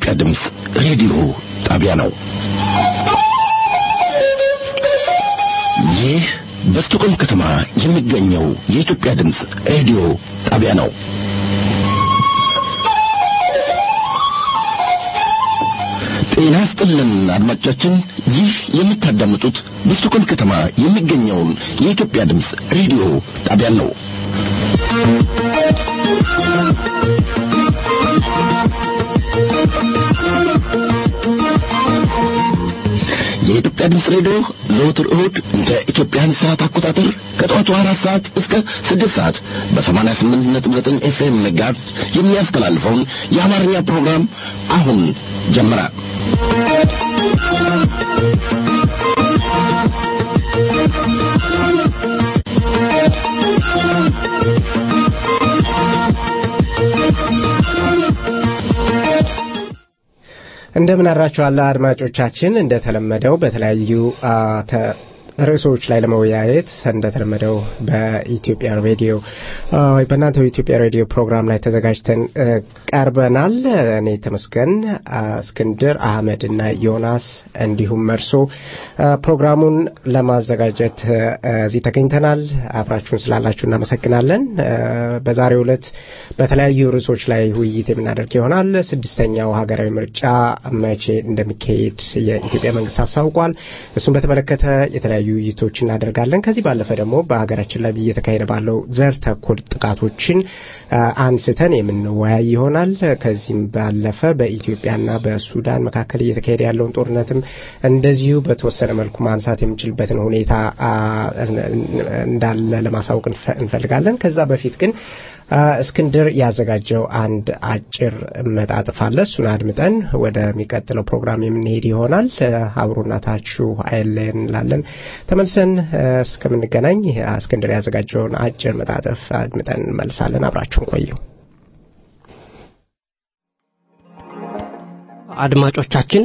የኢትዮጵያ ድምፅ ሬዲዮ ጣቢያ ነው። ይህ በስቶኮልም ከተማ የሚገኘው የኢትዮጵያ ድምፅ ሬዲዮ ጣቢያ ነው። ጤና ስጥልን አድማጮቻችን፣ ይህ የምታዳምጡት በስቶኮልም ከተማ የሚገኘውን የኢትዮጵያ ድምፅ ሬዲዮ ጣቢያን ነው። የኢትዮጵያ ድምፅ ሬዲዮ ዘወትር እሁድ እንደ ኢትዮጵያን ሰዓት አቆጣጠር ከጠዋቱ አራት ሰዓት እስከ ስድስት ሰዓት በሰማንያ ስምንት ነጥብ ዘጠኝ ኤፍኤም ሜጋሄርዝ የሚያስተላልፈውን የአማርኛ ፕሮግራም አሁን ጀመረ። እንደምን አድራችኋል አድማጮቻችን። እንደተለመደው በተለያዩ ርዕሶች ላይ ለመወያየት እንደተለመደው በኢትዮጵያ ሬዲዮ በእናንተው የኢትዮጵያ ሬዲዮ ፕሮግራም ላይ ተዘጋጅተን ቀርበናል። እኔ ተመስገን፣ እስክንድር አህመድ እና ዮናስ እንዲሁም መርሶ ፕሮግራሙን ለማዘጋጀት እዚህ ተገኝተናል። አብራችሁን ስላላችሁ እናመሰግናለን። በዛሬው ዕለት በተለያዩ ርዕሶች ላይ ውይይት የምናደርግ ይሆናል። ስድስተኛው ሀገራዊ ምርጫ መቼ እንደሚካሄድ የኢትዮጵያ መንግስት አስታውቋል። እሱን በተመለከተ የተለያዩ ውይይቶች እናደርጋለን። ከዚህ ባለፈ ደግሞ በሀገራችን ላይ እየተካሄደ ባለው ዘር ተኮር ጥቃቶችን አንስተን የምንወያይ ይሆናል። ከዚህም ባለፈ በኢትዮጵያና በሱዳን መካከል እየተካሄደ ያለውን ጦርነትም እንደዚሁ በተወሰነ መልኩ ማንሳት የምንችልበትን ሁኔታ እንዳለ ለማሳወቅ እንፈልጋለን። ከዛ በፊት ግን እስክንድር ያዘጋጀው አንድ አጭር መጣጥፍ አለ። እሱን አድምጠን ወደሚቀጥለው ፕሮግራም የምንሄድ ይሆናል። አብሮናታችሁ አይለየን እንላለን። ተመልሰን እስከምንገናኝ እስክንድር ያዘጋጀውን አጭር መጣጥፍ አድምጠን እንመልሳለን። አብራችሁን ቆዩ። አድማጮቻችን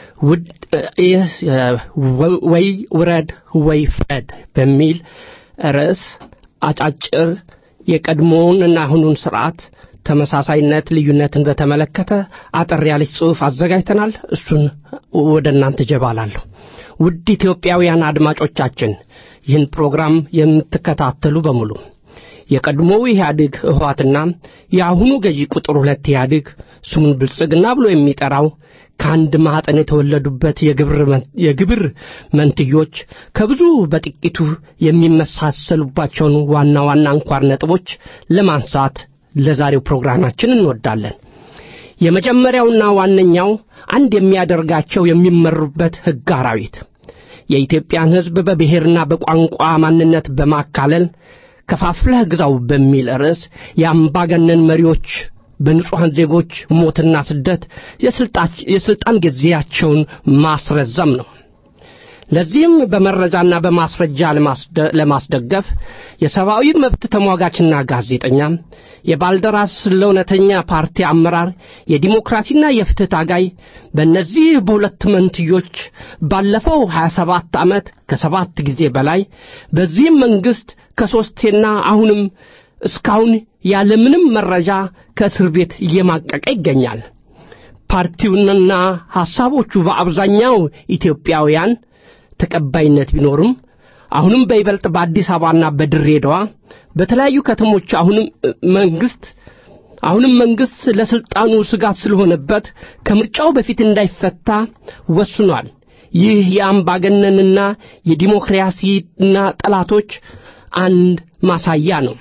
ወይ ውረድ ወይ ፍረድ በሚል ርዕስ አጫጭር የቀድሞውንና አሁኑን ስርዓት ተመሳሳይነት፣ ልዩነትን በተመለከተ አጠር ያለች ጽሑፍ አዘጋጅተናል። እሱን ወደ እናንተ ጀባላለሁ። ውድ ኢትዮጵያውያን አድማጮቻችን ይህን ፕሮግራም የምትከታተሉ በሙሉ የቀድሞው ኢህአዴግ ህወሓትና የአሁኑ ገዢ ቁጥር ሁለት ኢህአዴግ ስሙን ብልጽግና ብሎ የሚጠራው ከአንድ ማኅፀን የተወለዱበት የግብር መንትዮች ከብዙ በጥቂቱ የሚመሳሰሉባቸውን ዋና ዋና አንኳር ነጥቦች ለማንሳት ለዛሬው ፕሮግራማችን እንወዳለን። የመጀመሪያውና ዋነኛው አንድ የሚያደርጋቸው የሚመሩበት ሕግ አራዊት የኢትዮጵያን ሕዝብ በብሔርና በቋንቋ ማንነት በማካለል ከፋፍለህ ግዛው በሚል ርዕስ የአምባገነን መሪዎች በንጹሐን ዜጎች ሞትና ስደት የሥልጣን ጊዜያቸውን ማስረዘም ነው። ለዚህም በመረጃና በማስረጃ ለማስደገፍ የሰብአዊ መብት ተሟጋችና ጋዜጠኛ፣ የባልደራስ ለእውነተኛ ፓርቲ አመራር፣ የዲሞክራሲና የፍትህ ታጋይ በእነዚህ በሁለት መንትዮች ባለፈው 27 ዓመት ከሰባት ጊዜ በላይ በዚህም መንግሥት ከሦስቴና አሁንም እስካሁን ያለምንም መረጃ ከእስር ቤት እየማቀቀ ይገኛል። ፓርቲውንና ሐሳቦቹ በአብዛኛው ኢትዮጵያውያን ተቀባይነት ቢኖርም አሁንም በይበልጥ በአዲስ አበባና በድሬዳዋ በተለያዩ ከተሞች አሁንም መንግስት አሁንም መንግስት ለስልጣኑ ስጋት ስለሆነበት ከምርጫው በፊት እንዳይፈታ ወስኗል። ይህ የአምባገነንና የዲሞክራሲና ጠላቶች አንድ ማሳያ ነው።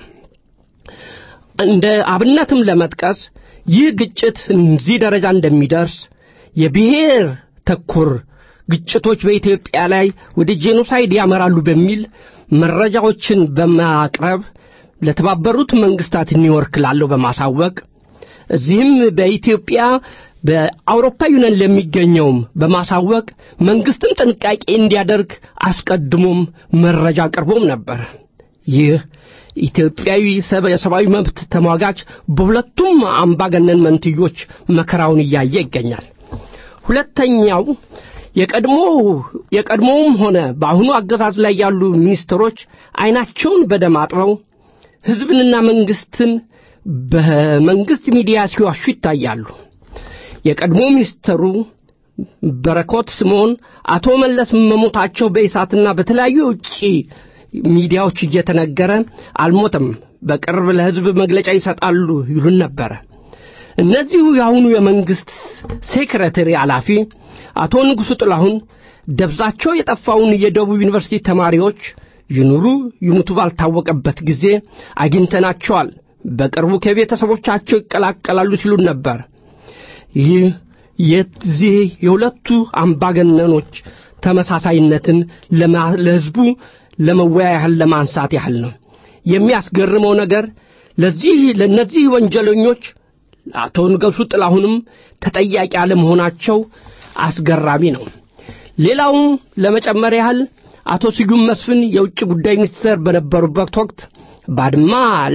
እንደ አብነትም ለመጥቀስ ይህ ግጭት እዚህ ደረጃ እንደሚደርስ የብሔር ተኮር ግጭቶች በኢትዮጵያ ላይ ወደ ጄኖሳይድ ያመራሉ በሚል መረጃዎችን በማቅረብ ለተባበሩት መንግስታት ኒውዮርክ ላለው በማሳወቅ እዚህም በኢትዮጵያ በአውሮፓ ዩኒየን ለሚገኘውም በማሳወቅ መንግስትም ጥንቃቄ እንዲያደርግ አስቀድሞም መረጃ አቅርቦም ነበር። ይህ ኢትዮጵያዊ የሰብአዊ መብት ተሟጋች በሁለቱም አምባገነን መንትዮች መከራውን እያየ ይገኛል። ሁለተኛው የቀድሞ የቀድሞውም ሆነ በአሁኑ አገዛዝ ላይ ያሉ ሚኒስትሮች አይናቸውን በደም አጥበው ህዝብንና መንግስትን በመንግስት ሚዲያ ሲዋሹ ይታያሉ። የቀድሞ ሚኒስትሩ በረኮት ስምዖን አቶ መለስ መሞታቸው በኢሳትና በተለያዩ የውጭ ሚዲያዎች እየተነገረ አልሞተም፣ በቅርብ ለሕዝብ መግለጫ ይሰጣሉ ይሉን ነበረ። እነዚሁ የአሁኑ የመንግሥት ሴክሬተሪ ኃላፊ አቶ ንጉሡ ጥላሁን ደብዛቸው የጠፋውን የደቡብ ዩኒቨርሲቲ ተማሪዎች ይኑሩ ይሙቱ ባልታወቀበት ጊዜ አግኝተናቸዋል፣ በቅርቡ ከቤተሰቦቻቸው ይቀላቀላሉ ሲሉን ነበር። ይህ የዚህ የሁለቱ አምባገነኖች ተመሳሳይነትን ለሕዝቡ ለመወያ ያህል ለማንሳት ያህል ነው። የሚያስገርመው ነገር ለዚህ ለእነዚህ ወንጀለኞች አቶ ንጉሡ ጥላሁንም ተጠያቂ አለመሆናቸው አስገራሚ ነው። ሌላውም ለመጨመር ያህል አቶ ስዩም መስፍን የውጭ ጉዳይ ሚኒስትር በነበሩበት ወቅት ባድማ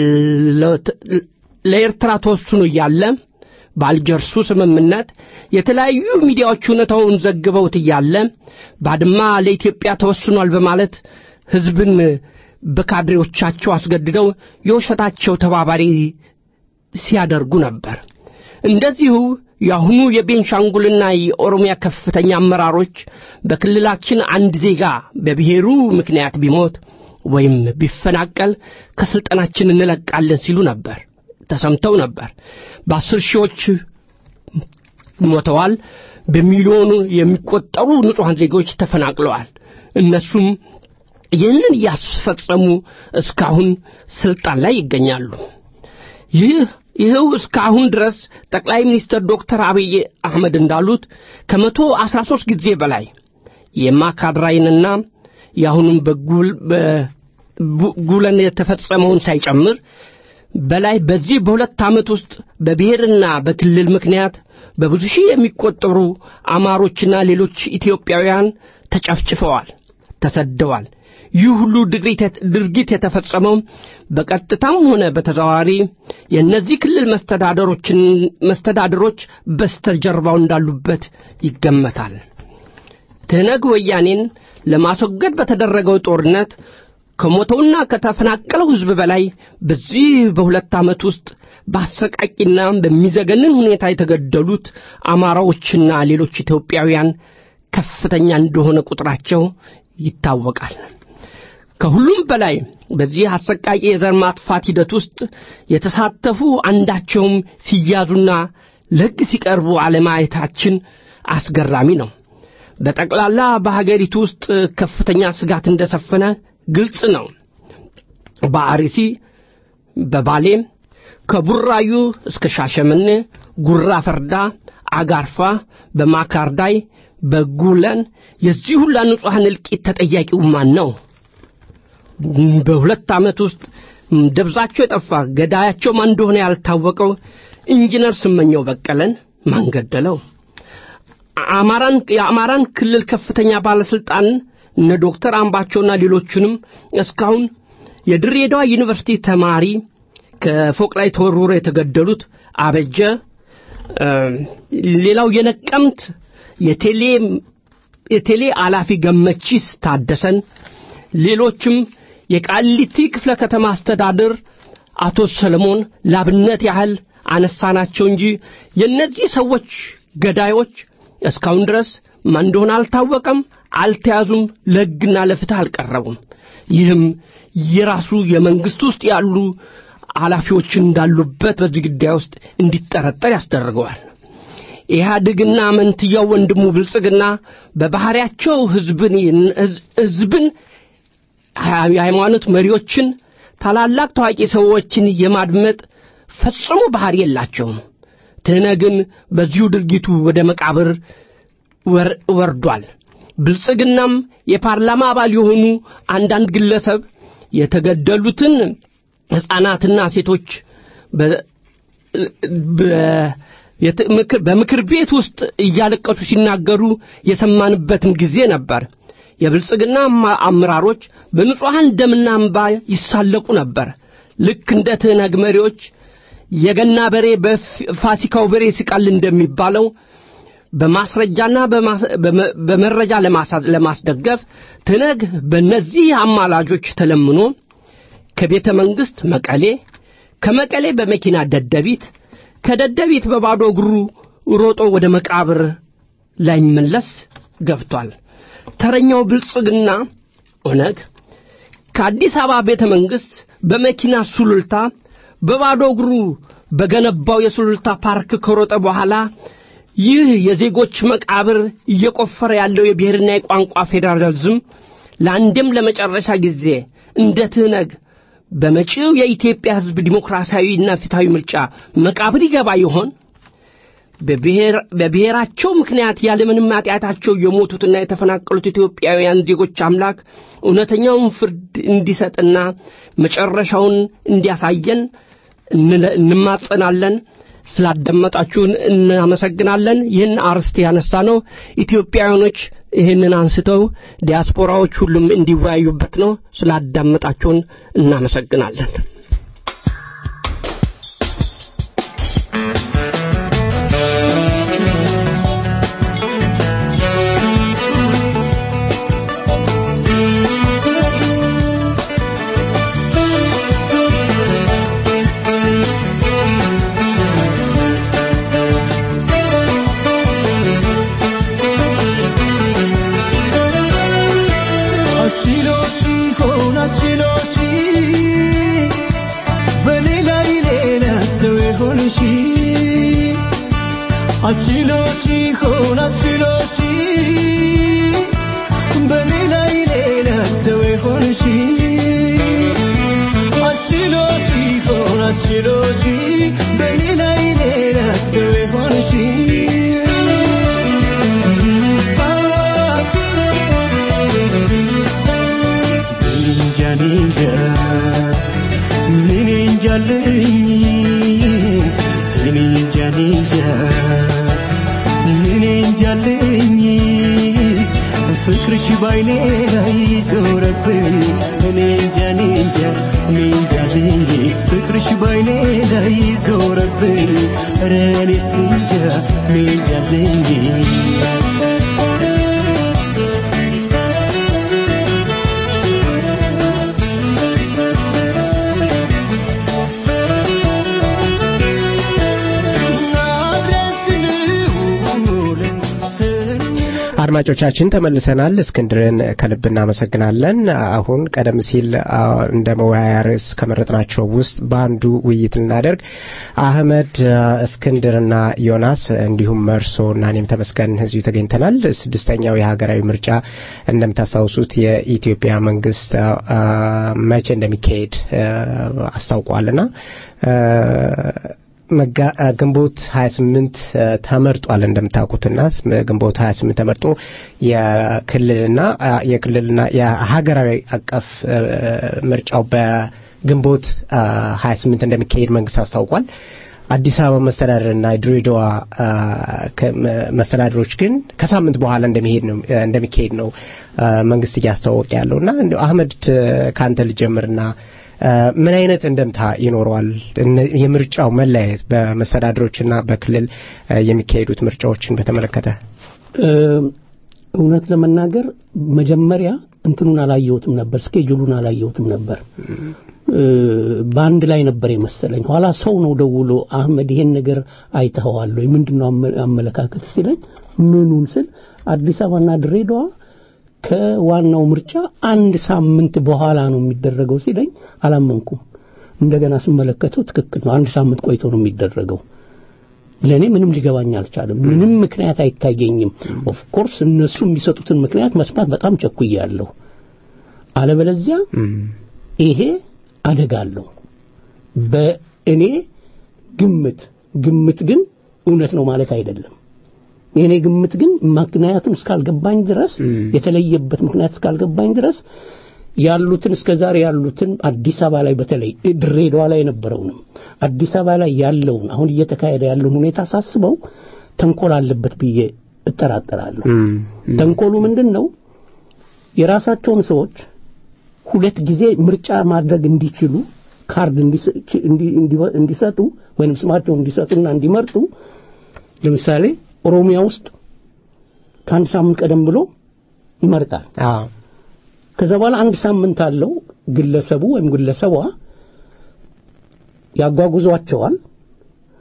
ለኤርትራ ተወስኖ እያለ በአልጀርሱ ስምምነት የተለያዩ ሚዲያዎች እውነታውን ዘግበውት እያለ ባድማ ለኢትዮጵያ ተወስኗል በማለት ሕዝብን በካድሬዎቻቸው አስገድደው የውሸታቸው ተባባሪ ሲያደርጉ ነበር። እንደዚሁ የአሁኑ የቤንሻንጉልና የኦሮሚያ ከፍተኛ አመራሮች በክልላችን አንድ ዜጋ በብሔሩ ምክንያት ቢሞት ወይም ቢፈናቀል ከሥልጣናችን እንለቃለን ሲሉ ነበር ተሰምተው ነበር። በአስር ሺዎች ሞተዋል። በሚሊዮኑ የሚቆጠሩ ንጹሐን ዜጎች ተፈናቅለዋል። እነሱም ይህንን እያስፈጸሙ እስካሁን ስልጣን ላይ ይገኛሉ። ይህ ይኸው እስካሁን ድረስ ጠቅላይ ሚኒስትር ዶክተር አብይ አህመድ እንዳሉት ከመቶ አስራ ሦስት ጊዜ በላይ የማካድራይንና የአሁኑም በጉለን የተፈጸመውን ሳይጨምር በላይ በዚህ በሁለት ዓመት ውስጥ በብሔርና በክልል ምክንያት በብዙ ሺህ የሚቆጠሩ አማሮችና ሌሎች ኢትዮጵያውያን ተጨፍጭፈዋል፣ ተሰደዋል። ይህ ሁሉ ድርጊት የተፈጸመው በቀጥታም ሆነ በተዘዋዋሪ የእነዚህ ክልል መስተዳደሮችን መስተዳድሮች በስተጀርባው እንዳሉበት ይገመታል። ትህነግ ወያኔን ለማስወገድ በተደረገው ጦርነት ከሞተውና ከተፈናቀለው ሕዝብ በላይ በዚህ በሁለት ዓመት ውስጥ በአሰቃቂና በሚዘገንን ሁኔታ የተገደሉት አማራዎችና ሌሎች ኢትዮጵያውያን ከፍተኛ እንደሆነ ቁጥራቸው ይታወቃል። ከሁሉም በላይ በዚህ አሰቃቂ የዘር ማጥፋት ሂደት ውስጥ የተሳተፉ አንዳቸውም ሲያዙና ለሕግ ሲቀርቡ አለማየታችን አስገራሚ ነው። በጠቅላላ በሀገሪቱ ውስጥ ከፍተኛ ስጋት እንደሰፈነ ግልጽ ነው። በአርሲ፣ በባሌ፣ ከቡራዩ እስከ ሻሸመኔ፣ ጉራ ፈርዳ፣ አጋርፋ፣ በማካርዳይ፣ በጉለን የዚህ ሁላ ንጹሐን እልቂት ተጠያቂው ማን ነው? በሁለት ዓመት ውስጥ ደብዛቸው የጠፋ ገዳያቸው ማን እንደሆነ ያልታወቀው ኢንጂነር ስመኘው በቀለን ማን ገደለው? አማራን የአማራን ክልል ከፍተኛ ባለስልጣን እነ ዶክተር አምባቸውና ሌሎቹንም እስካሁን የድሬዳዋ ዩኒቨርሲቲ ተማሪ ከፎቅ ላይ ተወርውሮ የተገደሉት አበጀ፣ ሌላው የነቀምት የቴሌ የቴሌ አላፊ ገመቺስ ታደሰን፣ ሌሎችም የቃሊቲ ክፍለ ከተማ አስተዳደር አቶ ሰለሞን ላብነት ያህል አነሳናቸው እንጂ የእነዚህ ሰዎች ገዳዮች እስካሁን ድረስ ማን እንደሆነ አልታወቀም፣ አልተያዙም፣ ለሕግና ለፍትህ አልቀረቡም። ይህም የራሱ የመንግሥት ውስጥ ያሉ ኃላፊዎች እንዳሉበት በዚህ ጉዳይ ውስጥ እንዲጠረጠር ያስደርገዋል። ኢህአድግና መንትያው ወንድሙ ብልጽግና በባህሪያቸው ሕዝብን ሕዝብን የሃይማኖት መሪዎችን ታላላቅ ታዋቂ ሰዎችን የማድመጥ ፈጽሞ ባህሪ የላቸውም። ትህነግን በዚሁ ድርጊቱ ወደ መቃብር ወርዷል። ብልጽግናም የፓርላማ አባል የሆኑ አንዳንድ ግለሰብ የተገደሉትን ሕፃናትና ሴቶች በምክር ቤት ውስጥ እያለቀሱ ሲናገሩ የሰማንበትም ጊዜ ነበር። የብልጽግና አመራሮች በንጹሐን ደምና እንባ ይሳለቁ ነበር። ልክ እንደ ትህነግ መሪዎች የገና በሬ በፋሲካው በሬ ሲቃል እንደሚባለው በማስረጃና በመረጃ ለማስደገፍ ትነግ በእነዚህ አማላጆች ተለምኖ ከቤተ መንግሥት መቀሌ፣ ከመቀሌ በመኪና ደደቢት፣ ከደደቢት በባዶ እግሩ ሮጦ ወደ መቃብር ላይመለስ ገብቷል። ተረኛው ብልጽግና ኦነግ ከአዲስ አበባ ቤተ መንግሥት በመኪና ሱሉልታ በባዶ እግሩ በገነባው የሱሉልታ ፓርክ ከሮጠ በኋላ ይህ የዜጎች መቃብር እየቆፈረ ያለው የብሔርና የቋንቋ ፌዴራሊዝም ለአንድም ለመጨረሻ ጊዜ እንደ ትህነግ በመጪው የኢትዮጵያ ሕዝብ ዲሞክራሲያዊና ፊታዊ ምርጫ መቃብር ይገባ ይሆን? በብሔራቸው ምክንያት ያለምንም ኃጢአታቸው የሞቱትና የተፈናቀሉት ኢትዮጵያውያን ዜጎች አምላክ እውነተኛውን ፍርድ እንዲሰጥና መጨረሻውን እንዲያሳየን እንማጸናለን። ስላዳመጣችሁን እናመሰግናለን። ይህን አርስት ያነሳ ነው ኢትዮጵያውያኖች ይህንን አንስተው ዲያስፖራዎች ሁሉም እንዲወያዩበት ነው። ስላዳመጣችሁን እናመሰግናለን። አድማጮቻችን ተመልሰናል። እስክንድርን ከልብ እናመሰግናለን። አሁን ቀደም ሲል እንደ መወያያ ርዕስ ከመረጥናቸው ውስጥ በአንዱ ውይይት ልናደርግ አህመድ፣ እስክንድርና ዮናስ እንዲሁም መርሶ እና እኔም ተመስገን እዚሁ ተገኝተናል። ስድስተኛው የሀገራዊ ምርጫ እንደምታስታውሱት የኢትዮጵያ መንግስት መቼ እንደሚካሄድ አስታውቋልና ግንቦት 28 ተመርጧል። እንደምታውቁትና ግንቦት 28 ተመርጦ የክልልና የክልልና የሀገራዊ አቀፍ ምርጫው በግንቦት 28 እንደሚካሄድ መንግስት አስታውቋል። አዲስ አበባ መስተዳደርና ድሬዳዋ መስተዳድሮች ግን ከሳምንት በኋላ እንደሚሄድ ነው እንደሚካሄድ ነው መንግስት እያስታወቀ ያለውና አህመድ ከአንተ ልጀምርና ምን አይነት እንደምታ ይኖረዋል? የምርጫው መለያየት በመስተዳድሮችና በክልል የሚካሄዱት ምርጫዎችን በተመለከተ እውነት ለመናገር መጀመሪያ እንትኑን አላየሁትም ነበር፣ ስኬጁሉን አላየሁትም ነበር። በአንድ ላይ ነበር የመሰለኝ። ኋላ ሰው ነው ደውሎ አህመድ ይሄን ነገር አይተኸዋል ወይ ምንድነው አመለካከት ሲለኝ ምኑን ስል አዲስ አበባና ድሬዳዋ ከዋናው ምርጫ አንድ ሳምንት በኋላ ነው የሚደረገው ሲለኝ አላመንኩም። እንደገና ስመለከተው ትክክል ነው። አንድ ሳምንት ቆይቶ ነው የሚደረገው። ለእኔ ምንም ሊገባኝ አልቻለም። ምንም ምክንያት አይታየኝም። ኦፍ ኮርስ እነሱ የሚሰጡትን ምክንያት መስማት በጣም ቸኩያለሁ። አለበለዚያ ይሄ አደጋ አለው። በእኔ ግምት ግምት ግን እውነት ነው ማለት አይደለም። የኔ ግምት ግን ምክንያቱም እስካልገባኝ ድረስ የተለየበት ምክንያት እስካልገባኝ ድረስ ያሉትን እስከዛሬ ያሉትን አዲስ አበባ ላይ በተለይ ድሬዳዋ ላይ የነበረውንም አዲስ አበባ ላይ ያለውን አሁን እየተካሄደ ያለውን ሁኔታ ሳስበው ተንኮል አለበት ብዬ እጠራጠራለሁ። ተንኮሉ ምንድን ነው? የራሳቸውን ሰዎች ሁለት ጊዜ ምርጫ ማድረግ እንዲችሉ ካርድ እንዲሰጡ ወይም ስማቸውን እንዲሰጡና እንዲመርጡ ለምሳሌ ኦሮሚያ ውስጥ ከአንድ ሳምንት ቀደም ብሎ ይመርጣል። ከዛ በኋላ አንድ ሳምንት አለው ግለሰቡ ወይም ግለሰቧ ያጓጉዟቸዋል።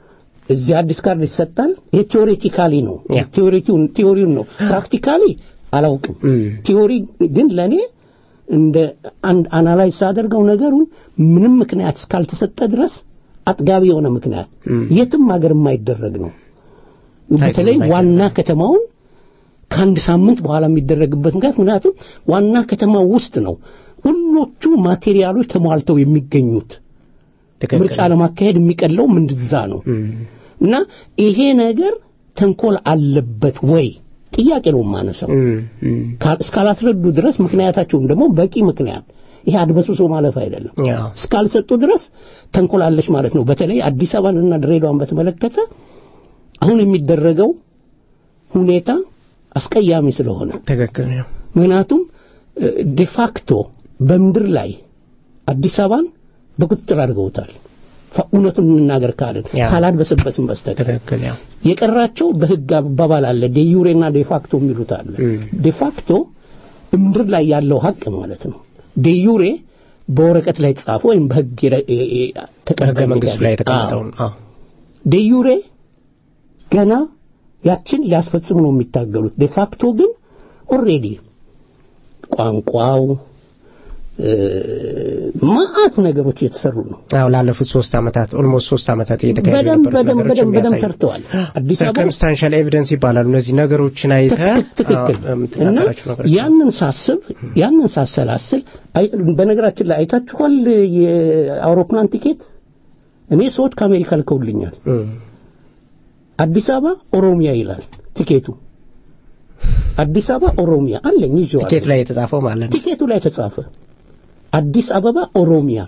እዚህ አዲስ ካርድ ይሰጣል። ይሄ ቴዎሬቲካሊ ነው፣ ያ። ቴዎሪቲውን ቲዎሪውን ነው። ፕራክቲካሊ አላውቅም። እም። ቲዎሪ ግን ለኔ እንደ አንድ አናላይዝ ሳደርገው ነገሩን ምንም ምክንያት እስካልተሰጠ ድረስ አጥጋቢ የሆነ ምክንያት እም። የትም ሀገር የማይደረግ ነው። ታይቶ በተለይ የማይደረግ ዋና ከተማውን ከአንድ ሳምንት በኋላ የሚደረግበት ምክንያት ምክንያቱም ዋና ከተማው ውስጥ ነው ሁሎቹ ማቴሪያሎች ተሟልተው የሚገኙት ትክክል ምርጫ ለማካሄድ የሚቀለው ምንድዛ ነው እም። እና ይሄ ነገር ተንኮል አለበት ወይ ጥያቄ ነው የማነሳው እም። እም። ካል- እስካላስረዱ ድረስ ምክንያታቸውን ደግሞ በቂ ምክንያት ይሄ አድበስብሶ ማለፍ አይደለም ያው እስካልሰጡ ድረስ ተንኮላለች ማለት ነው በተለይ አዲስ አበባንና ድሬዳዋን በተመለከተ አሁን የሚደረገው ሁኔታ አስቀያሚ ስለሆነ ትክክል ነው። ምክንያቱም ዴፋክቶ በምድር ላይ አዲስ አበባን በቁጥጥር አድርገውታል ፋ- እውነቱን እንናገር ካልን ያ። ካላድበሰበስን በስተቀር ትክክል ያው የቀራቸው በህግ አባባል አለ ዴዩሬና ዴፋክቶ የሚሉት አለ እም። ዴፋክቶ ምድር ላይ ያለው ሀቅ ማለት ነው ዴዩሬ በወረቀት ላይ የተጻፈ ወይም በህግ የረ- የ- የ- በህገ ተቀባይነት መንግስቱ ላይ ያለው። የተቀመጠውን አዎ ዴዩሬ ገና ያችን ሊያስፈጽሙ ነው የሚታገሉት ዴፋክቶ ግን ኦልሬዲ ቋንቋው እ፣ መዓት ነገሮች እየተሰሩ ነው አዎ ላለፉት ሶስት ዓመታት ኦልሞስት ሶስት ዓመታት እየተካሄዱ በደንብ የነበሩት በደንብ ነገሮች በደንብ በደንብ የሚያሳዩ ሰርተዋል አዲስ አበባ ሰርከምስታንሻል ኤቪደንስ ይባላሉ እነዚህ ነገሮችን አይተህ ትክክል አዎ፣ እና የምትናገራቸው ነገሮች ያንን ሳስብ ያንን ሳሰላስል አይ- በነገራችን ላይ አይታችኋል የአውሮፕላን ቲኬት እኔ ሰዎች ከአሜሪካ ልከውልኛል እም። አዲስ አበባ ኦሮሚያ ይላል ቲኬቱ አዲስ አበባ ኦሮሚያ አለኝ ይዤዋለሁ ቲኬት ላይ የተጻፈው ማለት ነው ቲኬቱ ላይ ተጻፈ አዲስ አበባ ኦሮሚያ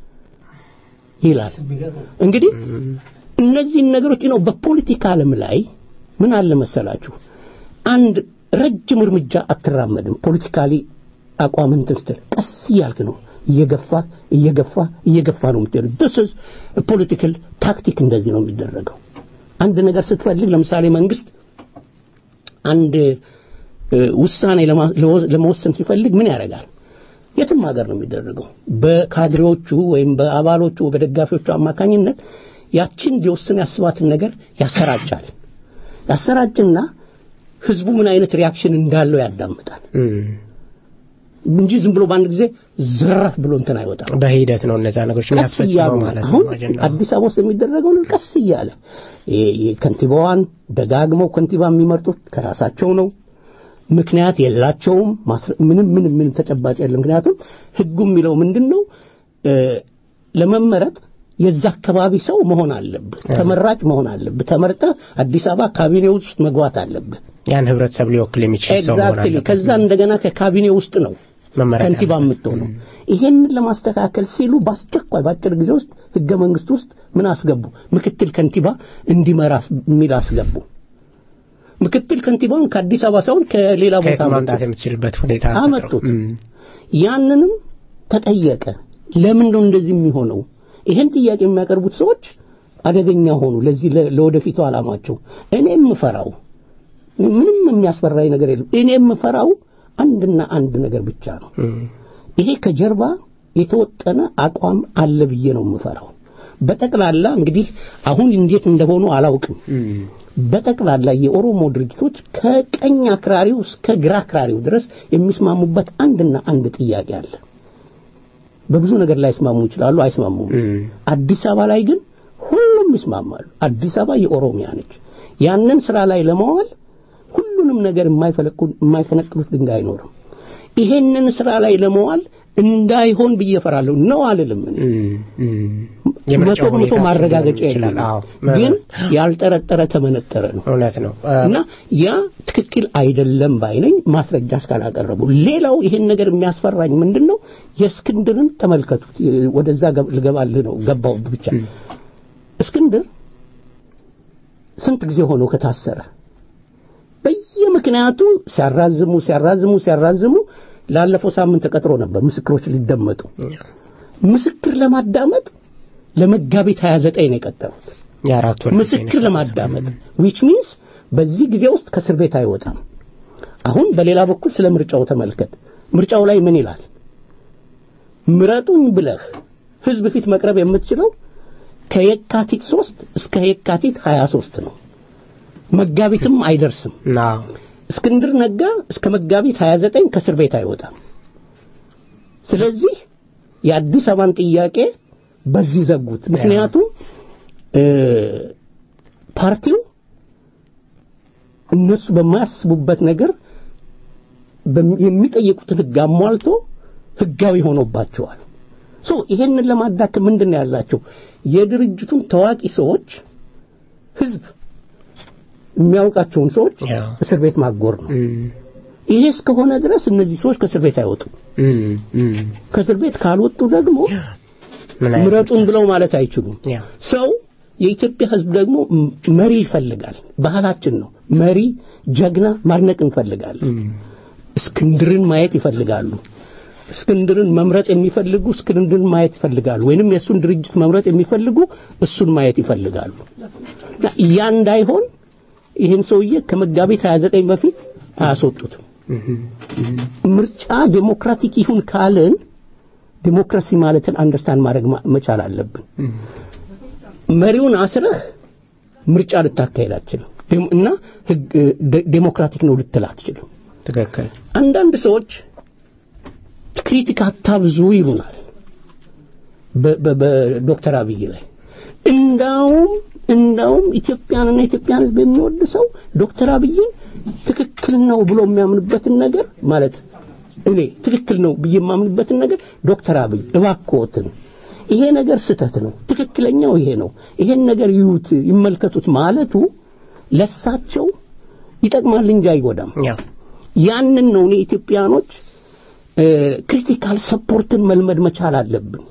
ይላል እንግዲህ እነዚህን ነገሮች ነው በፖለቲካ ዓለም ላይ ምን አለ መሰላችሁ አንድ ረጅም እርምጃ አትራመድም ፖለቲካሊ አቋምን ስትል ቀስ እያልክ ነው እየገፋ እየገፋ እየገፋ ነው የምትሄደው this is ፖለቲካል ታክቲክ እንደዚህ ነው የሚደረገው አንድ ነገር ስትፈልግ ለምሳሌ መንግስት አንድ እ፣ ውሳኔ ለማ- ለወ- ለመወሰን ሲፈልግ ምን ያደርጋል የትም ሀገር ነው የሚደረገው በካድሬዎቹ ወይም በአባሎቹ በደጋፊዎቹ አማካኝነት ያችን ሊወስን ያስባትን ነገር ያሰራጫል ያሰራጭና ህዝቡ ምን አይነት ሪያክሽን እንዳለው ያዳምጣል እም። እንጂ ዝም ብሎ በአንድ ጊዜ ዝረፍ ብሎ እንትን አይወጣም በሂደት ነው እነዛ ነገሮች ቀስ የሚያስፈጽመው እያሉ ማለት ነው አሁን አጀንዳው። አዲስ አበባ ውስጥ የሚደረገው ነገር ቀስ እያለ የ- የ- ከንቲባዋን ደጋግመው ከንቲባ የሚመርጡት ከራሳቸው ነው ምክንያት የላቸውም ማስረ- ምንም ምንም ምንም ተጨባጭ የለም ምክንያቱም ህጉ የሚለው ምንድን ነው እ፣ ለመመረጥ የዛ አካባቢ ሰው መሆን አለብህ ተመራጭ መሆን አለብህ ተመርጠህ አዲስ አበባ ካቢኔ ውስጥ መግባት አለብህ ያን ህብረተሰብ ሊወክል የሚችል ሰው መሆን ኤግዛክትሊ አለበት ከዛ እንደገና ከካቢኔ ውስጥ ነው መመረጥ ከንቲባ ያለበት። የምትሆነው ይሄንን ለማስተካከል ሲሉ በአስቸኳይ በአጭር ጊዜ ውስጥ ህገ መንግስት ውስጥ ምን አስገቡ ምክትል ከንቲባ እንዲመራ የሚል አስገቡ ምክትል ከንቲባውን ከአዲስ አበባ ሳይሆን ከሌላ ቦታ ከየት ማምጣት አመጡት። የምትችልበት ሁኔታ አመጡት። ፈጥረው። እም። ያንንም ተጠየቀ ለምን ነው እንደዚህ የሚሆነው ይሄን ጥያቄ የሚያቀርቡት ሰዎች አደገኛ ሆኑ ለዚህ ለ- ለወደፊቱ አላማቸው እኔ የምፈራው ምንም የሚያስፈራኝ ነገር የለም እኔ የምፈራው አንድና አንድ ነገር ብቻ ነው እም። ይሄ ከጀርባ የተወጠነ አቋም አለ ብዬ ነው የምፈራው በጠቅላላ እንግዲህ አሁን እንዴት እንደሆኑ አላውቅም እም። በጠቅላላ የኦሮሞ ድርጅቶች ከቀኝ አክራሪው እስከ ግራ አክራሪው ድረስ የሚስማሙበት አንድና አንድ ጥያቄ አለ በብዙ ነገር ላይ ይስማሙ ይችላሉ አይስማሙም እም። አዲስ አበባ ላይ ግን ሁሉም ይስማማሉ አዲስ አበባ የኦሮሚያ ነች ያንን ስራ ላይ ለማዋል ሁሉንም ነገር የማይፈለቁ- የማይፈነቅሉት ድንጋይ አይኖርም ይሄንን ስራ ላይ ለመዋል እንዳይሆን ብዬ እፈራለሁ ነው አልልም እኔ። እም። እም። መቶ የምርጫው በመቶ ሁኔታ ማረጋገጫ ይችላል የለም አዎ ግን ያልጠረጠረ ተመነጠረ ነው እውነት ነው እ፣ እና ያ ትክክል አይደለም ባይነኝ ማስረጃ እስካላቀረቡ ሌላው ይሄን ነገር የሚያስፈራኝ ምንድን ነው የእስክንድርን ተመልከቱት የ- ወደዛ ገብ- ልገባልህ ነው ገባው ብቻ እስክንድር ስንት ጊዜ ሆኖ ከታሰረ በየምክንያቱ ሲያራዝሙ ሲያራዝሙ ሲያራዝሙ ላለፈው ሳምንት ተቀጥሮ ነበር ምስክሮች ሊደመጡ ምስክር ለማዳመጥ ለመጋቢት 29 ነው የቀጠሩት የአራት ወር ምስክር ለማዳመጥ ዊች ሚንስ በዚህ ጊዜ ውስጥ ከእስር ቤት አይወጣም አሁን በሌላ በኩል ስለ ምርጫው ተመልከት ምርጫው ላይ ምን ይላል ምረጡኝ ብለህ ህዝብ ፊት መቅረብ የምትችለው ከየካቲት 3 እስከ የካቲት 23 ነው። መጋቢትም አይደርስም። አዎ እስክንድር ነጋ እስከ መጋቢት 29 ከእስር ቤት አይወጣም። ስለዚህ የአዲስ አበባን ጥያቄ በዚህ ዘጉት። ምክንያቱም እ ፓርቲው እነሱ በማያስቡበት ነገር በሚ- የሚጠይቁትን ህግ አሟልቶ ህጋዊ ሆኖባቸዋል። ሶ ይሄንን ለማዳከም ምንድን ነው ያላቸው የድርጅቱን ታዋቂ ሰዎች ህዝብ የሚያውቃቸውን ሰዎች ያ። እስር ቤት ማጎር ነው። እም፣ ይሄ እስከሆነ ድረስ እነዚህ ሰዎች ከእስር ቤት አይወጡም። እም፣ እም። ከእስር ቤት ካልወጡ ደግሞ ምን አይነት ምረጡን ብለው ማለት አይችሉም። ያ ሰው የኢትዮጵያ ህዝብ ደግሞ ም- መሪ ይፈልጋል። ባህላችን ነው። መሪ፣ ጀግና ማድነቅ እንፈልጋለን። እም፣ እስክንድርን ማየት ይፈልጋሉ። እስክንድርን መምረጥ የሚፈልጉ እስክንድርን ማየት ይፈልጋሉ። ወይንም የእሱን ድርጅት መምረጥ የሚፈልጉ እሱን ማየት ይፈልጋሉ። እና ያ እንዳይሆን ይህን ሰውዬ ከመጋቢት 29 በፊት አያስወጡትም። ምርጫ ዴሞክራቲክ ይሁን ካልን ዴሞክራሲ ማለትን አንደርስታንድ ማድረግ ማ- መቻል አለብን። መሪውን አስረህ ምርጫ ልታካሄድ አትችልም ዴም- እና ህግ ዴ- ዴሞክራቲክ ነው ልትል አትችልም። ትክክል አንዳንድ ሰዎች ክሪቲክ አታብዙ ይሉናል በ- በ- በዶክተር አብይ ላይ እንዳውም እንዳውም ኢትዮጵያንና ኢትዮጵያን ህዝብ የሚወድ ሰው ዶክተር አብይን ትክክል ነው ብሎ የሚያምንበትን ነገር ማለት እኔ ትክክል ነው ብዬ የማምንበትን ነገር ዶክተር አብይ እባክዎትን ይሄ ነገር ስህተት ነው፣ ትክክለኛው ይሄ ነው፣ ይሄን ነገር ይዩት፣ ይመልከቱት ማለቱ ለሳቸው ይጠቅማል እንጂ አይጎዳም። ያ ያንን ነው እኔ ኢትዮጵያኖች ክሪቲካል ሰፖርትን መልመድ መቻል አለብን።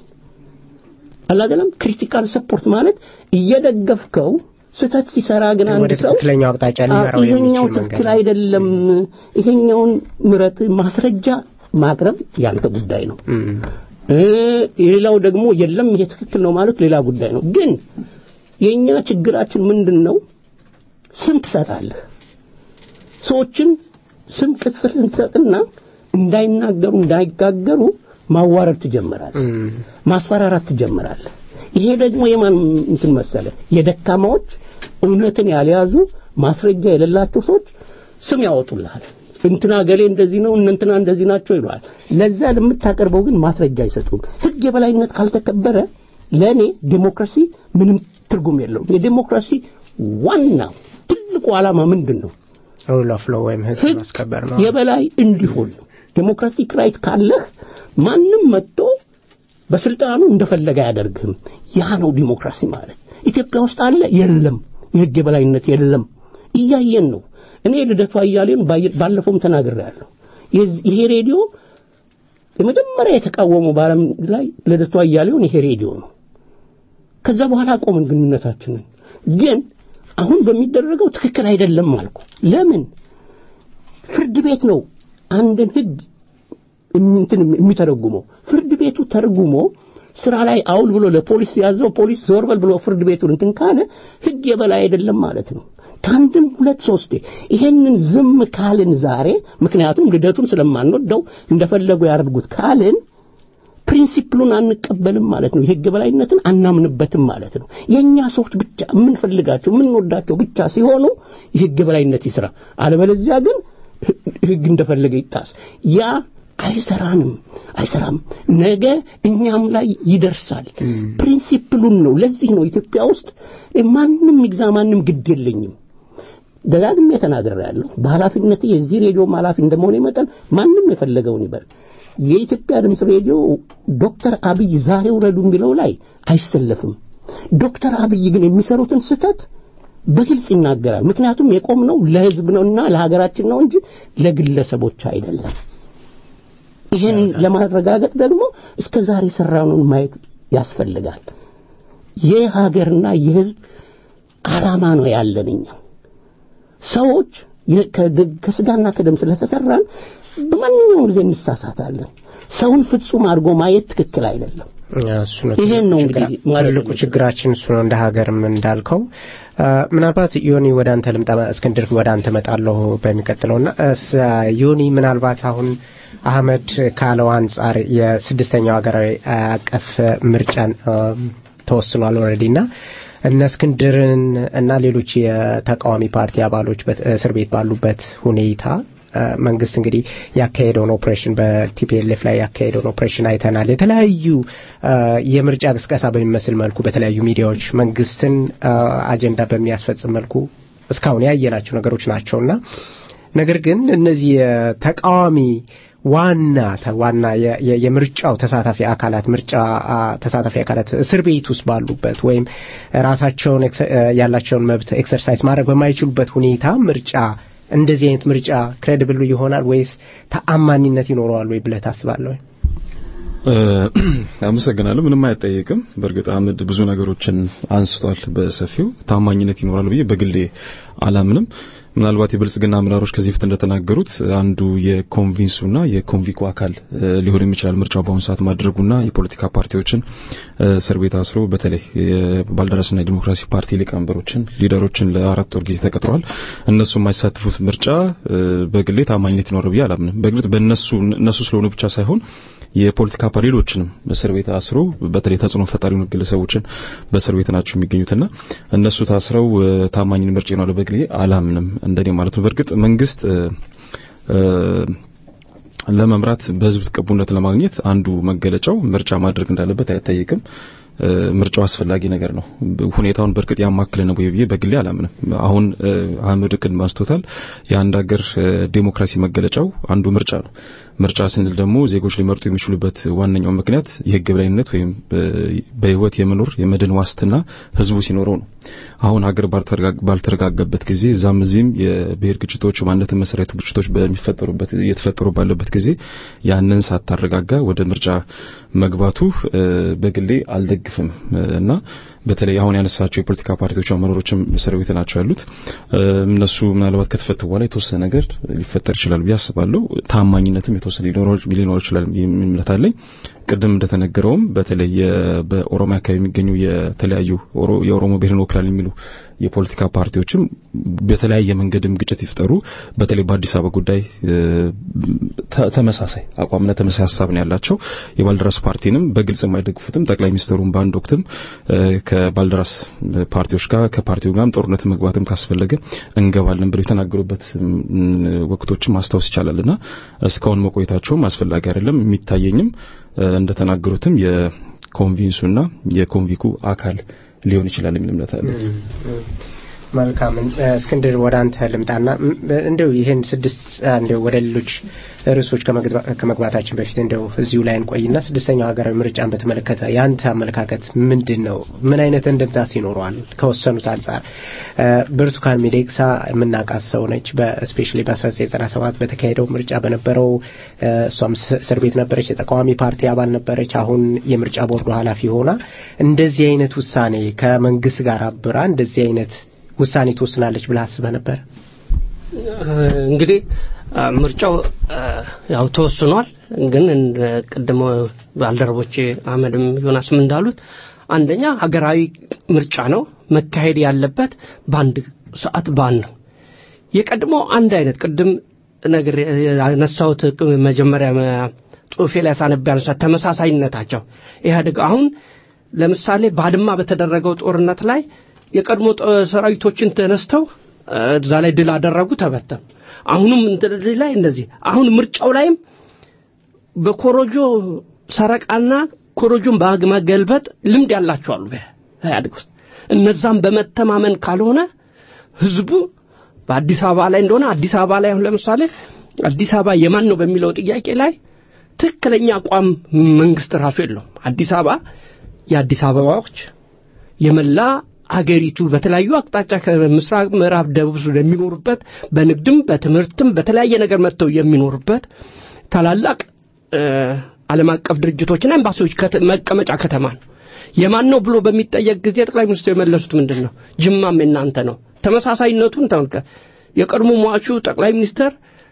አላደለም ክሪቲካል ሰፖርት ማለት እየደገፍከው ስህተት ሲሰራ ግን አንድ ወደ ሰው ትክክለኛው አቅጣጫ ሊመራው አዎ፣ ይሄኛው የሚችል መንገድ ትክክል ነው። አይደለም፣ ይሄኛውን ምረጥ፣ ማስረጃ ማቅረብ ያንተ ጉዳይ ነው። እም፣ እ ሌላው ደግሞ የለም ይሄ ትክክል ነው ማለት ሌላ ጉዳይ ነው። ግን የኛ ችግራችን ምንድን ነው? ስም ትሰጣለህ። ሰዎችን ስም ቅጽል ትሰጥና እንዳይናገሩ እንዳይጋገሩ ማዋረድ ትጀምራለህ፣ እም፣ ማስፈራራት ትጀምራለህ። ይሄ ደግሞ የማን እንትን መሰለ የደካማዎች እውነትን ያልያዙ ማስረጃ የሌላቸው ሰዎች ስም ያወጡልሃል። እንትና ገሌ እንደዚህ ነው እነንትና እንደዚህ ናቸው ይለዋል። ለዛ ለምታቀርበው ግን ማስረጃ አይሰጡም። ህግ የበላይነት ካልተከበረ ለእኔ ዴሞክራሲ ምንም ትርጉም የለውም። የዴሞክራሲ ዋናው ትልቁ ዓላማ ምንድን ነው? ሩል ኦፍ ሎው ወይም ህግ ህግ ማስከበር ነው። የበላይ እንዲሆን ነው። ዴሞክራቲክ ራይት ካለህ ማንም መጥቶ በስልጣኑ እንደፈለገ አያደርግህም። ያ ነው ዲሞክራሲ ማለት። ኢትዮጵያ ውስጥ አለ የለም፣ የህግ የበላይነት የለም። እያየን ነው። እኔ ልደቱ አያሌውን ባየ- ባለፈውም ተናግሬያለሁ። የዚህ- ይሄ ሬዲዮ የመጀመሪያ የተቃወመው በዓለም ላይ ልደቱ አያሌውን ይሄ ሬዲዮ ነው። ከዛ በኋላ አቆምን ግንኙነታችንን። ግን አሁን በሚደረገው ትክክል አይደለም አልኩ። ለምን? ፍርድ ቤት ነው አንድን ህግ እንትን የሚተረጉመው። ፍርድ ቤቱ ተርጉሞ ስራ ላይ አውል ብሎ ለፖሊስ ያዘው፣ ፖሊስ ዞር በል ብሎ ፍርድ ቤቱን እንትን ካለ ህግ የበላይ አይደለም ማለት ነው። ከአንድም ሁለት ሶስቴ ይሄንን ዝም ካልን ዛሬ ምክንያቱም ልደቱን ስለማንወደው እንደፈለጉ ያደርጉት ካልን ፕሪንሲፕሉን አንቀበልም ማለት ነው። የህግ በላይነትን አናምንበትም ማለት ነው። የኛ ሰዎች ብቻ የምንፈልጋቸው የምንወዳቸው ብቻ ሲሆኑ የህግ በላይነት ይስራ፣ አለበለዚያ ግን ህግ እንደፈለገ ይጣስ። ያ አይሰራንም፣ አይሰራም። ነገ እኛም ላይ ይደርሳል። ፕሪንሲፕሉን ነው። ለዚህ ነው ኢትዮጵያ ውስጥ ማንም ይግዛ ማንም ግድ የለኝም ደጋግሜ ተናግሬያለሁ። በኃላፊነት የዚህ ሬዲዮም ኃላፊ እንደመሆነ መጠን ማንም የፈለገውን ይበል። የኢትዮጵያ ድምፅ ሬዲዮ ዶክተር አብይ ዛሬ ውረዱ የሚለው ላይ አይሰለፍም። ዶክተር አብይ ግን የሚሰሩትን ስህተት በግልጽ ይናገራል። ምክንያቱም የቆምነው ለህዝብ ነውና ለሀገራችን ነው እንጂ ለግለሰቦች አይደለም። ይህን ለማረጋገጥ ደግሞ እስከ ዛሬ የሰራነውን ማየት ያስፈልጋል። የሀገርና የህዝብ ዓላማ ነው ያለን እኛ ሰዎች የ- ከድ- ከስጋና ከደም ስለተሰራን በማንኛውም ጊዜ እንሳሳታለን። ሰውን ፍጹም አድርጎ ማየት ትክክል አይደለም። እሱ ነው ይሄን ነው ትልቁ እንግዲህ ችግራ- ማለት ትልቁ ነው። ችግራችን እሱ ነው። እንደ ሀገርም እንዳልከው አ፣ ምናልባት ዮኒ ወደ አንተ ልምጣ፣ እስክንድር ወደ አንተ መጣለሁ በሚቀጥለውና እስ ዮኒ ምናልባት አሁን አህመድ ካለው አንጻር የስድስተኛው ሀገራዊ አቀፍ ምርጫን አ፣ ተወስኗል ኦልሬዲ እና እነ እስክንድርን እና ሌሎች የተቃዋሚ ፓርቲ አባሎች እስር ቤት ባሉበት ሁኔታ መንግስት እንግዲህ ያካሄደውን ኦፕሬሽን በቲፒኤልኤፍ ላይ ያካሄደውን ኦፕሬሽን አይተናል። የተለያዩ የምርጫ ቅስቀሳ በሚመስል መልኩ በተለያዩ ሚዲያዎች መንግስትን አጀንዳ በሚያስፈጽም መልኩ እስካሁን ያየናቸው ነገሮች ናቸውና ነገር ግን እነዚህ ተቃዋሚ ዋና ዋና የምርጫው ተሳታፊ አካላት ምርጫ ተሳታፊ አካላት እስር ቤት ውስጥ ባሉበት ወይም ራሳቸውን ያላቸውን መብት ኤክሰርሳይዝ ማድረግ በማይችሉበት ሁኔታ ምርጫ እንደዚህ አይነት ምርጫ ክሬዲብል ይሆናል ወይስ ተአማኒነት ይኖረዋል ወይ ብለህ ታስባለህ? አመሰግናለሁ። ምንም አይጠየቅም። በእርግጥ አህመድ ብዙ ነገሮችን አንስቷል በሰፊው ታማኝነት ይኖራል ብዬ በግሌ አላምንም። ምናልባት የብልጽግና አመራሮች ከዚህ በፊት እንደተናገሩት አንዱ የኮንቪንሱና የኮንቪኩ አካል ሊሆን የሚችላል ምርጫው በአሁኑ ሰዓት ማድረጉና የፖለቲካ ፓርቲዎችን እስር ቤት አስሮ በተለይ የባልደራስና የዲሞክራሲ ፓርቲ ሊቀመንበሮችን ሊደሮችን ለአራት ወር ጊዜ ተቀጥሯል። እነሱ የማይሳተፉት ምርጫ በግሌ ታማኝነት ይኖር ብዬ አላምንም። በግልጽ በእነሱ እነሱ ስለሆኑ ብቻ ሳይሆን የፖለቲካ ፓርቲዎችንም እስር ቤት አስሮ በተለይ ተጽዕኖ ፈጣሪ የሆኑ ግለሰቦችን በእስር ቤት ናቸው የሚገኙትና እነሱ ታስረው ታማኝ ምርጫ ይኖራል በግሌ አላምንም እንደኔ ማለት ነው። በእርግጥ መንግስት ለመምራት በህዝብ ተቀቡነት ለማግኘት አንዱ መገለጫው ምርጫ ማድረግ እንዳለበት አይጠይቅም። ምርጫው አስፈላጊ ነገር ነው። ሁኔታውን በእርግጥ ያማክለ ነው ብዬ በግሌ አላምንም። አሁን አህመድ ቅድም አንስቶታል። የአንድ ሀገር ዴሞክራሲ መገለጫው አንዱ ምርጫ ነው። ምርጫ ስንል ደግሞ ዜጎች ሊመርጡ የሚችሉበት ዋነኛው ምክንያት የህግ የበላይነት ወይም በህይወት የመኖር የመድን ዋስትና ህዝቡ ሲኖረው ነው። አሁን ሀገር ባልተረጋጋበት ጊዜ እዛም እዚህም የብሔር ግጭቶች፣ ማንነት መሰረቱ ግጭቶች በሚፈጠሩበት እየተፈጠሩ ባለበት ጊዜ ያንን ሳታረጋጋ ወደ ምርጫ መግባቱ በግሌ አልደግፍም እና በተለይ አሁን ያነሳቸው የፖለቲካ ፓርቲዎች አመራሮችም እስር ቤት ናቸው ያሉት። እነሱ ምናልባት ከተፈቱ በኋላ የተወሰነ ነገር ሊፈጠር ይችላል ብዬ አስባለሁ። ታማኝነትም የተወሰነ ሊኖር ይችላል እምነት አለኝ። ቅድም እንደተነገረውም በተለይ በኦሮሚያ አካባቢ የሚገኙ የተለያዩ የኦሮሞ ብሔርን ወክላል የሚሉ የፖለቲካ ፓርቲዎችም በተለያየ መንገድም ግጭት ይፍጠሩ በተለይ በአዲስ አበባ ጉዳይ ተመሳሳይ አቋምና ተመሳሳይ ሀሳብ ነው ያላቸው። የባልደራስ ፓርቲንም በግልጽ የማይደግፉትም ጠቅላይ ሚኒስትሩም በአንድ ወቅትም ከባልደራስ ፓርቲዎች ጋር ከፓርቲው ጋርም ጦርነት መግባትም ካስፈለገ እንገባለን ብለው የተናገሩበት ወቅቶችም ማስታወስ ይቻላልና እስካሁን መቆየታቸውም አስፈላጊ አይደለም። የሚታየኝም እንደተናገሩትም የኮንቪንሱና የኮንቪኩ አካል ሊሆን ይችላል የሚል እምነት አለ። መልካም እስክንድር ወደ አንተ ልምጣና እንደው ይህን ስድስት እንደው ወደ ሌሎች ርዕሶች ከመግባታችን በፊት እንደው እዚሁ ላይ እንቆይና ስድስተኛው ሀገራዊ ምርጫን በተመለከተ የአንተ አመለካከት ምንድን ነው? ምን አይነት እንድምታስ ይኖረዋል? ከወሰኑት አንጻር ብርቱካን ሚደቅሳ የምናውቃት ሰው ነች። በስፔሻሊ በ1997 በተካሄደው ምርጫ በነበረው እሷም እስር ቤት ነበረች። የተቃዋሚ ፓርቲ አባል ነበረች። አሁን የምርጫ ቦርዱ ኃላፊ ሆና እንደዚህ አይነት ውሳኔ ከመንግስት ጋር አብራ እንደዚህ አይነት ውሳኔ ትወስናለች ብለህ አስበህ ነበር? እንግዲህ ምርጫው ያው ተወስኗል። ግን ቅድሞ ባልደረቦች አህመድም ዮናስም እንዳሉት አንደኛ ሀገራዊ ምርጫ ነው መካሄድ ያለበት በአንድ ሰዓት በአንድ ነው። የቀድሞ አንድ አይነት ቅድም ነገር ያነሳሁት መጀመሪያ ጽሁፌ ላይ ሳነብ ያነሳ ተመሳሳይነታቸው ኢህአዴግ አሁን ለምሳሌ ባድማ በተደረገው ጦርነት ላይ የቀድሞ ሰራዊቶችን ተነስተው እዛ ላይ ድል አደረጉ፣ ተበተኑ። አሁንም እንደዚህ ላይ እንደዚህ አሁን ምርጫው ላይም በኮሮጆ ሰረቃና ኮሮጆን በመገልበጥ ልምድ ያላቸው አሉ በኢህአዴግ ውስጥ። እነዛም በመተማመን ካልሆነ ህዝቡ በአዲስ አበባ ላይ እንደሆነ አዲስ አበባ ላይ አሁን ለምሳሌ አዲስ አበባ የማን ነው በሚለው ጥያቄ ላይ ትክክለኛ አቋም መንግስት ራሱ የለውም። አዲስ አበባ የአዲስ አበባዎች የመላ አገሪቱ በተለያዩ አቅጣጫ ከምስራቅ፣ ምዕራብ፣ ደቡብ የሚኖሩበት በንግድም በትምህርትም በተለያየ ነገር መጥተው የሚኖሩበት ታላላቅ ዓለም አቀፍ ድርጅቶችና ኤምባሲዎች መቀመጫ ከተማ ነው። የማን ነው ብሎ በሚጠየቅ ጊዜ ጠቅላይ ሚኒስትሩ የመለሱት ምንድን ነው? ጅማም የናንተ ነው። ተመሳሳይነቱን ተመልከት። የቀድሞ ሟቹ ጠቅላይ ሚኒስትር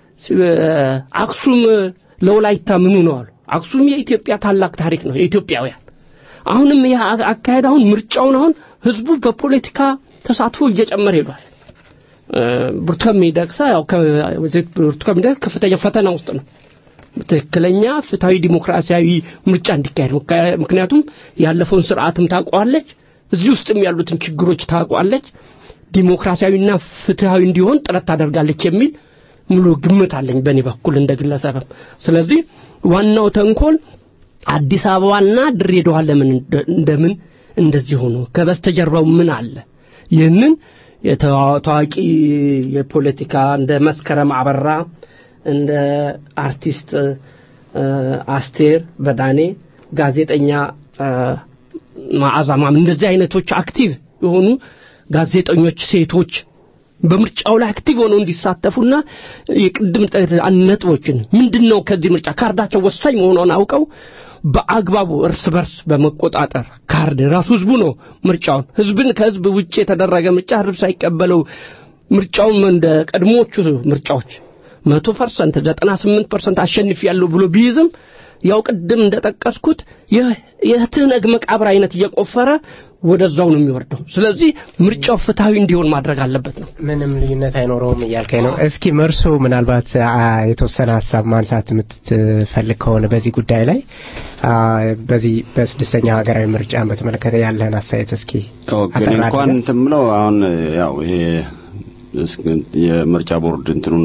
አክሱም ለወላይታ ምኑ ነው አሉ። አክሱም የኢትዮጵያ ታላቅ ታሪክ ነው የኢትዮጵያውያን አሁንም ይህ አካሄድ አሁን ምርጫውን አሁን ህዝቡ በፖለቲካ ተሳትፎ እየጨመረ ሄዷል። ብርቱካን ሚደቅሳ ያው ብርቱካን ሚደቅሳ ከፍተኛ ፈተና ውስጥ ነው ትክክለኛ ፍትሐዊ ዲሞክራሲያዊ ምርጫ እንዲካሄድ ነው። ከ- ምክንያቱም ያለፈውን ስርዓትም ታውቋለች፣ እዚህ ውስጥም ያሉትን ችግሮች ታውቋለች። ዲሞክራሲያዊና ፍትሐዊ እንዲሆን ጥረት ታደርጋለች የሚል ሙሉ ግምት አለኝ በእኔ በኩል እንደ ግለሰብም። ስለዚህ ዋናው ተንኮል አዲስ አበባና ድሬዳዋ ለምን እንደ- እንደምን እንደዚህ ሆኖ ከበስተጀርባው ምን አለ? ይህንን የታዋ- ታዋቂ የፖለቲካ እንደ መስከረም አበራ እንደ አርቲስት እ፣ አስቴር በዳኔ ጋዜጠኛ እ፣ መዓዛ ማም እንደዚህ አይነቶች አክቲቭ የሆኑ ጋዜጠኞች ሴቶች በምርጫው ላይ አክቲቭ ሆነው እንዲሳተፉና የቅድም ጠ- ነጥቦችን ምንድን ነው ከዚህ ምርጫ ካርዳቸው ወሳኝ መሆኗን አውቀው በአግባቡ እርስ በርስ በመቆጣጠር ካርድ ራሱ ህዝቡ ነው ምርጫውን ህዝብን ከህዝብ ውጭ የተደረገ ምርጫ ህዝብ ሳይቀበለው ምርጫውን እንደ ቀድሞዎቹ ምርጫዎች መቶ ፐርሰንት ዘጠና ስምንት ፐርሰንት አሸንፍ ያለው ብሎ ቢይዝም ያው ቅድም እንደጠቀስኩት የ- የትህነግ መቃብር አይነት እየቆፈረ ወደዛው ነው የሚወርደው። ስለዚህ ምርጫው ፍትሐዊ እንዲሆን ማድረግ አለበት ነው። ምንም ልዩነት አይኖረውም እያልከኝ ነው። እስኪ መርሶ ምናልባት አ፣ የተወሰነ ሀሳብ ማንሳት የምትፈልግ ከሆነ በዚህ ጉዳይ ላይ አ፣ በዚህ በስድስተኛው ሀገራዊ ምርጫን በተመለከተ ያለህን አስተያየት እስኪ ኦኬ አጠር እንኳን አድርገህ። እንትን ምለው አሁን ያው ይሄ እስ- የምርጫ ቦርድ እንትኑን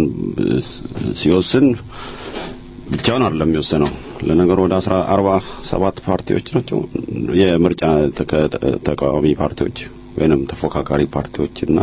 ሲወስን ብቻውን አይደለም የሚወሰነው። ለነገሩ ወደ አስራ አርባ ሰባት ፓርቲዎች ናቸው የምርጫ ተከ- ተቃዋሚ ፓርቲዎች ወይንም ተፎካካሪ ፓርቲዎች እና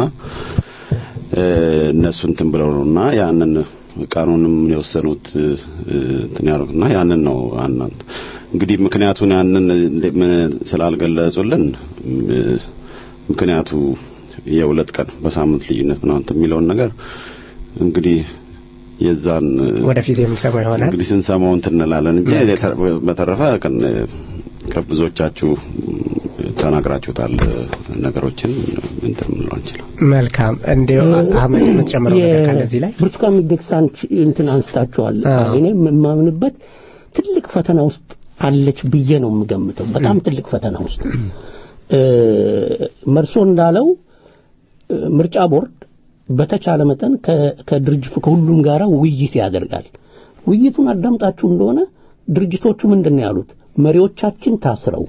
እ፣ እነሱ እንትን ብለው ነውና ያንን ቃኑንም የወሰኑት እ፣ እንትን ያሉትና ያንን ነው አናንት እንግዲህ ምክንያቱን ያንን እንደ- ምን ስላልገለጹልን እ፣ ምክንያቱ የሁለት ቀን በሳምንት ልዩነት ምናምን እንትን የሚለውን ነገር እንግዲህ የዛን ወደፊት የምንሰማው ይሆናል። እንግዲህ ስንሰማው እንትን እንላለን እንጂ በተረፈ ከን- ከብዙዎቻችሁ ተናግራችሁታል ነገሮችን እንትን ምንለው አንችልም። መልካም እንዲሁ አህመድ የምትጨምረው ነገር ካለ እዚህ ላይ ብርቱካን ሚደቅሳን ች- እንትን አንስታችኋል። አዎ። እኔ የማምንበት ትልቅ ፈተና ውስጥ አለች ብዬ ነው የምገምተው። በጣም ትልቅ ፈተና ውስጥ እ፣ መርሶ እንዳለው እ፣ ምርጫ ቦርድ በተቻለ መጠን ከ- ከድርጅቱ ከሁሉም ጋር ውይይት ያደርጋል። ውይይቱን አዳምጣችሁ እንደሆነ ድርጅቶቹ ምንድን ነው ያሉት? መሪዎቻችን ታስረው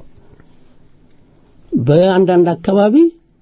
በአንዳንድ አካባቢ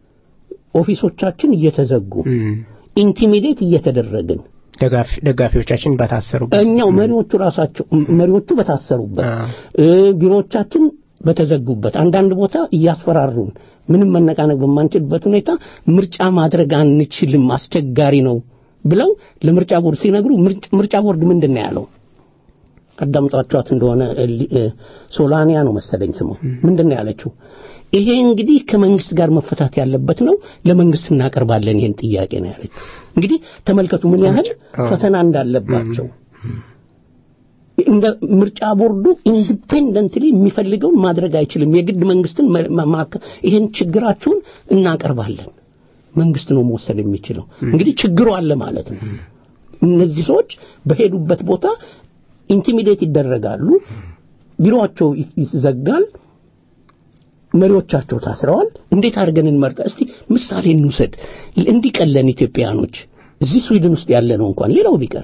ኦፊሶቻችን እየተዘጉ እም፣ ኢንቲሚዴት እየተደረግን ደጋፊ- ደጋፊዎቻችን በታሰሩበት እኛው መሪዎቹ ራሳቸው መሪዎቹ በታሰሩበት አ። እ፣ ቢሮዎቻችን በተዘጉበት አንዳንድ ቦታ እያስፈራሩን ምንም መነቃነቅ በማንችልበት ሁኔታ ምርጫ ማድረግ አንችልም፣ አስቸጋሪ ነው ብለው ለምርጫ ቦርድ ሲነግሩ ምርጭ- ምርጫ ቦርድ ምንድን ነው ያለው? አዳምጧቸዋት እንደሆነ እ፣ ሊ- እ፣ ሶላኒያ ነው መሰለኝ ስሙ። ምንድን ነው ያለችው? ይሄ እንግዲህ ከመንግስት ጋር መፈታት ያለበት ነው፣ ለመንግስት እናቀርባለን ይሄን ጥያቄ ነው ያለችው። እንግዲህ ተመልከቱ ምን ያህል ፈተና እንዳለባቸው እንደ ምርጫ ቦርዱ ኢንዲፔንደንትሊ የሚፈልገውን ማድረግ አይችልም። የግድ መንግስትን መ- ማ- ማከ- ይሄን ችግራችሁን እናቀርባለን። መንግስት ነው መወሰን የሚችለው። እንግዲህ ችግሩ አለ ማለት ነው። እነዚህ ሰዎች በሄዱበት ቦታ ኢንቲሚዴት ይደረጋሉ፣ ቢሮአቸው ይ- ይዘጋል፣ መሪዎቻቸው ታስረዋል። እንዴት አድርገን እንመርጣ? እስቲ ምሳሌ እንውሰድ። እንዲቀለን ኢትዮጵያኖች እዚህ ስዊድን ውስጥ ያለ ነው እንኳን ሌላው ቢቀር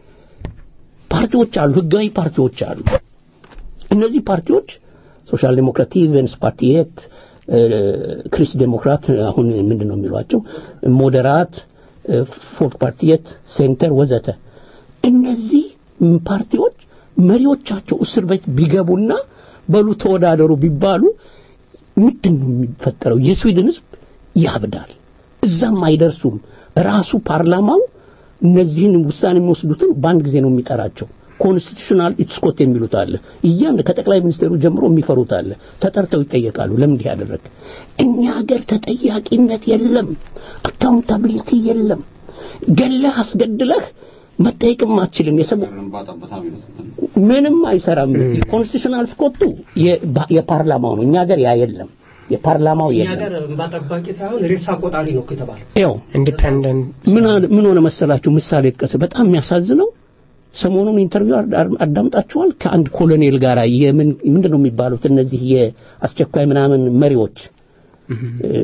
ፓርቲዎች አሉ፣ ህጋዊ ፓርቲዎች አሉ። እነዚህ ፓርቲዎች ሶሻል ዴሞክራቲቭንስ ፓርቲየት፣ ክሪስ ዴሞክራት አሁን ምንድን ነው የሚሏቸው ሞዴራት፣ ፎልክ ፓርቲየት፣ ሴንተር ወዘተ። እነዚህ ም- ፓርቲዎች መሪዎቻቸው እስር ቤት ቢገቡና በሉ ተወዳደሩ ቢባሉ ምንድን ነው የሚፈጠረው? የስዊድን ህዝብ ያብዳል። እዛም አይደርሱም። ራሱ ፓርላማው እነዚህን ውሳኔ የሚወስዱትን በአንድ ጊዜ ነው የሚጠራቸው። ኮንስቲቱሽናል ኢትስኮት የሚሉት አለ። እያን ከጠቅላይ ሚኒስቴሩ ጀምሮ የሚፈሩት አለ። ተጠርተው ይጠየቃሉ። ለምን እንዲህ ያደረግ? እኛ ሀገር ተጠያቂነት የለም፣ አካውንታቢሊቲ የለም። ገለህ አስገድለህ መጠየቅም አትችልም። የሰው ምንም አይሰራም። ኮንስቲቱሽናል ስኮቱ የባ- የፓርላማው ነው። እኛ ሀገር ያ የለም። የፓርላማው እኛ የለም። ሀገር እንባ ጠባቂ ሳይሆን ሬሳ ቆጣሪ ነው የተባለው። ያው ኢንዲፔንደንት ምን አለ- ምን ሆነ መሰላችሁ? ምሳሌ ጥቀስ። በጣም የሚያሳዝነው ሰሞኑን ኢንተርቪው አድ- አዳምጣችኋል። ከአንድ ኮሎኔል ጋር የምን ምንድን ነው የሚባሉት እነዚህ የአስቸኳይ ምናምን መሪዎች እ፣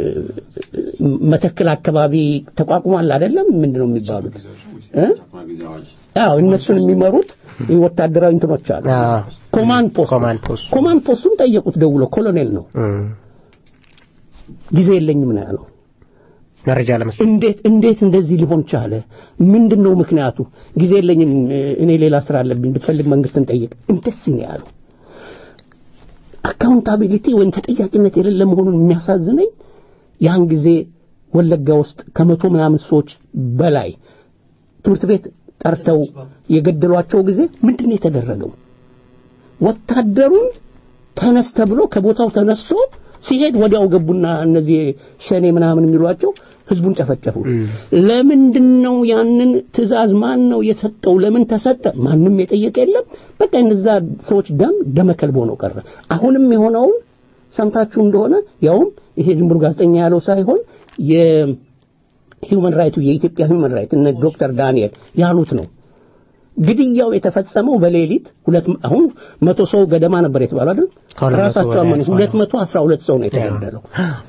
መተክል አካባቢ ተቋቁሟል አይደለም? ምንድን ነው የሚባሉት እ? አዎ እነሱን የሚመሩት ወታደራዊ እንትኖች አሉ አዎ። ኮማንድ ፖስት ኮማንድ ፖስት ኮማንድ ፖስቱን ጠየቁት ደውሎ ኮሎኔል ነው እም፣ ጊዜ የለኝም ነው ያለው መረጃ ለመስጠት እንዴት እንዴት እንደዚህ ሊሆን ቻለ? ምንድን ነው ምክንያቱ? ጊዜ የለኝም እኔ ሌላ ስራ አለብኝ፣ ብትፈልግ መንግስትን ጠይቅ። እንደዚህ ነው ያለው። አካውንታቢሊቲ ወይም ተጠያቂነት የሌለ መሆኑን የሚያሳዝነኝ ያን ጊዜ ወለጋ ውስጥ ከመቶ ምናምን ሰዎች በላይ ትምህርት ቤት ጠርተው የገደሏቸው ጊዜ ምንድን ነው የተደረገው? ወታደሩን ተነስ ተብሎ ከቦታው ተነስቶ ሲሄድ ወዲያው ገቡና እነዚህ ሸኔ ምናምን የሚሏቸው ህዝቡን ጨፈጨፉ። ለምንድን ነው ያንን ትዕዛዝ ማን ነው የሰጠው? ለምን ተሰጠ? ማንም የጠየቀ የለም። በቃ እነዛ ሰዎች ደም ደመከልብ ሆኖ ቀረ። አሁንም የሆነውን ሰምታችሁ እንደሆነ ያውም ይሄ ዝም ብሎ ጋዜጠኛ ያለው ሳይሆን የሂውመን ራይቱ የኢትዮጵያ ሂውመን ራይት እነ ዶክተር ዳንኤል ያሉት ነው። ግድያው የተፈጸመው በሌሊት ሁለት አሁን መቶ ሰው ገደማ ነበር የተባለው አይደል? ከሁለት መቶ ራሳቸው በላይ አመኑ። ሰው ነው። ሁለት መቶ አስራ ሁለት ሰው ነው የተገደለው።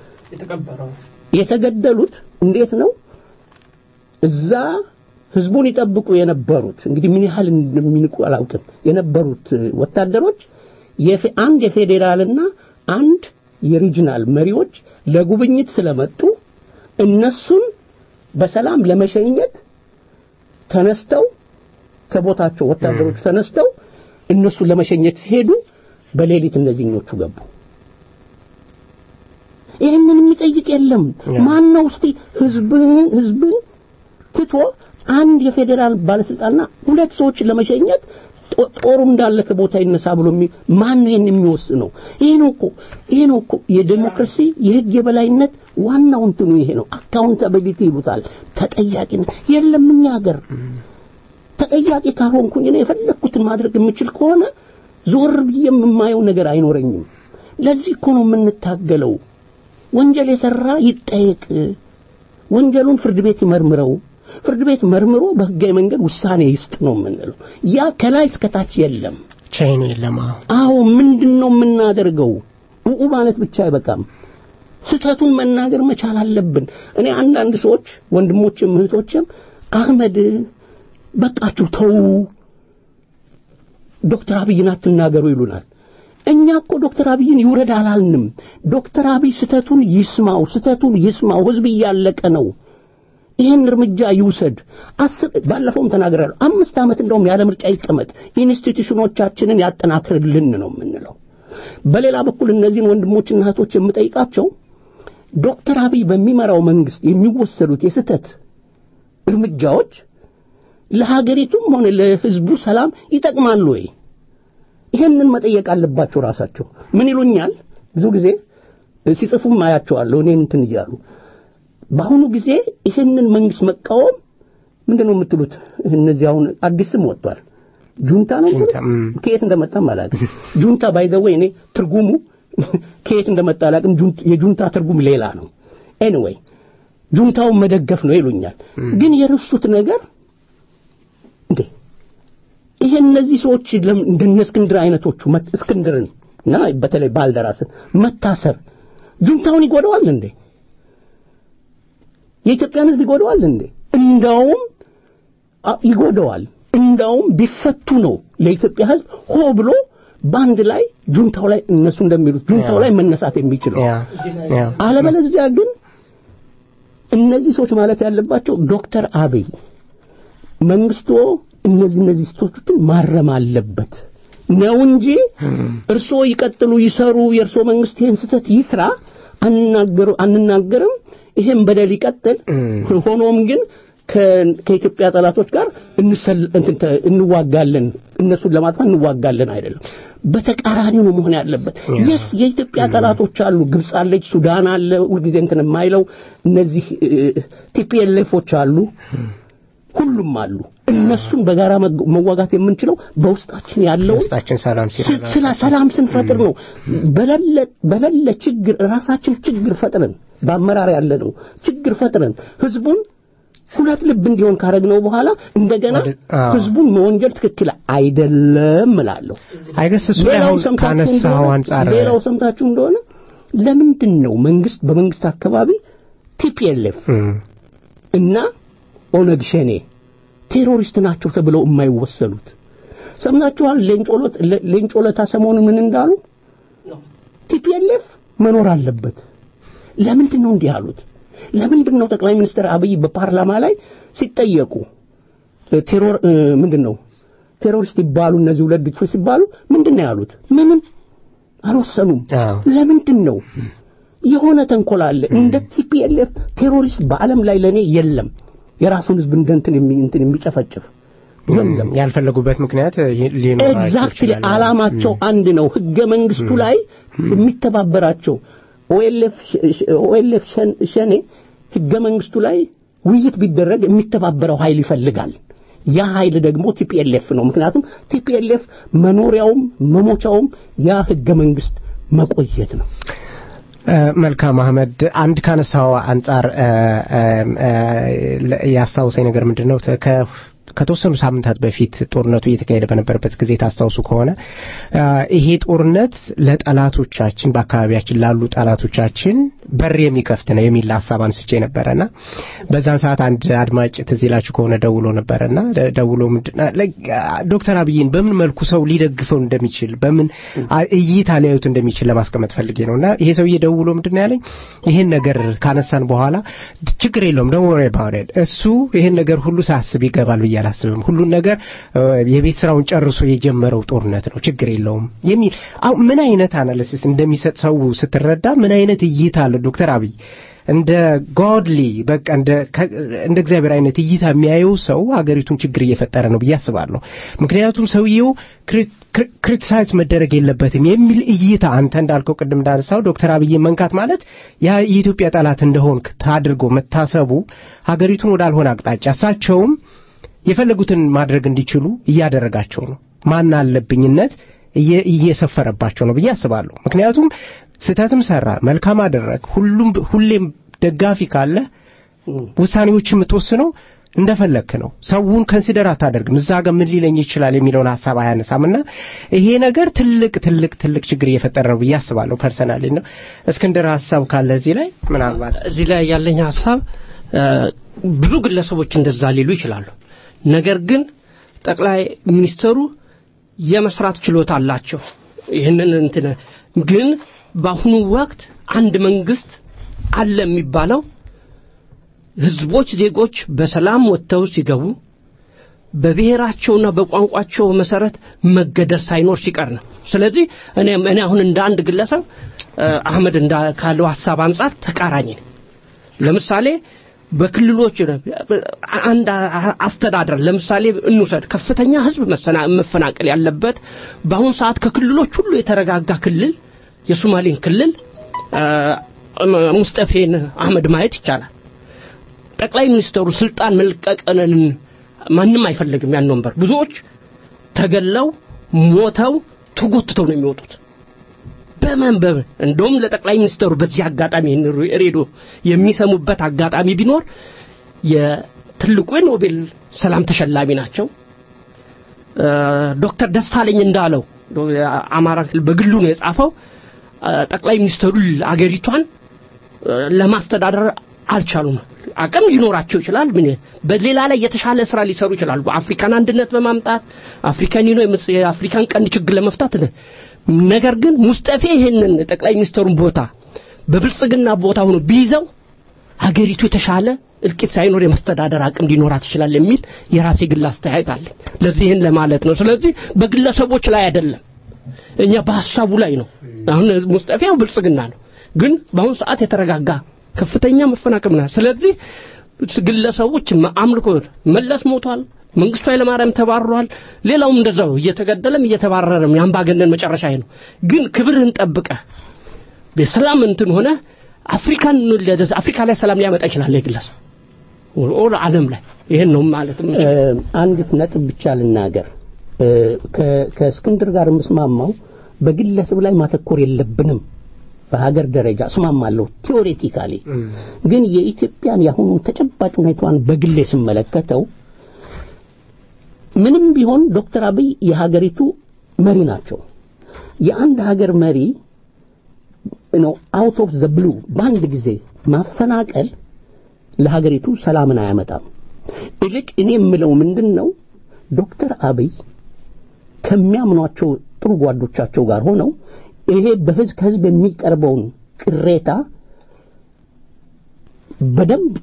የተገደሉት እንዴት ነው? እዛ ህዝቡን ይጠብቁ የነበሩት እንግዲህ ምን ያህል እንደሚንቁ አላውቅም። የነበሩት ወታደሮች የፌ- አንድ የፌዴራልና አንድ የሪጅናል መሪዎች ለጉብኝት ስለመጡ እነሱን በሰላም ለመሸኘት ተነስተው ከቦታቸው ወታደሮቹ ተነስተው እነሱን ለመሸኘት ሲሄዱ በሌሊት እነዚህኞቹ ገቡ። ይህንን የሚጠይቅ የለም። ማን ነው እስቲ ህዝብን ህዝብን ትቶ አንድ የፌዴራል ባለስልጣንና ሁለት ሰዎችን ለመሸኘት ጦ- ጦሩ እንዳለ ከቦታ ይነሳ ብሎ የሚ- ማን ነው ይህን የሚወስነው? ይሄ ነው እኮ ይሄ ነው እኮ የዴሞክራሲ የህግ የበላይነት ዋናው እንትኑ ይሄ ነው። አካውንታቢሊቲ ይሉታል። ተጠያቂነት የለም እኛ ሀገር ተጠያቂ ካልሆንኩኝ እኔ የፈለግኩትን ማድረግ የምችል ከሆነ ዞር ብዬ የማየው ነገር አይኖረኝም። ለዚህ እኮ ነው የምንታገለው። ወንጀል የሰራ ይጠየቅ፣ ወንጀሉን ፍርድ ቤት ይመርምረው፣ ፍርድ ቤት መርምሮ በህጋዊ መንገድ ውሳኔ ይስጥ ነው የምንለው። ያ ከላይ እስከታች የለም። ቻይኑ የለም አዎ አዎ ምንድን ነው የምናደርገው? ኡኡ ማለት ብቻ አይበቃም። ስህተቱን መናገር መቻል አለብን። እኔ አንዳንድ ሰዎች ወንድሞችም እህቶችም አህመድ በቃችሁ ተው፣ ዶክተር አብይን አትናገሩ ይሉናል። እኛ እኮ ዶክተር አብይን ይውረድ አላልንም። ዶክተር አብይ ስህተቱን ይስማው፣ ስህተቱን ይስማው። ህዝብ እያለቀ ነው። ይህን እርምጃ ይውሰድ። አስር ባለፈውም ተናግራለሁ። አምስት ዓመት እንደውም ያለ ምርጫ ይቀመጥ፣ ኢንስቲትዩሽኖቻችንን ያጠናክርልን ነው የምንለው። በሌላ በኩል እነዚህን ወንድሞችና እህቶች የምጠይቃቸው ዶክተር አብይ በሚመራው መንግስት የሚወሰዱት የስህተት እርምጃዎች ለሀገሪቱም ሆነ ለህዝቡ ሰላም ይጠቅማሉ ወይ? ይሄንን መጠየቅ አለባቸው ራሳቸው። ምን ይሉኛል? ብዙ ጊዜ ሲጽፉም አያቸዋለሁ እኔ እንትን እያሉ በአሁኑ ጊዜ ይህንን መንግስት መቃወም ምንድን ነው የምትሉት? እነዚህ አሁን አዲስ ስም ወጥቷል። ጁንታ ነው የምትሉት? ጁንታ፣ ም። ከየት እንደመጣም አላውቅም። ጁንታ ባይ ዘ ዌይ እኔ ትርጉሙ ከየት እንደመጣ አላውቅም። ጁንት- የጁንታ ትርጉም ሌላ ነው። ኤኒዌይ ጁንታውን መደገፍ ነው ይሉኛል። ግን የረሱት ነገር እንዴ ይሄ እነዚህ ሰዎች ለምን እንደነ እስክንድር አይነቶቹ መት- እስክንድርን እና በተለይ ባልደራስን መታሰር ጁንታውን ይጎዳዋል እንዴ? የኢትዮጵያን ሕዝብ ይጎዳዋል እንዴ? እንዳውም አ- ይጎዳዋል። እንዳውም ቢፈቱ ነው ለኢትዮጵያ ሕዝብ ሆ ብሎ በአንድ ላይ ጁንታው ላይ እነሱ እንደሚሉት ጁንታው ላይ መነሳት የሚችለው ያ ያ አለበለዚያ ግን እነዚህ ሰዎች ማለት ያለባቸው ዶክተር አብይ መንግስቶ እነዚህ እነዚህ ስህተቶችን ማረም አለበት ነው እንጂ እርስዎ ይቀጥሉ ይሰሩ፣ የእርስዎ መንግስት ይህን ስህተት ይስራ አንናገሩ አንናገርም፣ ይህም በደል ይቀጥል። ሆኖም ግን ከ- ከኢትዮጵያ ጠላቶች ጋር እንሰል- እንትን ተ- እንዋጋለን፣ እነሱን ለማጥፋት እንዋጋለን አይደለም። በተቃራኒው ነው መሆን ያለበት። የስ የኢትዮጵያ ጠላቶች አሉ፣ ግብፅ አለች፣ ሱዳን አለ፣ ሁልጊዜ እንትን የማይለው እነዚህ ቲፒኤልኤፎች አሉ፣ ሁሉም አሉ። እነሱን በጋራ መግ- መዋጋት የምንችለው በውስጣችን ያለውን ውስጣችን ሰላም ስ- ሲረጋጋ ስለ ሰላም ስንፈጥር ነው። በሌለ በሌለ ችግር ራሳችን ችግር ፈጥረን በአመራር ያለ ነው ችግር ፈጥረን ህዝቡን ሁለት ልብ እንዲሆን ካረግነው በኋላ እንደገና ወደ- አዎ። ህዝቡን መወንጀል ትክክል አይደለም እላለሁ። አይገስ እሱ ላይ ሌላው አሁን ሰምታችሁ ካነሳው እንደሆነ- አንጻር ሌላው ሰምታችሁ እንደሆነ ለምንድን ነው መንግስት በመንግስት አካባቢ ቲፒኤልኤፍ እም፣ እና ኦነግ ሸኔ ቴሮሪስት ናቸው ተብለው የማይወሰዱት? ሰምናችኋል? ሌንጮ ለታ ሰሞኑ ምን እንዳሉ ቲፒኤልኤፍ መኖር አለበት። ለምንድን ነው እንዲህ ያሉት? ለምንድን ነው ጠቅላይ ሚኒስትር አብይ በፓርላማ ላይ ሲጠየቁ ቴሮር ምንድን ነው ቴሮሪስት ይባሉ እነዚህ ሁለት ድርጅቶች ሲባሉ ምንድን ነው ያሉት? ምንም አልወሰኑም። ለምንድን ነው የሆነ ተንኮል አለ። እንደ ቲፒኤልኤፍ ቴሮሪስት በዓለም ላይ ለኔ የለም። የራሱን ህዝብ እንደ እንትን እንትን የሚጨፈጭፍ የለም። ያልፈለጉበት ምክንያት ሊኖር ኤግዛክትሊ ዓላማቸው አንድ ነው። ህገ መንግስቱ ላይ የሚተባበራቸው ኦኤልኤፍ ሸኔ ህገ መንግስቱ ላይ ውይይት ቢደረግ የሚተባበረው ኃይል ይፈልጋል። ያ ኃይል ደግሞ ቲፒኤልኤፍ ነው። ምክንያቱም ቲፒኤልኤፍ መኖሪያውም መሞቻውም ያ ህገ መንግስት መቆየት ነው። መልካም አህመድ፣ አንድ ካነሳው አንጻር ያስታውሰኝ ነገር ምንድን ነው ከተወሰኑ ሳምንታት በፊት ጦርነቱ እየተካሄደ በነበረበት ጊዜ ታስታውሱ ከሆነ ይሄ ጦርነት ለጠላቶቻችን በአካባቢያችን ላሉ ጠላቶቻችን በር የሚከፍት ነው የሚል ሀሳብ አንስቼ ነበረና በዛን ሰዓት አንድ አድማጭ ትዝ ይላችሁ ከሆነ ደውሎ ነበረና ደውሎ ዶክተር አብይን በምን መልኩ ሰው ሊደግፈው እንደሚችል በምን እይታ ሊያዩት እንደሚችል ለማስቀመጥ ፈልጌ ነው እና ይሄ ሰውዬ ደውሎ ምንድን ያለኝ ይሄን ነገር ካነሳን በኋላ ችግር የለውም ደግሞ እሱ ይሄን ነገር ሁሉ ሳስብ ይገባል ብዬ አላስብም። ሁሉን ነገር የቤት ስራውን ጨርሶ የጀመረው ጦርነት ነው፣ ችግር የለውም የሚል ምን አይነት አናሊሲስ እንደሚሰጥ ሰው ስትረዳ ምን አይነት እይታ አለ ዶክተር አብይ እንደ ጎድሊ በቃ እንደ እግዚአብሔር አይነት እይታ የሚያየው ሰው ሀገሪቱን ችግር እየፈጠረ ነው ብዬ አስባለሁ። ምክንያቱም ሰውየው ክሪቲሳይዝ መደረግ የለበትም የሚል እይታ አንተ እንዳልከው ቅድም እንዳነሳው ዶክተር አብይ መንካት ማለት ያ የኢትዮጵያ ጠላት እንደሆን ታድርጎ መታሰቡ ሀገሪቱን ወዳልሆነ አቅጣጫ እሳቸውም የፈለጉትን ማድረግ እንዲችሉ እያደረጋቸው ነው። ማን አለብኝነት እየሰፈረባቸው ነው ብዬ አስባለሁ። ምክንያቱም ስህተትም ሰራ መልካም አደረግ ሁሉም ሁሌም ደጋፊ ካለ ውሳኔዎች የምትወስነው እንደፈለክ ነው። ሰውን ከንሲደር አታደርግም። እዛ ጋር ምን ሊለኝ ይችላል የሚለውን ሀሳብ አያነሳምና ይሄ ነገር ትልቅ ትልቅ ትልቅ ችግር እየፈጠረ ነው ብዬ አስባለሁ። ፐርሰናሊ ነው። እስክንድር ሀሳብ ካለ እዚህ ላይ ምናልባት እዚህ ላይ ያለኝ ሀሳብ ብዙ ግለሰቦች እንደዛ ሊሉ ይችላሉ። ነገር ግን ጠቅላይ ሚኒስተሩ የመስራት ችሎታ አላቸው። ይህንን እንትን ግን በአሁኑ ወቅት አንድ መንግስት አለ የሚባለው ህዝቦች፣ ዜጎች በሰላም ወጥተው ሲገቡ በብሔራቸውና በቋንቋቸው መሰረት መገደር ሳይኖር ሲቀር ነው። ስለዚህ እኔ እኔ አሁን እንደ አንድ ግለሰብ አህመድ እንዳ ካለው ሀሳብ አንጻር ተቃራኝ ነኝ። ለምሳሌ በክልሎች አንድ አስተዳደር ለምሳሌ እንውሰድ። ከፍተኛ ህዝብ መፈናቀል ያለበት በአሁኑ ሰዓት ከክልሎች ሁሉ የተረጋጋ ክልል የሶማሌን ክልል ሙስጠፌን አህመድ ማየት ይቻላል። ጠቅላይ ሚኒስተሩ ስልጣን መልቀቅንን ማንም አይፈልግም ያን ወንበር። ብዙዎች ተገለው ሞተው ተጎትተው ነው የሚወጡት። በመንበብ እንደውም ለጠቅላይ ሚኒስተሩ በዚህ አጋጣሚ ሬዲዮ የሚሰሙበት አጋጣሚ ቢኖር የትልቁ የኖቤል ሰላም ተሸላሚ ናቸው። ዶክተር ደሳለኝ እንዳለው አማራ ክልል በግሉ ነው የጻፈው። ጠቅላይ ሚኒስተሩ አገሪቷን ለማስተዳደር አልቻሉም። አቅም ሊኖራቸው ይችላል። ምን በሌላ ላይ የተሻለ ስራ ሊሰሩ ይችላሉ። አፍሪካን አንድነት በማምጣት አፍሪካን ዩኖ የአፍሪካን ቀንድ ችግር ለመፍታት ነገር ግን ሙስጠፌ ይሄንን ጠቅላይ ሚኒስተሩን ቦታ በብልጽግና ቦታ ሆኖ ቢይዘው ሀገሪቱ የተሻለ እልቂት ሳይኖር የመስተዳደር አቅም ሊኖራት ይችላል የሚል የራሴ ግል አስተያየት አለኝ። ለዚህ ይህን ለማለት ነው። ስለዚህ በግለሰቦች ላይ አይደለም፣ እኛ በሀሳቡ ላይ ነው። አሁን ሙስጠፌ ያው ብልጽግና ነው፣ ግን በአሁኑ ሰዓት የተረጋጋ ከፍተኛ መፈናቀል ነው። ስለዚህ ግለሰቦች አምልኮ መለስ ሞቷል፣ መንግስቱ ኃይለማርያም ተባሯል፣ ሌላውም እንደዛው እየተገደለም እየተባረረም የአምባገነን መጨረሻ ነው። ግን ክብርህን ጠብቀህ በሰላም እንትን ሆነ አፍሪካን አፍሪካ ላይ ሰላም ሊያመጣ ይችላል የግለሰብ ኦል ዓለም ላይ ይሄን ነው ማለት አንዲት ነጥብ ብቻ ልናገር። ከእስክንድር ጋር የምስማማው በግለሰብ ላይ ማተኮር የለብንም። በሀገር ደረጃ እስማማለሁ ቲዎሬቲካሊ። ግን የኢትዮጵያን የአሁኑን ተጨባጭ ሁኔታዋን በግሌ ስመለከተው ምንም ቢሆን ዶክተር አብይ የሀገሪቱ መሪ ናቸው። የአንድ ሀገር መሪ ነው አውት ኦፍ ዘ ብሉ በአንድ ጊዜ ማፈናቀል ለሀገሪቱ ሰላምን አያመጣም። ይልቅ እኔ የምለው ምንድን ነው ዶክተር አብይ ከሚያምኗቸው ጥሩ ጓዶቻቸው ጋር ሆነው ይሄ በህዝብ ከህዝብ የሚቀርበውን ቅሬታ በደንብ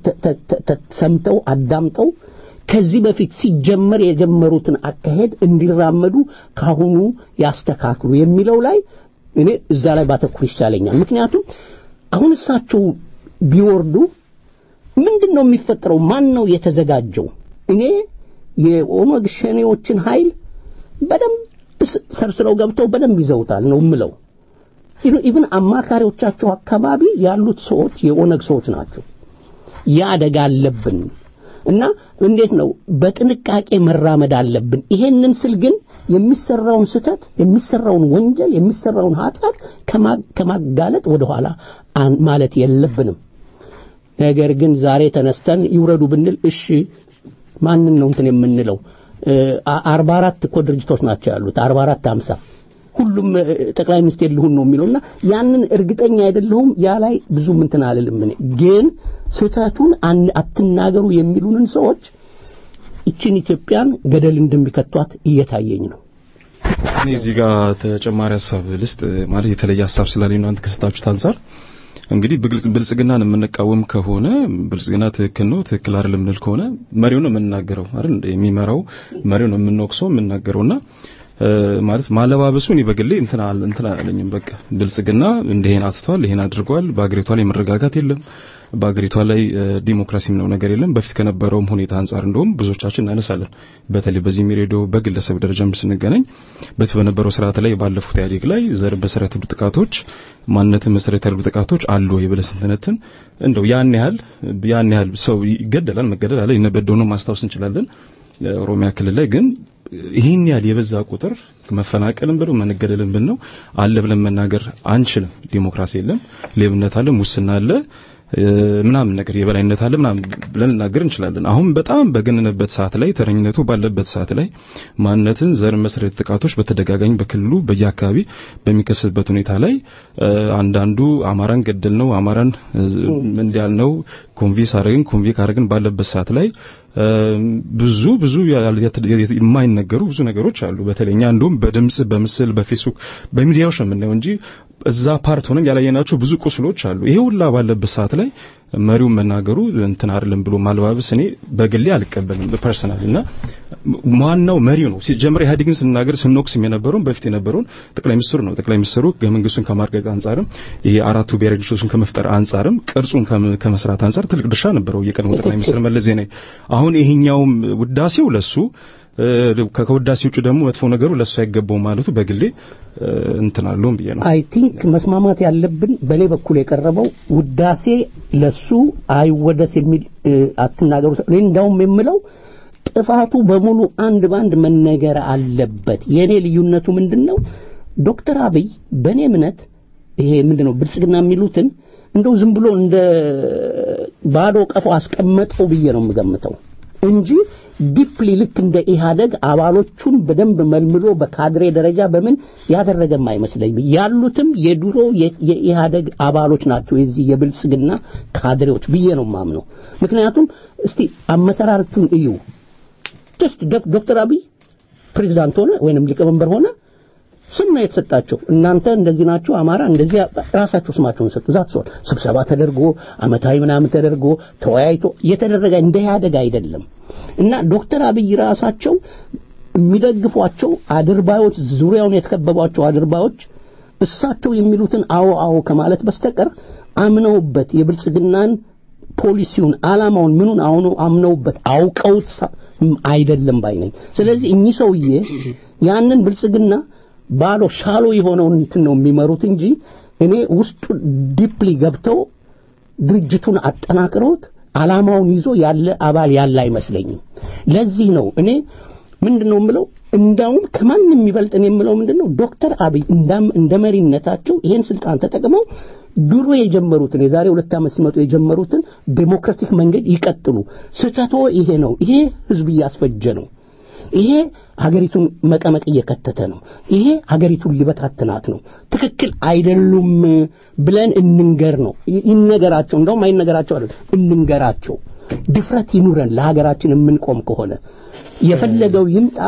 ሰምተው አዳምጠው ከዚህ በፊት ሲጀመር የጀመሩትን አካሄድ እንዲራመዱ ካሁኑ ያስተካክሉ የሚለው ላይ እኔ እዛ ላይ ባተኩር ይቻለኛል። ምክንያቱም አሁን እሳቸው ቢወርዱ ምንድን ነው የሚፈጠረው? ማን ነው የተዘጋጀው? እኔ የኦነግ ሸኔዎችን ኃይል በደንብ ሰርስረው ገብተው በደንብ ይዘውታል ነው የምለው። ኢቭን አማካሪዎቻቸው አካባቢ ያሉት ሰዎች የኦነግ ሰዎች ናቸው። ያ አደጋ አለብን እና እንዴት ነው በጥንቃቄ መራመድ አለብን። ይሄንን ስል ግን የሚሰራውን ስተት፣ የሚሰራውን ወንጀል፣ የሚሰራውን ኃጢአት ከማጋለጥ ወደኋላ ማለት የለብንም። ነገር ግን ዛሬ ተነስተን ይውረዱ ብንል እሺ ማንን ነው እንትን የምንለው? አርባ አራት እኮ ድርጅቶች ናቸው ያሉት አርባ አራት አምሳ ሁሉም ጠቅላይ ሚኒስቴር ልሁን ነው የሚለውና ያንን እርግጠኛ አይደለሁም። ያ ላይ ብዙም እንትን አልልም። እኔ ግን ስህተቱን አትናገሩ የሚሉንን ሰዎች ይችን ኢትዮጵያን ገደል እንደሚከቷት እየታየኝ ነው። እኔ እዚህ ጋር ተጨማሪ ሀሳብ ልስጥ። ማለት የተለየ ሀሳብ ስላለኝ ነው አንተ ከስታችሁት አንጻር እንግዲህ ብልጽግናን የምንቃወም ከሆነ ብልጽግና ትክክል ነው ትክክል አይደለም የምንል ከሆነ መሪው ነው የምንናገረው አይደል? የሚመራው መሪው ነው የምንወቅሰው የምንናገረውና ማለት ማለባበሱ እኔ በግሌ እንትና እንትና አለኝም። በቃ ብልጽግና እንደሄን አትቷል፣ ይሄን አድርጓል። በአገሪቷ ላይ መረጋጋት የለም። በአገሪቷ ላይ ዲሞክራሲም ነው ነገር የለም። በፊት ከነበረውም ሁኔታ አንጻር እንደውም ብዙዎቻችን እናነሳለን። በተለይ በዚህ ሬዲዮ በግለሰብ ደረጃም ስንገናኝ በፊት በነበረው ስርዓት ላይ ባለፉት ኢህአዴግ ላይ ዘር መሰረት ያደረጉ ጥቃቶች፣ ማንነትን መሰረት ያደረጉ ጥቃቶች አሉ ወይ ብለን ስንተነትን እንደው ያን ያህል ያን ያህል ሰው ይገደላል፣ መገደል አለ። ይነበደው ነው ማስታወስ እንችላለን። ኦሮሚያ ክልል ላይ ግን ይህን ያህል የበዛ ቁጥር መፈናቀልም ብለው መነገደልም ብን ነው አለ ብለን መናገር አንችልም። ዲሞክራሲ የለም፣ ሌብነት አለ፣ ሙስና አለ ምናምን ነገር የበላይነት አለ ምናምን ብለን ልናገር እንችላለን። አሁን በጣም በገነነበት ሰዓት ላይ ተረኝነቱ ባለበት ሰዓት ላይ ማንነትን ዘር መሰረት ጥቃቶች በተደጋጋሚ በክልሉ በየአካባቢ በሚከሰትበት ሁኔታ ላይ አንዳንዱ አማራን ገደል ነው አማራን እንዲያል ነው ኮንቪንስ አረግን ኮንቪክ አረግን ባለበት ሰዓት ላይ ብዙ ብዙ የማይነገሩ ብዙ ነገሮች አሉ። በተለይኛ እንደውም በድምጽ በምስል በፌስቡክ በሚዲያዎች ነው የምናየው እንጂ እዛ ፓርት ሆነን ያላየናቸው ብዙ ቁስሎች አሉ። ይሄ ሁላ ባለበት ሰዓት ላይ መሪውን መናገሩ እንትን አይደለም ብሎ ማልባበስ እኔ በግሌ አልቀበልም ፐርሰናል እና ዋናው መሪው ነው። ሲጀምር ኢህአዴግን ስናገር ስንወቅስም የነበረውን በፊት የነበረውን ጠቅላይ ሚኒስትሩ ነው። ጠቅላይ ሚኒስትሩ ህገ መንግስቱን ከማርቀቅ አንጻርም ይሄ አራቱ ብሔራዊ ድርጅቶችን ከመፍጠር አንጻርም ቅርጹን ከመስራት አንጻር ትልቅ ድርሻ ነበረው የቀድሞ ጠቅላይ ሚኒስትር መለስ ዜናዊ። አሁን ይሄኛውም ውዳሴው ለሱ ከውዳሴ ውጭ ደግሞ መጥፎ ነገሩ ለሱ አይገባው ማለቱ በግሌ እንትን አለውም ብዬ ነው። አይ ቲንክ መስማማት ያለብን በእኔ በኩል የቀረበው ውዳሴ ለሱ አይወደስ የሚል አትናገሩ። እኔ እንዳውም የምለው ጥፋቱ በሙሉ አንድ ባንድ መነገር አለበት። የእኔ ልዩነቱ ምንድን ነው? ዶክተር አብይ በእኔ እምነት ይሄ ምንድን ነው ብልጽግና የሚሉትን እንደው ዝም ብሎ እንደ ባዶ ቀፎ አስቀመጠው ብዬ ነው የምገምተው እንጂ ዲፕሊ ልክ እንደ ኢህአደግ አባሎቹን በደንብ መልምሎ በካድሬ ደረጃ በምን ያደረገም አይመስለኝም። ያሉትም የድሮ የኢህአደግ አባሎች ናቸው፣ የዚህ የብልጽግና ካድሬዎች ብዬ ነው ማምነው። ምክንያቱም እስቲ አመሰራረቱን እዩ። ጀስት ዶክተር አብይ ፕሬዚዳንት ሆነ ወይንም ሊቀመንበር ሆነ ስም ነው የተሰጣቸው። እናንተ እንደዚህ ናችሁ፣ አማራ እንደዚህ ራሳቸው ስማቸውን ሰጡ። ዛት ሰው ስብሰባ ተደርጎ አመታዊ ምናምን ተደርጎ ተወያይቶ የተደረገ እንደ ኢህአደግ አይደለም። እና ዶክተር አብይ ራሳቸው የሚደግፏቸው አድርባዮች፣ ዙሪያውን የተከበቧቸው አድርባዮች እሳቸው የሚሉትን አዎ አዎ ከማለት በስተቀር አምነውበት የብልጽግናን ፖሊሲውን አላማውን ምኑን አሁኑ አምነውበት አውቀውት አይደለም ባይ ነኝ። ስለዚህ እኚህ ሰውዬ ያንን ብልጽግና ባሎ ሻሎ የሆነውን እንትን ነው የሚመሩት እንጂ እኔ ውስጡ ዲፕሊ ገብተው ድርጅቱን አጠናክረውት አላማውን ይዞ ያለ አባል ያለ አይመስለኝም። ለዚህ ነው እኔ ምንድነው የምለው እንዳውም ከማንም የሚበልጥ እኔ የምለው ምንድነው ዶክተር አብይ እንደ መሪነታቸው ይሄን ስልጣን ተጠቅመው ድሮ የጀመሩትን የዛሬ ሁለት ዓመት ሲመጡ የጀመሩትን ዴሞክራቲክ መንገድ ይቀጥሉ። ስህተቶ ይሄ ነው። ይሄ ህዝብ እያስፈጀ ነው። ይሄ ሀገሪቱን መቀመቅ እየከተተ ነው። ይሄ ሀገሪቱን ሊበታትናት ነው። ትክክል አይደሉም ብለን እንንገር ነው ይነገራቸው። እንደውም አይነገራቸው አይደል እንንገራቸው። ድፍረት ይኑረን ለሀገራችን የምንቆም ከሆነ የፈለገው ይምጣ።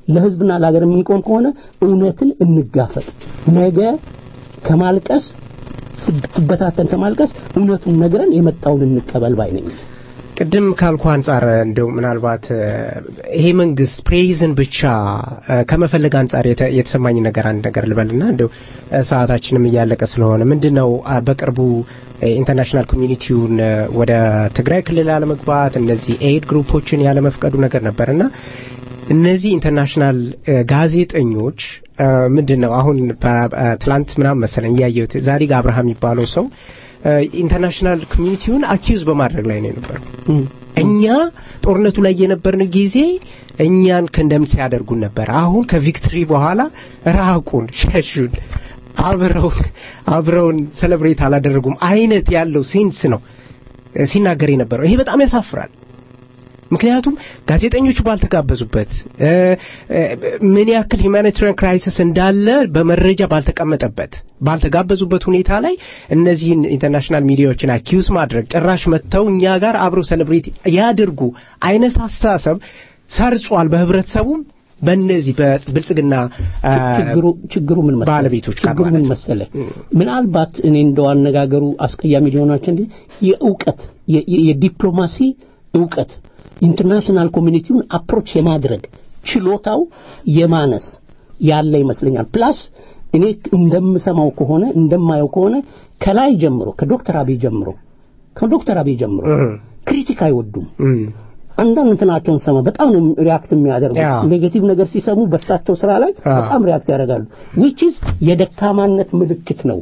ለህዝብና ለሀገር የምንቆም ከሆነ እውነትን እንጋፈጥ። ነገ ከማልቀስ ስትበታተን ከማልቀስ እውነቱን ነግረን የመጣውን እንቀበል ባይ ነኝ። ቅድም ካልኩ አንጻር እንደው ምናልባት ይሄ መንግስት ፕሬይዝን ብቻ ከመፈለግ አንጻር የተሰማኝ ነገር አንድ ነገር ልበልና እንደው ሰዓታችንም እያለቀ ስለሆነ ምንድነው በቅርቡ ኢንተርናሽናል ኮሚኒቲውን ወደ ትግራይ ክልል አለመግባት እነዚህ ኤድ ግሩፖችን ያለመፍቀዱ ነገር ነበርና እነዚህ ኢንተርናሽናል ጋዜጠኞች ምንድን ነው አሁን ትላንት ምናምን መሰለኝ እያየሁት ዛዲግ አብርሃም የሚባለው ሰው ኢንተርናሽናል ኮሚኒቲውን አኪዩዝ በማድረግ ላይ ነው የነበረው። እኛ ጦርነቱ ላይ የነበርን ጊዜ እኛን ከንደም ሲያደርጉን ነበር። አሁን ከቪክትሪ በኋላ ራቁን፣ ሸሹን፣ አብረውን አብረውን ሴሌብሬት አላደረጉም አይነት ያለው ሴንስ ነው ሲናገር የነበረው። ይሄ በጣም ያሳፍራል። ምክንያቱም ጋዜጠኞቹ ባልተጋበዙበት ምን ያክል ሂውማኒታሪያን ክራይሲስ እንዳለ በመረጃ ባልተቀመጠበት ባልተጋበዙበት ሁኔታ ላይ እነዚህን ኢንተርናሽናል ሚዲያዎችን አኪዩስ ማድረግ ጭራሽ መጥተው እኛ ጋር አብረው ሴሌብሬት ያድርጉ አይነት አስተሳሰብ ሰርጿል በህብረተሰቡም በእነዚህ በብልጽግና ችግሩ ችግሩ ምን መሰለህ ባለቤቶች ጋር ችግሩ ምን መሰለህ ምናልባት እኔ እንደው አነጋገሩ አስቀያሚ ሊሆናቸው እንጂ የእውቀት የዲፕሎማሲ እውቀት ኢንተርናሽናል ኮሚኒቲውን አፕሮች የማድረግ ችሎታው የማነስ ያለ ይመስለኛል። ፕላስ እኔ እንደምሰማው ከሆነ እንደማየው ከሆነ ከላይ ጀምሮ ከዶክተር አብይ ጀምሮ ከዶክተር አብይ ጀምሮ ክሪቲክ አይወዱም። አንዳንድ እንትናቸውን ሰማ በጣም ነው ሪያክት የሚያደርጉት። ኔጌቲቭ ነገር ሲሰሙ በሳቸው ስራ ላይ በጣም ሪያክት ያደርጋሉ። ዊች ኢዝ የደካማነት ምልክት ነው።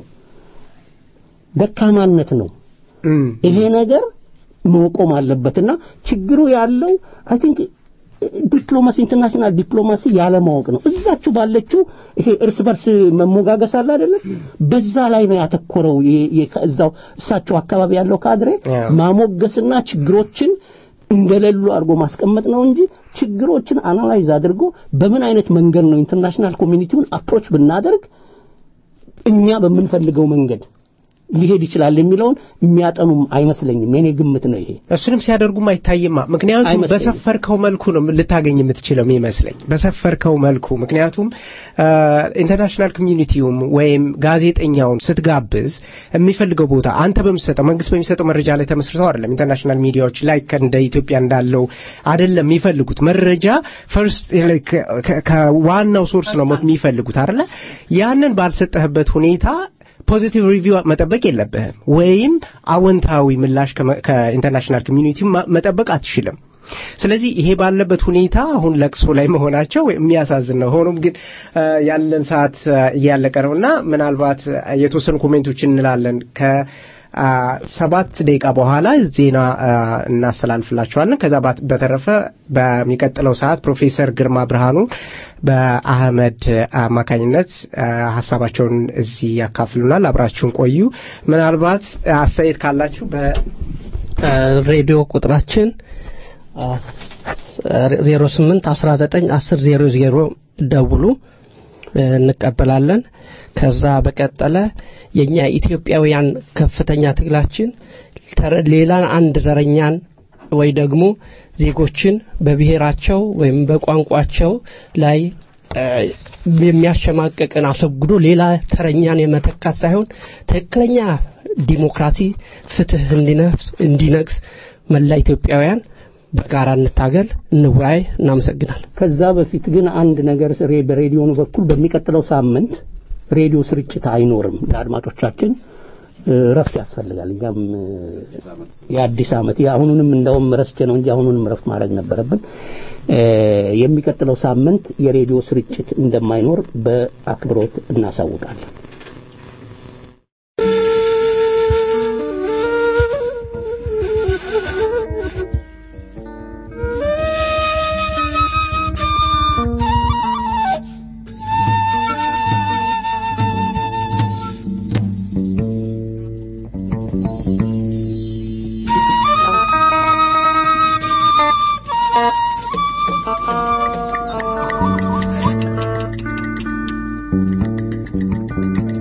ደካማነት ነው ይሄ ነገር መቆም አለበትና ችግሩ ያለው አይ ቲንክ ዲፕሎማሲ ኢንተርናሽናል ዲፕሎማሲ ያለማወቅ ነው። እዛችሁ ባለችው ይሄ እርስ በርስ መሞጋገስ አለ አይደለም፣ በዛ ላይ ነው ያተኮረው። እዛው እሳቸው አካባቢ ያለው ካድሬ ማሞገስና ችግሮችን እንደሌሉ አድርጎ ማስቀመጥ ነው እንጂ ችግሮችን አናላይዝ አድርጎ በምን አይነት መንገድ ነው ኢንተርናሽናል ኮሚኒቲውን አፕሮች ብናደርግ እኛ በምንፈልገው መንገድ ሊሄድ ይችላል የሚለውን የሚያጠኑም አይመስለኝም። የኔ ግምት ነው ይሄ። እሱንም ሲያደርጉም አይታይማ። ምክንያቱም በሰፈርከው መልኩ ነው ልታገኝ የምትችለው ይመስለኝ፣ በሰፈርከው መልኩ። ምክንያቱም ኢንተርናሽናል ኮሚኒቲውም ወይም ጋዜጠኛውን ስትጋብዝ የሚፈልገው ቦታ አንተ በምትሰጠው መንግስት በሚሰጠው መረጃ ላይ ተመስርተው አይደለም። ኢንተርናሽናል ሚዲያዎች ላይ እንደ ኢትዮጵያ እንዳለው አይደለም የሚፈልጉት መረጃ ፈርስት ከዋናው ሶርስ ነው የሚፈልጉት አይደለ? ያንን ባልሰጠህበት ሁኔታ ፖዚቲቭ ሪቪው መጠበቅ የለብህም ወይም አወንታዊ ምላሽ ከኢንተርናሽናል ኮሚኒቲ መጠበቅ አትችልም። ስለዚህ ይሄ ባለበት ሁኔታ አሁን ለቅሶ ላይ መሆናቸው የሚያሳዝን ነው። ሆኖም ግን ያለን ሰዓት እያለቀ ነው እና ምናልባት የተወሰኑ ኮሜንቶች እንላለን ከ ሰባት ደቂቃ በኋላ ዜና እናስተላልፍላችኋለን። ከዛ በተረፈ በሚቀጥለው ሰዓት ፕሮፌሰር ግርማ ብርሃኑ በአህመድ አማካኝነት ሀሳባቸውን እዚህ ያካፍሉናል። አብራችሁን ቆዩ። ምናልባት አስተያየት ካላችሁ በሬዲዮ ቁጥራችን 08 19 10 00 ደውሉ፣ እንቀበላለን። ከዛ በቀጠለ የኛ ኢትዮጵያውያን ከፍተኛ ትግላችን ሌላን አንድ ዘረኛን ወይ ደግሞ ዜጎችን በብሔራቸው ወይም በቋንቋቸው ላይ የሚያሸማቀቅን አስወግዶ ሌላ ተረኛን የመተካት ሳይሆን ትክክለኛ ዲሞክራሲ፣ ፍትህ እንዲነግስ መላ ኢትዮጵያውያን በጋራ እንታገል፣ እንወያይ። እናመሰግናል። ከዛ በፊት ግን አንድ ነገር በሬዲዮኑ በኩል በሚቀጥለው ሳምንት ሬዲዮ ስርጭት አይኖርም። ለአድማጮቻችን ረፍት ያስፈልጋል። እኛም የአዲስ ዓመት የአሁኑንም እንደውም ረስቼ ነው እንጂ አሁኑንም ረፍት ማድረግ ነበረብን። የሚቀጥለው ሳምንት የሬዲዮ ስርጭት እንደማይኖር በአክብሮት እናሳውቃለን። Thank you.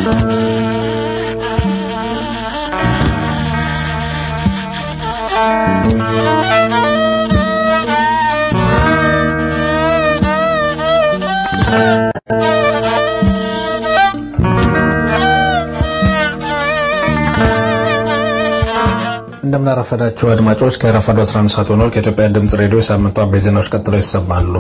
እንደምናረፈዳችሁ አድማጮች ከረፋዱ 11 ሰዓት ሆኗል። ከኢትዮጵያ ድምጽ ሬዲዮ የሳምንቱ አበይት ዜናዎች ቀጥለው ይሰማሉ።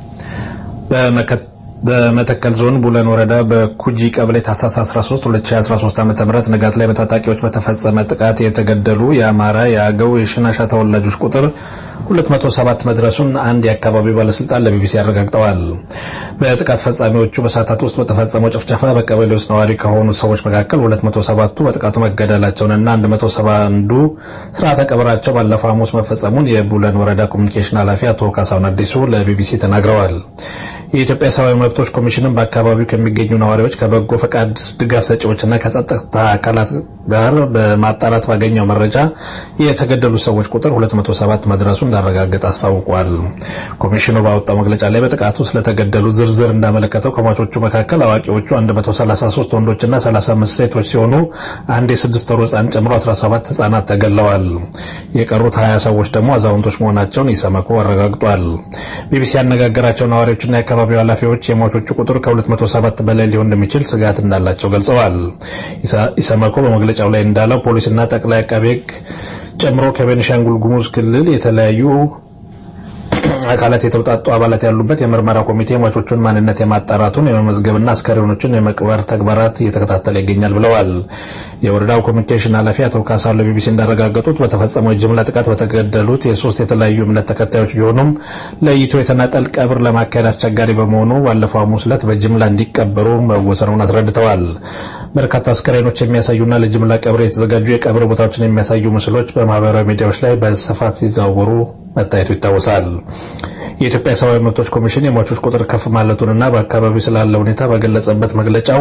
በመተከል ዞን ቡለን ወረዳ በኩጂ ቀበሌ ታህሳስ 13 2013 ዓ.ም ንጋት ላይ በታጣቂዎች በተፈጸመ ጥቃት የተገደሉ የአማራ፣ የአገው፣ የሽናሻ ተወላጆች ቁጥር 207 መድረሱን አንድ የአካባቢው ባለስልጣን ለቢቢሲ አረጋግጠዋል። በጥቃት ፈጻሚዎቹ በሰዓታት ውስጥ በተፈጸመው ጭፍጨፋ በቀበሌ ውስጥ ነዋሪ ከሆኑ ሰዎች መካከል 207ቱ በጥቃቱ መገደላቸውንና 171ዱ ስርዓተ ቀብራቸው ባለፈው ሐሙስ መፈጸሙን የቡለን ወረዳ ኮሚኒኬሽን ኃላፊ አቶ ካሳሁን አዲሱ ለቢቢሲ ተናግረዋል። የኢትዮጵያ ሰብአዊ መብቶች ኮሚሽንም በአካባቢው ከሚገኙ ነዋሪዎች ከበጎ ፈቃድ ድጋፍ ሰጪዎችና ከጸጥታ አካላት ጋር በማጣራት ባገኘው መረጃ የተገደሉ ሰዎች ቁጥር 207 መድረሱ እንዳረጋገጠ አስታውቋል። ኮሚሽኑ ባወጣው መግለጫ ላይ በጥቃቱ ስለተገደሉ ዝርዝር እንዳመለከተው ከሟቾቹ መካከል አዋቂዎቹ 133 ወንዶችና 35 ሴቶች ሲሆኑ አንድ የስድስት ወር ሕፃን ጨምሮ 17 ሕፃናት ተገለዋል። የቀሩት 20 ሰዎች ደግሞ አዛውንቶች መሆናቸውን ኢሰመኮ አረጋግጧል። ቢቢሲ ያነጋገራቸው ነዋሪዎችና የአካባቢው ኃላፊዎች የሟቾቹ ቁጥር ከ207 በላይ ሊሆን እንደሚችል ስጋት እንዳላቸው ገልጸዋል። ኢሰመኮ በመግለጫው ላይ እንዳለው ፖሊስና ጠቅላይ አቃቤ ሕግ ጨምሮ ከቤኒሻንጉል ጉሙዝ ክልል የተለያዩ አካላት የተውጣጡ አባላት ያሉበት የምርመራ ኮሚቴ ሟቾቹን ማንነት የማጣራቱን የመመዝገብና አስከሬኖችን የመቅበር ተግባራት እየተከታተለ ይገኛል ብለዋል። የወረዳው ኮሚኒኬሽን ኃላፊ አቶ ካሳ ለቢቢሲ እንዳረጋገጡት በተፈጸመው የጅምላ ጥቃት በተገደሉት የሶስት የተለያዩ እምነት ተከታዮች ቢሆኑም ለይቶ የተናጠል ቀብር ለማካሄድ አስቸጋሪ በመሆኑ ባለፈው ሐሙስ ዕለት በጅምላ እንዲቀበሩ መወሰኑን አስረድተዋል። በርካታ አስከሬኖች የሚያሳዩና ለጅምላ ቀብር የተዘጋጁ የቀብር ቦታዎችን የሚያሳዩ ምስሎች በማህበራዊ ሚዲያዎች ላይ በስፋት ሲዘዋወሩ መታየቱ ይታወሳል። የኢትዮጵያ ሰብአዊ መብቶች ኮሚሽን የሟቾች ቁጥር ከፍ ማለቱንና በአካባቢው ስላለ ሁኔታ በገለጸበት መግለጫው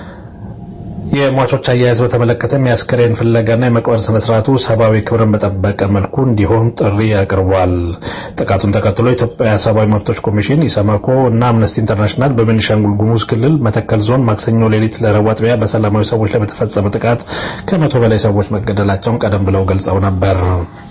የሟቾች አያያዝ በተመለከተም የአስከሬን ፍለጋና የመቅበር ስነ ስርዓቱ ሰብአዊ ክብርን በጠበቀ መልኩ እንዲሆን ጥሪ አቅርቧል። ጥቃቱን ተከትሎ የኢትዮጵያ ሰብአዊ መብቶች ኮሚሽን፣ ኢሰመኮ እና አምነስቲ ኢንተርናሽናል በቤኒሻንጉል ጉሙዝ ክልል መተከል ዞን ማክሰኞ ሌሊት ለረቡዕ አጥቢያ በሰላማዊ ሰዎች ላይ በተፈጸመ ጥቃት ከመቶ በላይ ሰዎች መገደላቸውን ቀደም ብለው ገልጸው ነበር።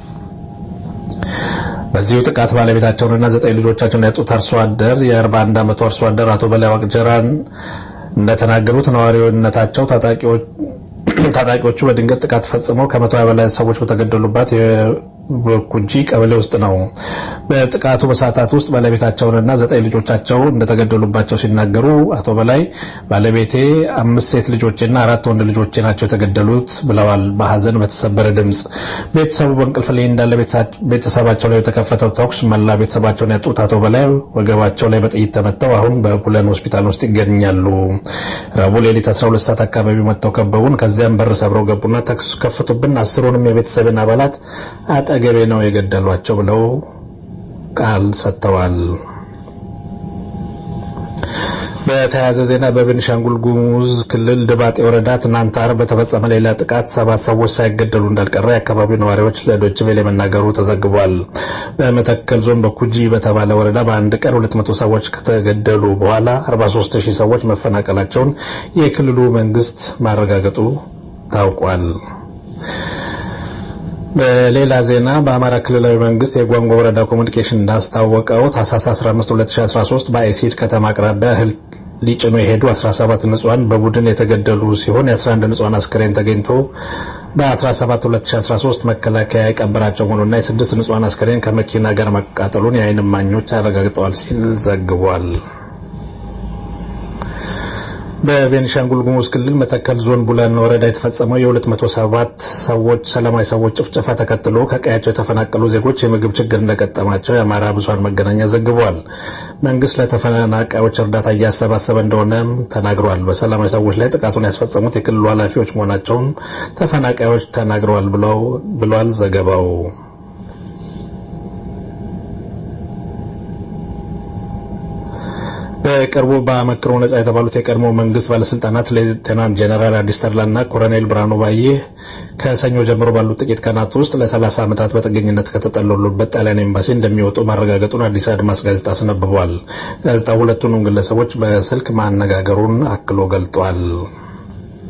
በዚሁ ጥቃት ባለቤታቸውንና ዘጠኝ ልጆቻቸውን ያጡት አርሶ አደር የ41 ዓመቱ አርሶ አደር አቶ በላይ ዋቅጀራን እንደተናገሩት ነዋሪነታቸው ታጣቂዎቹ በድንገት ጥቃት ፈጽመው ከመቶ በላይ ሰዎች በተገደሉባት በኩጂ ቀበሌ ውስጥ ነው። በጥቃቱ በሰዓታት ውስጥ ባለቤታቸውንና ዘጠኝ ልጆቻቸው እንደተገደሉባቸው ሲናገሩ አቶ በላይ ባለቤቴ አምስት ሴት ልጆቼና አራት ወንድ ልጆቼ ናቸው የተገደሉት ብለዋል። በሀዘን በተሰበረ ድምፅ ቤተሰቡ በእንቅልፍ ላይ እንዳለ ቤተሰባቸው ላይ የተከፈተው ተኩስ መላ ቤተሰባቸውን ያጡት አቶ በላይ ወገባቸው ላይ በጥይት ተመተው አሁን በቡለን ሆስፒታል ውስጥ ይገኛሉ። ረቡዕ ሌሊት 12 ሰዓት አካባቢ መጥተው ከበቡን። ከዚያም በር ሰብረው ገቡና ተኩስ ከፍቱብን። አስሩንም የቤተሰብን አባላት አጠገቤ ነው የገደሏቸው ብለው ቃል ሰጥተዋል። በተያያዘ ዜና በቤኒሻንጉል ጉሙዝ ክልል ድባጤ ወረዳ ትናንት ዓርብ በተፈጸመ ሌላ ጥቃት ሰባት ሰዎች ሳይገደሉ እንዳልቀረ የአካባቢው ነዋሪዎች ለዶይቼ ቬለ መናገሩ ተዘግቧል። በመተከል ዞን በኩጂ በተባለ ወረዳ በአንድ ቀን 200 ሰዎች ከተገደሉ በኋላ 43 ሺህ ሰዎች መፈናቀላቸውን የክልሉ መንግስት ማረጋገጡ ታውቋል። በሌላ ዜና በአማራ ክልላዊ መንግስት የጓንጓ ወረዳ ኮሚኒኬሽን እንዳስታወቀው ታህሳስ 15 2013 በአይሲድ ከተማ አቅራቢያ እህል ሊጭኑ የሄዱ 17 ንጹሃን በቡድን የተገደሉ ሲሆን የ11 ንጹሃን አስክሬን ተገኝቶ በ17 2013 መከላከያ የቀበራቸው መሆኑና የስድስት ንጹሃን አስክሬን ከመኪና ጋር መቃጠሉን የዓይን እማኞች አረጋግጠዋል ሲል ዘግቧል። በቤኒሻንጉል ጉሙዝ ክልል መተከል ዞን ቡለን ወረዳ የተፈጸመው የ207 ሰዎች ሰላማዊ ሰዎች ጭፍጨፋ ተከትሎ ከቀያቸው የተፈናቀሉ ዜጎች የምግብ ችግር እንደገጠማቸው የአማራ ብዙሃን መገናኛ ዘግቧል። መንግስት ለተፈናቃዮች እርዳታ እያሰባሰበ እንደሆነም ተናግሯል። በሰላማዊ ሰዎች ላይ ጥቃቱን ያስፈጸሙት የክልሉ ኃላፊዎች መሆናቸውን ተፈናቃዮች ተናግረዋል ብሏል ዘገባው። በቅርቡ በአመክሮ ነጻ የተባሉት የቀድሞ መንግስት ባለስልጣናት ሌተናንት ጀነራል አዲስ ተድላና ኮሎኔል ብርሃኑ ባዬ ከሰኞ ጀምሮ ባሉት ጥቂት ቀናት ውስጥ ለ30 ዓመታት በጥገኝነት ከተጠለሉበት ጣሊያን ኤምባሲ እንደሚወጡ ማረጋገጡን አዲስ አድማስ ጋዜጣ አስነብቧል። ጋዜጣው ሁለቱንም ግለሰቦች በስልክ ማነጋገሩን አክሎ ገልጧል።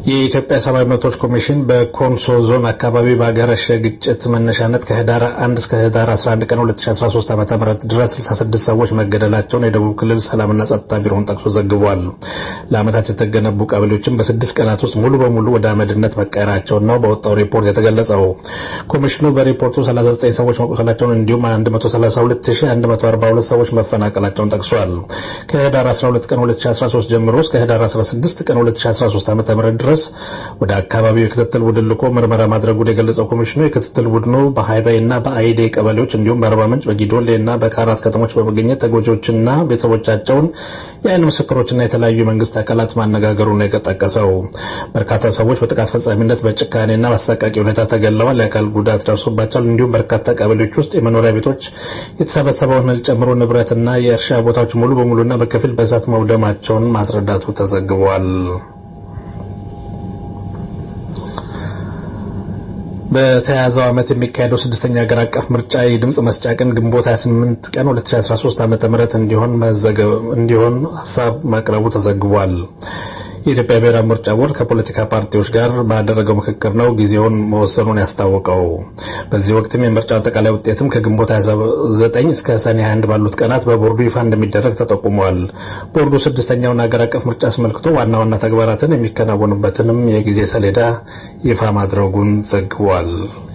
የኢትዮጵያ ሰብአዊ መብቶች ኮሚሽን በኮንሶ ዞን አካባቢ በአገረሸ ግጭት መነሻነት ከህዳር 1 እስከ ህዳር 11 ቀን 2013 ዓ.ም ድረስ 66 ሰዎች መገደላቸውን የደቡብ ክልል ሰላምና ጸጥታ ቢሮውን ጠቅሶ ዘግቧል። ለዓመታት የተገነቡ ቀበሌዎችም በስድስት ቀናት ውስጥ ሙሉ በሙሉ ወደ አመድነት መቀየራቸውን ነው በወጣው ሪፖርት የተገለጸው። ኮሚሽኑ በሪፖርቱ 39 ሰዎች መቁሰላቸውን እንዲሁም 132142 ሰዎች መፈናቀላቸውን ጠቅሷል። ከህዳር 12 ቀን 2013 ጀምሮ እስከ ህዳር 16 ቀን 2013 ዓ.ም ድረስ ወደ አካባቢው የክትትል ቡድን ልኮ ምርመራ ማድረጉን የገለጸው ኮሚሽኑ የክትትል ቡድኑ በሃይባይ እና በአይዴ ቀበሌዎች እንዲሁም በአርባ ምንጭ በጊዶሌ እና በካራት ከተሞች በመገኘት ተጎጂዎችና ቤተሰቦቻቸውን የአይን ምስክሮችና የተለያዩ የመንግስት አካላት ማነጋገሩን ነው የጠቀሰው። በርካታ ሰዎች በጥቃት ፈጻሚነት በጭካኔና በአሰቃቂ ሁኔታ ተገለዋል፣ የአካል ጉዳት ደርሶባቸዋል። እንዲሁም በርካታ ቀበሌዎች ውስጥ የመኖሪያ ቤቶች የተሰበሰበውን እህል ጨምሮ ንብረትና የእርሻ ቦታዎች ሙሉ በሙሉና በከፊል በእሳት መውደማቸውን ማስረዳቱ ተዘግቧል። በተያያዘው ዓመት የሚካሄደው ስድስተኛ ሀገር አቀፍ ምርጫ የድምፅ መስጫ ቀን ግንቦት 28 ቀን 2013 ዓ.ም እንዲሆን እንዲሆን ሀሳብ ማቅረቡ ተዘግቧል። የኢትዮጵያ ብሔራዊ ምርጫ ቦርድ ከፖለቲካ ፓርቲዎች ጋር ባደረገው ምክክር ነው ጊዜውን መወሰኑን ያስታወቀው። በዚህ ወቅትም የምርጫው አጠቃላይ ውጤትም ከግንቦት 29 እስከ ሰኔ 21 ባሉት ቀናት በቦርዱ ይፋ እንደሚደረግ ተጠቁሟል። ቦርዱ ስድስተኛውን ሀገር አቀፍ ምርጫ አስመልክቶ ዋና ዋና ተግባራትን የሚከናወኑበትንም የጊዜ ሰሌዳ ይፋ ማድረጉን ዘግቧል።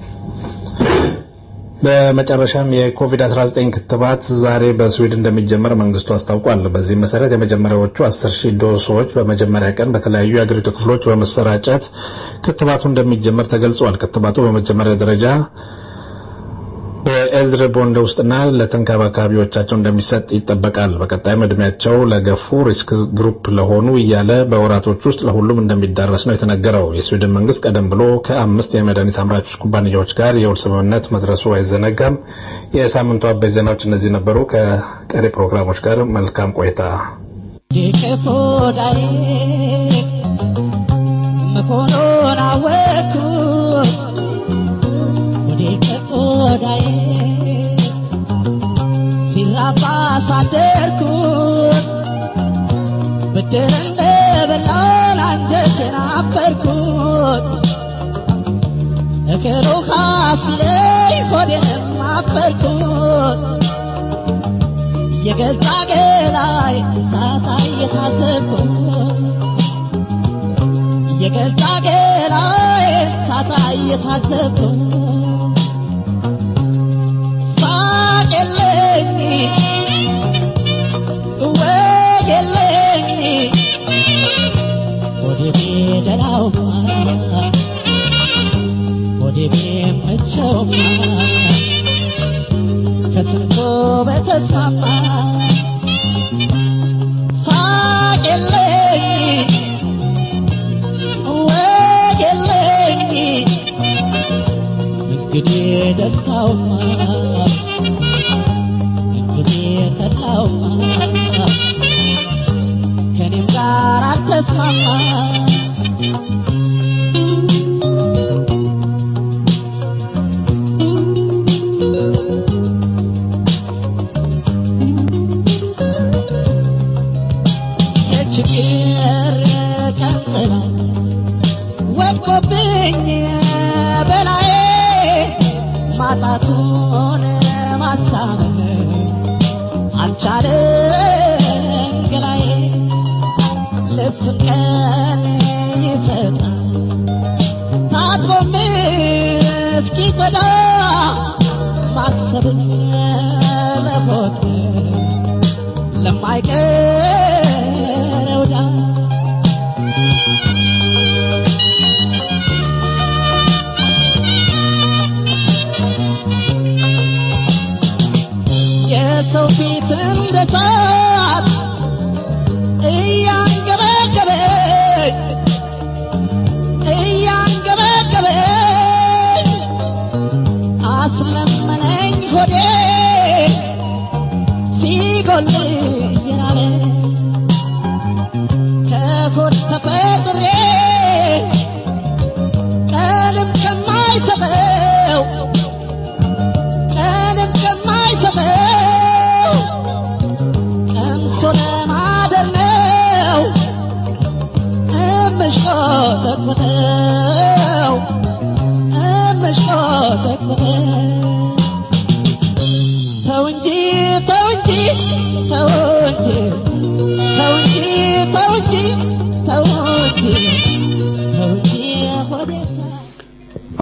በመጨረሻም የኮቪድ-19 ክትባት ዛሬ በስዊድን እንደሚጀመር መንግስቱ አስታውቋል። በዚህም መሰረት የመጀመሪያዎቹ 10 ሺህ ዶሶች በመጀመሪያ ቀን በተለያዩ የአገሪቱ ክፍሎች በመሰራጨት ክትባቱ እንደሚጀመር ተገልጿል። ክትባቱ በመጀመሪያ ደረጃ በኤልድር ቦንድ ውስጥና ለተንከባካቢዎቻቸው እንደሚሰጥ ይጠበቃል። በቀጣይም እድሜያቸው ለገፉ ሪስክ ግሩፕ ለሆኑ እያለ በወራቶች ውስጥ ለሁሉም እንደሚዳረስ ነው የተነገረው። የስዊድን መንግስት ቀደም ብሎ ከአምስት የመድኃኒት አምራቾች ኩባንያዎች ጋር የውል ስምምነት መድረሱ አይዘነጋም። የሳምንቱ አበይት ዜናዎች እነዚህ ነበሩ። ከቀሪ ፕሮግራሞች ጋር መልካም ቆይታ። መሆኑን አወቅኩት ወዳዬ ሲራባ ሳደርኩት ብድር እንደበላን አንጀቴን አፈርኩት እግሩ ካፊለይ ሆዴንም አፈርኩት የገዛ ገላይ ሳታ እየታዘብኩት የገዛ ገላይ ሳታ እየታዘብኩት የለኝ ወግ የለኝ ወደ ቤደራው ወደ ቤመቸው ከስንቶ በተስማማ ሳቅ የለኝ ወግ የለኝ እንግዲህ ደስታውማ ተላው ከኔም ጋር አልተስማማ የችግር ቀንጥላ ወድቆብኝ በላዬ ማጣቱን ማሳመን አልቻለም ገላዬ ልብስ ቀን ይሰጣል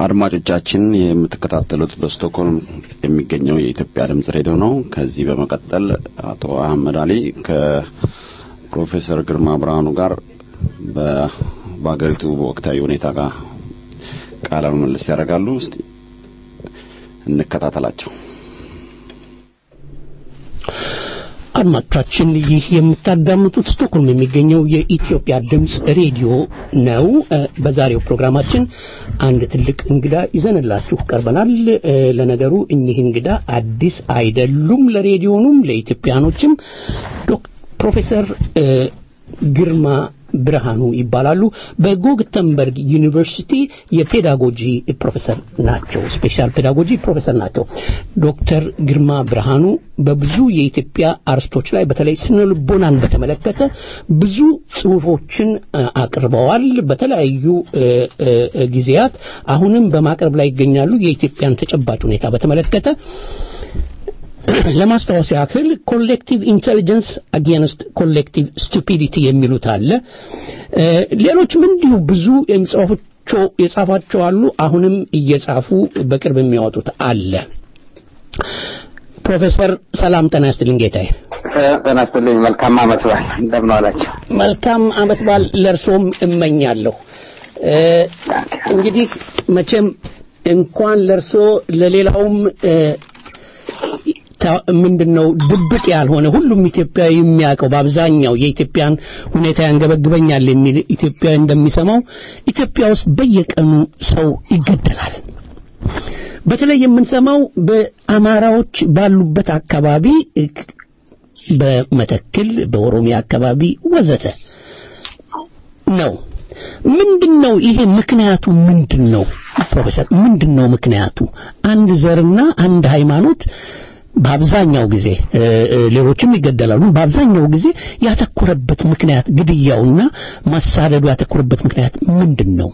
አድማጮቻችን የምትከታተሉት በስቶክሆልም የሚገኘው የኢትዮጵያ ድምጽ ሬዲዮ ነው። ከዚህ በመቀጠል አቶ አህመድ አሊ ከፕሮፌሰር ግርማ ብርሃኑ ጋር በ- በሀገሪቱ ወቅታዊ ሁኔታ ጋር ቃለ ምልልስ ያደርጋሉ። እስቲ እንከታተላቸው። አድማጮቻችን ይህ የምታዳምጡት ስቶክሆልም የሚገኘው የኢትዮጵያ ድምፅ ሬዲዮ ነው። እ፣ በዛሬው ፕሮግራማችን አንድ ትልቅ እንግዳ ይዘንላችሁ ቀርበናል። እ፣ ለነገሩ እኚህ እንግዳ አዲስ አይደሉም፣ ለሬዲዮኑም ለኢትዮጵያኖችም ዶክ- ፕሮፌሰር እ፣ ግርማ ብርሃኑ ይባላሉ። በጎግተንበርግ ዩኒቨርሲቲ የፔዳጎጂ ፕሮፌሰር ናቸው። ስፔሻል ፔዳጎጂ ፕሮፌሰር ናቸው። ዶክተር ግርማ ብርሃኑ በብዙ የኢትዮጵያ አርስቶች ላይ በተለይ ስነ ልቦናን በተመለከተ ብዙ ጽሁፎችን እ፣ አቅርበዋል በተለያዩ እ፣ እ፣ ጊዜያት አሁንም በማቅረብ ላይ ይገኛሉ። የኢትዮጵያን ተጨባጭ ሁኔታ በተመለከተ ለማስታወስ ያክል ኮሌክቲቭ ኢንቴሊጀንስ አጌንስት ኮሌክቲቭ ስቱፒዲቲ የሚሉት አለ። እ፣ ሌሎችም እንዲሁ ብዙ የሚጽፏቸው የጻፏቸው አሉ። አሁንም እየጻፉ በቅርብ የሚያወጡት አለ። ፕሮፌሰር ሰላም ጤና ይስጥልኝ ጌታዬ። ጤና ይስጥልኝ። መልካም ዓመት በዓል እንደምን ዋላችሁ? መልካም ዓመት በዓል ለእርሶም እመኛለሁ። እ፣ እንግዲህ መቼም እንኳን ለእርሶ ለሌላውም እ፣ ታ- ምንድነው ድብቅ ያልሆነ ሁሉም ኢትዮጵያዊ የሚያውቀው በአብዛኛው የኢትዮጵያን ሁኔታ ያንገበግበኛል የሚል ኢትዮጵያዊ እንደሚሰማው ኢትዮጵያ ውስጥ በየቀኑ ሰው ይገደላል። በተለይ የምንሰማው በአማራዎች ባሉበት አካባቢ እ፣ በመተክል በኦሮሚያ አካባቢ ወዘተ ነው። ምንድን ነው ይሄ ምክንያቱ ምንድን ነው ፕሮፌሰር ምንድን ነው ምክንያቱ አንድ ዘርና አንድ ሃይማኖት በአብዛኛው ጊዜ እ፣ እ፣ ሌሎችም ይገደላሉ በአብዛኛው ጊዜ ያተኮረበት ምክንያት ግድያውና ማሳደዱ ያተኮረበት ምክንያት ምንድን ነው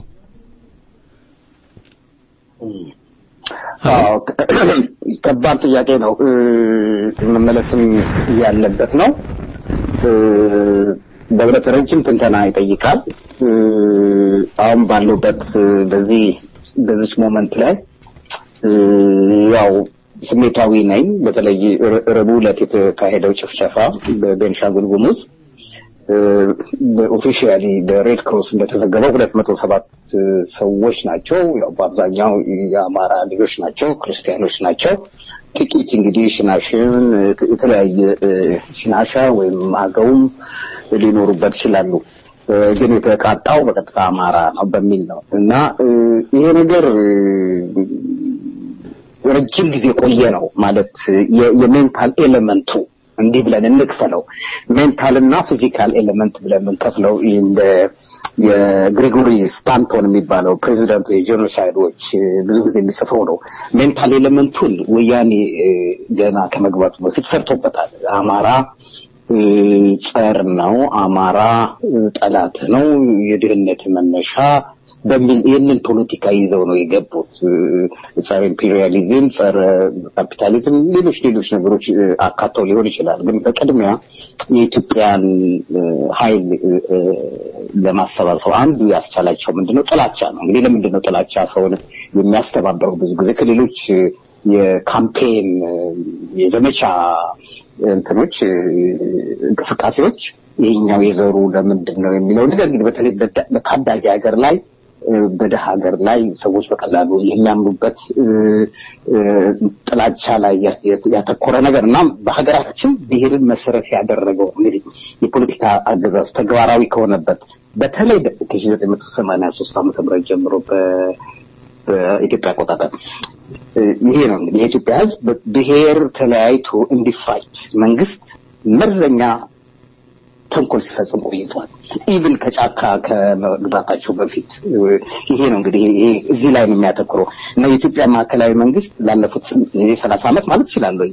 አዎ ከባድ ጥያቄ ነው እ፣ መመለስም ያለበት ነው እ፣ በእውነት ረጅም ትንተና ይጠይቃል እ፣ አሁን ባለሁበት እ፣ በዚህ በዚች ሞመንት ላይ እ፣ ያው ስሜታዊ ነኝ በተለይ ረ- ረቡዕ ዕለት የተካሄደው ጭፍጨፋ በቤንሻንጉል ጉሙዝ በኦፊሻሊ በሬድ ክሮስ እንደተዘገበው ሁለት መቶ ሰባት ሰዎች ናቸው። ያው በአብዛኛው የአማራ ልጆች ናቸው፣ ክርስቲያኖች ናቸው። ጥቂት እንግዲህ ሽናሽን የተለያየ እ፣ ሽናሻ ወይም አገውም ሊኖሩበት ይችላሉ። እ፣ ግን የተቃጣው በቀጥታ አማራ ነው በሚል ነው እና እ፣ ይሄ ነገር እ፣ ረጅም ጊዜ ቆየ ነው ማለት የ- የሜንታል ኤሌመንቱ እንዲህ ብለን እንክፈለው ሜንታል እና ፊዚካል ኤሌመንት ብለን የምንከፍለው እንደ የግሪጎሪ ስታንቶን የሚባለው ፕሬዚደንቱ የጄኖሳይዶች እ፣ ብዙ ጊዜ የሚጽፈው ነው። ሜንታል ኤሌመንቱን ወያኔ እ፣ ገና ከመግባቱ በፊት ሰርቶበታል። አማራ እ፣ ጸር ነው፣ አማራ እ፣ ጠላት ነው፣ የድህነት መነሻ በሚል ይህንን ፖለቲካ ይዘው ነው የገቡት። እ፣ ጸረ ኢምፔሪያሊዝም፣ ጸረ ካፒታሊዝም፣ ሌሎች ሌሎች ነገሮች እ፣ አካተው ሊሆን ይችላል። ግን በቅድሚያ የኢትዮጵያን እ፣ ኃይል እ፣ እ፣ ለማሰባሰብ አንዱ ያስቻላቸው ምንድነው? ጥላቻ ነው። እንግዲህ ለምንድን ነው ጥላቻ ሰውን የሚያስተባበረው? ብዙ ጊዜ ከሌሎች እ፣ የካምፔን እ፣ የዘመቻ እንትኖች እ፣ እንቅስቃሴዎች ይሄኛው የዘሩ ለምንድን ነው የሚለው ነገር እንግዲህ በተለይ በታ- በታዳጊ ሀገር ላይ እ፣ በደሃ ሀገር ላይ ሰዎች በቀላሉ የሚያምኑበት እ፣ እ፣ ጥላቻ ላይ ያ- ያ- ያተኮረ ነገር እና በሀገራችን ብሔርን መሰረት ያደረገው እንግዲህ የፖለቲካ አገዛዝ ተግባራዊ ከሆነበት በተለይ ከ1983 ዓመተ ምህረት ጀምሮ በ- በኢትዮጵያ አቆጣጠር እ፣ ይሄ ነው እንግዲህ የኢትዮጵያ ሕዝብ ብሔር ተለያይቶ እንዲፋጅ መንግስት መርዘኛ ተንኮል ሲፈጽም ቆይቷል። ኢቭን ከጫካ ከመግባታቸው በፊት እ፣ ይሄ ነው እንግዲህ ይሄ እዚህ ላይ ነው የሚያተኩረው እና የኢትዮጵያ ማዕከላዊ መንግስት ላለፉት ሰላሳ ዓመት ማለት ይችላለሁ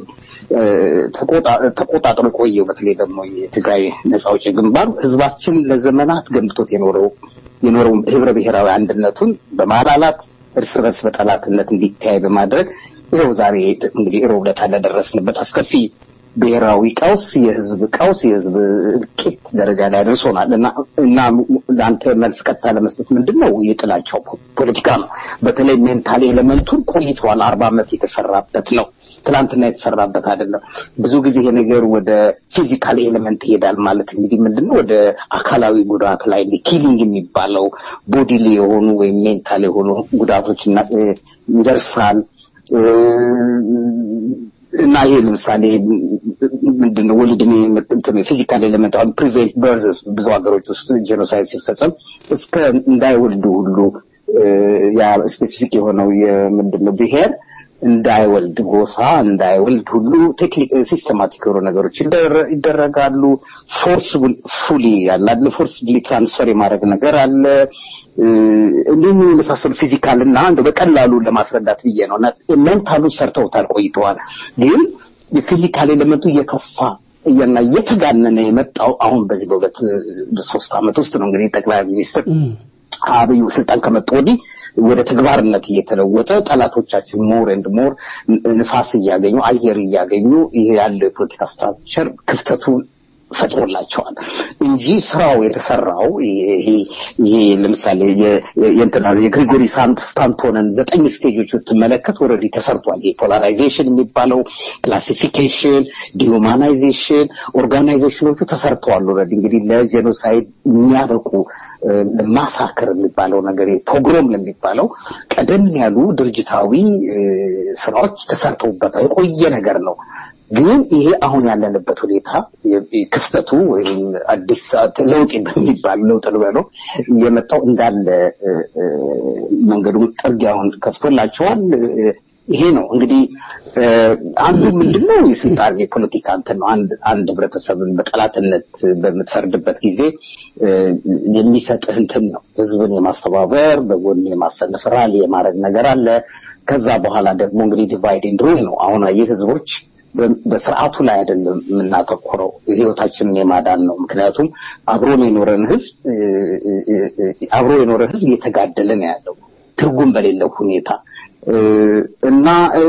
ተቆጣጥሮ የቆየው በተለይ ደግሞ የትግራይ ነጻ አውጪ ግንባር ህዝባችን ለዘመናት ገንብቶት የኖረው የኖረው ህብረ ብሔራዊ አንድነቱን በማላላት እርስ በርስ በጠላትነት እንዲተያይ በማድረግ ይኸው ዛሬ እንግዲህ ሮብ ዕለት ለደረስንበት አስከፊ ብሔራዊ ቀውስ፣ የህዝብ ቀውስ፣ የህዝብ እልቂት ደረጃ ላይ አድርሶናል እና እና ለአንተ መልስ ቀጥታ ለመስጠት ምንድን ነው የጥላቻው ፖ- ፖለቲካ ነው። በተለይ ሜንታል ኤሌመንቱን ቆይተዋል። አርባ ዓመት የተሰራበት ነው። ትናንትና የተሰራበት አይደለም። ብዙ ጊዜ ይሄ ነገር ወደ ፊዚካል ኤሌመንት ይሄዳል ማለት እንግዲህ ምንድን ነው ወደ አካላዊ ጉዳት ላይ ኪሊንግ የሚባለው ቦዲሊ የሆኑ ወይም ሜንታል የሆኑ ጉዳቶች እና- እ፣ ይደርሳል እ፣ እና ይሄ ለምሳሌ ምንድነው ወሊድን ፊዚካል ኤሌመንት አሁን ፕሪቬንት በርዝስ ብዙ ሀገሮች ውስጥ ጄኖሳይድ ሲፈጸም እስከ እንዳይወልዱ ሁሉ እ፣ ያ ስፔሲፊክ የሆነው የምንድነው ብሔር እንዳይወልድ ጎሳ እንዳይወልድ ሁሉ ቴክኒክ ሲስተማቲክ የሆኑ ነገሮች ይደረ- ይደረጋሉ። ፎርስ ፉሊ ያለ አይደል ፎርስብሊ ትራንስፈር የማድረግ ነገር አለ። እ፣ እንዲህ የመሳሰሉ ፊዚካል እና እንደው በቀላሉ ለማስረዳት ብዬ ነው እና ሜንታሉ ሰርተውታል ቆይተዋል። ግን የፊዚካል ኤሌመንቱ እየከፋ እና እየተጋነነ የመጣው አሁን በዚህ በሁለት ሶስት ዓመት ውስጥ ነው እንግዲህ ጠቅላይ ሚኒስትር አብይ ስልጣን ከመጡ ወዲህ ወደ ተግባርነት እየተለወጠ ጠላቶቻችን ሞር ኤንድ ሞር ንፋስ እያገኙ አየር እያገኙ ይሄ ያለው የፖለቲካ ስትራክቸር ክፍተቱን ፈጥሮላቸዋል እንጂ ስራው የተሰራው ይሄ ይሄ ለምሳሌ የ- የ- የእንትና የግሪጎሪ ሳንት ስታንቶንን ዘጠኝ ስቴጆች ብትመለከት ኦልሬዲ ተሰርቷል። የፖላራይዜሽን የሚባለው ክላሲፊኬሽን፣ ዲሁማናይዜሽን፣ ኦርጋናይዜሽኖቹ ተሰርተዋል። ኦልሬዲ እንግዲህ ለጄኖሳይድ የሚያበቁ ማሳክር የሚባለው ነገር ፖግሮም ለሚባለው ቀደም ያሉ ድርጅታዊ እ፣ ስራዎች ተሰርተውበታል። የቆየ ነገር ነው። ግን ይሄ አሁን ያለንበት ሁኔታ የ- ክፍተቱ ወይም አዲስ ለውጥ በሚባል ለውጥ ልበለው የመጣው እንዳለ እ፣ እ፣ መንገዱን ጥርጊያውን ከፍቶላቸዋል። እ፣ ይሄ ነው እንግዲህ እ፣ አንዱ ምንድነው የስልጣን የፖለቲካ እንትን ነው። አንድ አንድ ህብረተሰብን በጠላትነት በምትፈርድበት ጊዜ እ፣ የሚሰጥህ እንትን ነው። ህዝብን የማስተባበር በጎን የማሰለፍ ራሊ የማድረግ ነገር አለ። ከዛ በኋላ ደግሞ እንግዲህ ዲቫይድ ኤንድ ሩል ነው። አሁን አየህ ህዝቦች በ- በስርዓቱ ላይ አይደለም የምናተኩረው ህይወታችንን የማዳን ነው። ምክንያቱም አብሮን የኖረን ህዝብ እ፣ እ፣ እ፣ እ፣ አብሮ የኖረ ህዝብ እየተጋደለ ነው ያለው ትርጉም በሌለው ሁኔታ እ፣ እና እ፣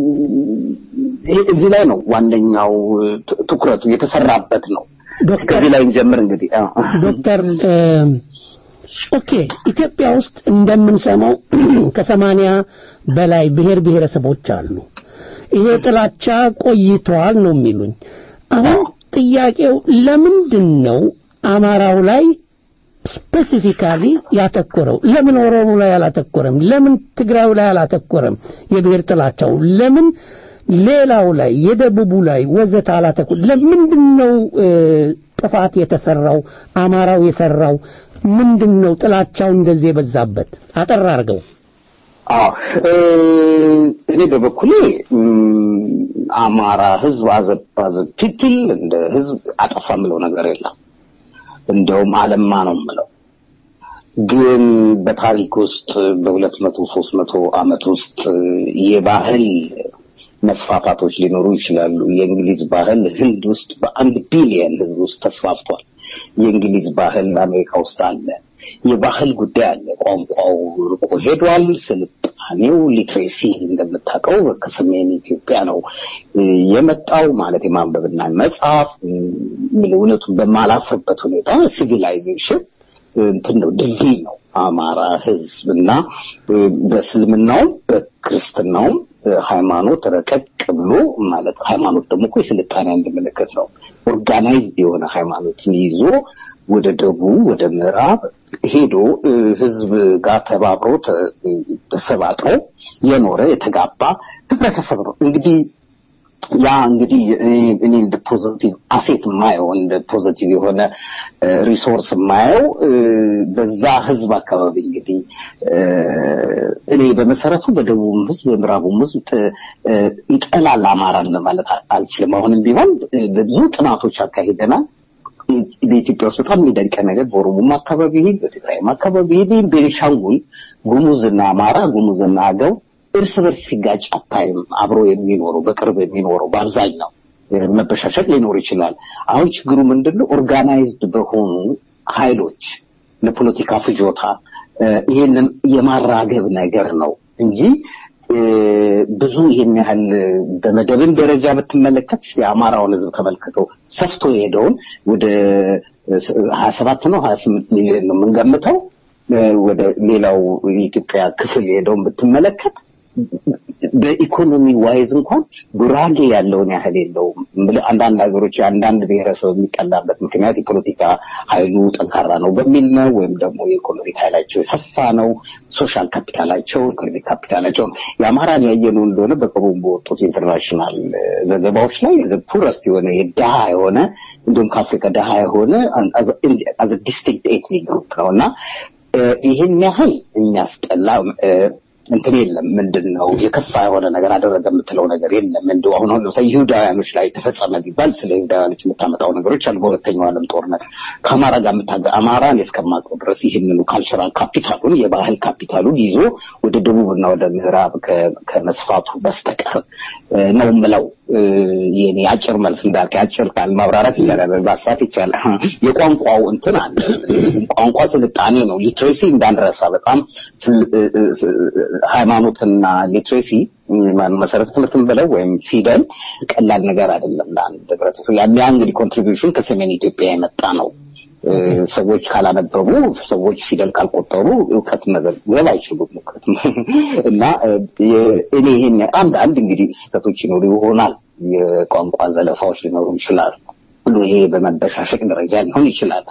ይሄ- እዚህ ላይ ነው ዋነኛው ት- ትኩረቱ የተሰራበት ነው። ከዚህ ላይ እንጀምር እንግዲህ አዎ። ዶክተር እ፣ ኦኬ ኢትዮጵያ ውስጥ እንደምንሰማው ከሰማንያ በላይ ብሔር ብሔረሰቦች አሉ። ይሄ ጥላቻ ቆይቷል ነው የሚሉኝ። አሁን ጥያቄው ለምንድን ነው አማራው ላይ ስፔሲፊካሊ ያተኮረው? ለምን ኦሮሞ ላይ አላተኮረም? ለምን ትግራዩ ላይ አላተኮረም? የብሔር ጥላቻው ለምን ሌላው ላይ የደቡቡ ላይ ወዘተ አላተኮረ? ለምንድን ነው እ፣ ጥፋት የተሰራው? አማራው የሰራው ምንድን ነው? ጥላቻው እንደዚህ የበዛበት አጠር አድርገው። አዎ እ፣ እኔ በበኩሌ እም፣ አማራ ህዝብ አዘባዘ ፒፕል እንደ ህዝብ አጠፋ የምለው ነገር የለም። እንደውም አለማ ነው የምለው። ግን በታሪክ ውስጥ በሁለት መቶ ሶስት መቶ ዓመት ውስጥ የባህል መስፋፋቶች ሊኖሩ ይችላሉ። የእንግሊዝ ባህል ህንድ ውስጥ በአንድ ቢሊየን ህዝብ ውስጥ ተስፋፍቷል። የእንግሊዝ ባህል አሜሪካ ውስጥ አለ። የባህል ጉዳይ አለ። ቋንቋው ርቆ ሄዷል። ስልጣኔው ሊትሬሲ እንደምታውቀው ከሰሜን ኢትዮጵያ ነው እ፣ የመጣው ማለት የማንበብና መጻፍ ምን እውነቱን በማላፍርበት ሁኔታ ሲቪላይዜሽን እንትን ነው ድልድይ ነው አማራ ህዝብ እና እ፣ በእስልምናውም በክርስትናውም እ፣ ሃይማኖት ረቀቅ ብሎ ማለት ሃይማኖት ደግሞ እኮ የስልጣኔ አንድ ምልክት ነው። ኦርጋናይዝድ የሆነ ሃይማኖትን ይዞ ወደ ደቡብ ወደ ምዕራብ ሄዶ እ፣ ህዝብ ጋር ተባብሮ ተ- ተሰባጥሮ የኖረ የተጋባ ህብረተሰብ ነው እንግዲህ ያ እንግዲህ እኔ- እኔ እንደ ፖዚቲቭ አሴት የማየው እንደ ፖዚቲቭ የሆነ ሪሶርስ የማየው እ፣ በዛ ህዝብ አካባቢ እንግዲህ እ፣ እኔ በመሰረቱ በደቡብም ህዝብ በምዕራቡም ህዝብ ጥ- እ፣ ይጠላል አማራን ለማለት አ- አልችልም። አሁንም ቢሆን እ፣ ብዙ ጥናቶች አካሂደናል። በኢትዮጵያ ውስጥ በጣም የሚደንቀ ነገር በኦሮሞም አካባቢ ይሄድ በትግራይም አካባቢ ይሄድ ቤኒሻንጉል ጉሙዝና አማራ ጉሙዝና አገው እርስ በርስ ሲጋጭ አታይም። አብሮ የሚኖረው በቅርብ የሚኖረው በአብዛኛው እ፣ መበሻሸቅ ሊኖር ይችላል። አሁን ችግሩ ምንድን ነው? ኦርጋናይዝድ በሆኑ ኃይሎች ለፖለቲካ ፍጆታ እ፣ ይሄንን የማራገብ ነገር ነው እንጂ እ፣ ብዙ ይሄን ያህል በመደብን ደረጃ ብትመለከት የአማራውን ህዝብ ተመልክተው ሰፍቶ የሄደውን ወደ ሀያ ሰባት ነው ሀያ ስምንት ሚሊዮን ነው የምንገምተው ወደ ሌላው የኢትዮጵያ ክፍል ሄደውን ብትመለከት በኢኮኖሚ ዋይዝ እንኳን ጉራጌ ያለውን ያህል የለውም። አንዳንድ ሀገሮች የአንዳንድ ብሔረሰብ የሚጠላበት ምክንያት የፖለቲካ ኃይሉ ጠንካራ ነው በሚል ነው፣ ወይም ደግሞ የኢኮኖሚክ ኃይላቸው የሰፋ ነው፣ ሶሻል ካፒታላቸው፣ ኢኮኖሚክ ካፒታላቸው። የአማራን ያየነው እንደሆነ በቅርቡ በወጡት ኢንተርናሽናል ዘገባዎች ላይ ፑረስት የሆነ የድሃ የሆነ እንዲሁም ከአፍሪካ ድሃ የሆነ አዘ ዲስቲንክት ኤትኒክ ግሩፕ ነው እና ይህን ያህል የሚያስጠላ እንትን የለም። ምንድን ነው የከፋ የሆነ ነገር አደረገ የምትለው ነገር የለም። እንዲሁ አሁን አሁን ለምሳሌ ይሁዳውያኖች ላይ ተፈጸመ ቢባል ስለ ይሁዳውያኖች የምታመጣው ነገሮች አሉ። በሁለተኛው ዓለም ጦርነት ከአማራ ጋር የምታገ አማራን እስከማውቀው ድረስ ይህንኑ ካልቸራል ካፒታሉን የባህል ካፒታሉን ይዞ ወደ ደቡብና ወደ ምዕራብ ከመስፋቱ በስተቀር ነው የምለው። የኔ አጭር መልስ እንዳልክ አጭር ቃል ማብራራት ይቻላል፣ ማስፋት ይቻላል። የቋንቋው እንትን አለ። ቋንቋ ስልጣኔ ነው። ሊትሬሲ እንዳንረሳ በጣም ሃይማኖትና ሊትሬሲ መሰረተ ትምህርትን ብለው ወይም ፊደል ቀላል ነገር አይደለም ለአንድ ህብረተሰብ። ያ እንግዲህ ኮንትሪቢዩሽን ከሰሜን ኢትዮጵያ የመጣ ነው። ሰዎች ካላነበቡ ሰዎች ፊደል ካልቆጠሩ እውቀት መዘገብ አይችሉም። እውቀት እና እኔ ይሄን አንዳንድ እንግዲህ ስህተቶች ይኖሩ ይሆናል። የቋንቋ ዘለፋዎች ሊኖሩ ይችላሉ። ሁሉ ይሄ በመበሻሸቅ ደረጃ ሊሆን ይችላል።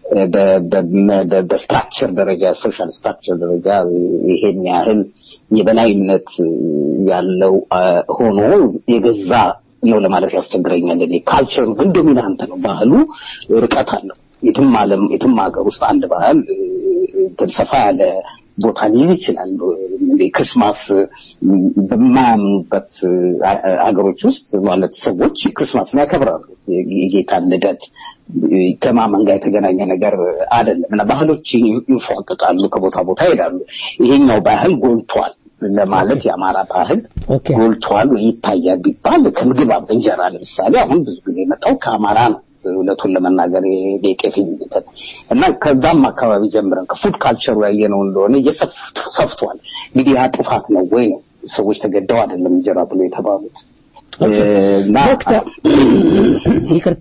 በስትራክቸር ደረጃ ሶሻል ስትራክቸር ደረጃ ይሄን ያህል የበላይነት ያለው ሆኖ የገዛ ነው ለማለት ያስቸግረኛል። እኔ ካልቸሩ ግን ዶሚናንት ነው። ባህሉ ርቀት አለው። የትም ዓለም የትም ሀገር ውስጥ አንድ ባህል ሰፋ ያለ ቦታ ሊይዝ ይችላል። ክርስማስ በማያምኑበት ሀገሮች ውስጥ ማለት ሰዎች ክርስማስን ያከብራሉ። የጌታን ልደት ከማመን ጋር የተገናኘ ነገር አይደለም እና ባህሎች ይንፏቀቃሉ፣ ከቦታ ቦታ ይሄዳሉ። ይሄኛው ባህል ጎልቷል ለማለት የአማራ ባህል ጎልቷል ወይ ይታያል ቢባል ከምግብ እንጀራ ለምሳሌ አሁን ብዙ ጊዜ የመጣው ከአማራ ነው። እውነቱን ለመናገር የቄፊ እና ከዛም አካባቢ ጀምረን ከፉድ ካልቸሩ ያየነው እንደሆነ እየሰፍቷል። እንግዲህ ያ ጥፋት ነው ወይ ነው? ሰዎች ተገደው አይደለም እንጀራ ብሎ የተባሉት። ዶክተር ይቅርታ፣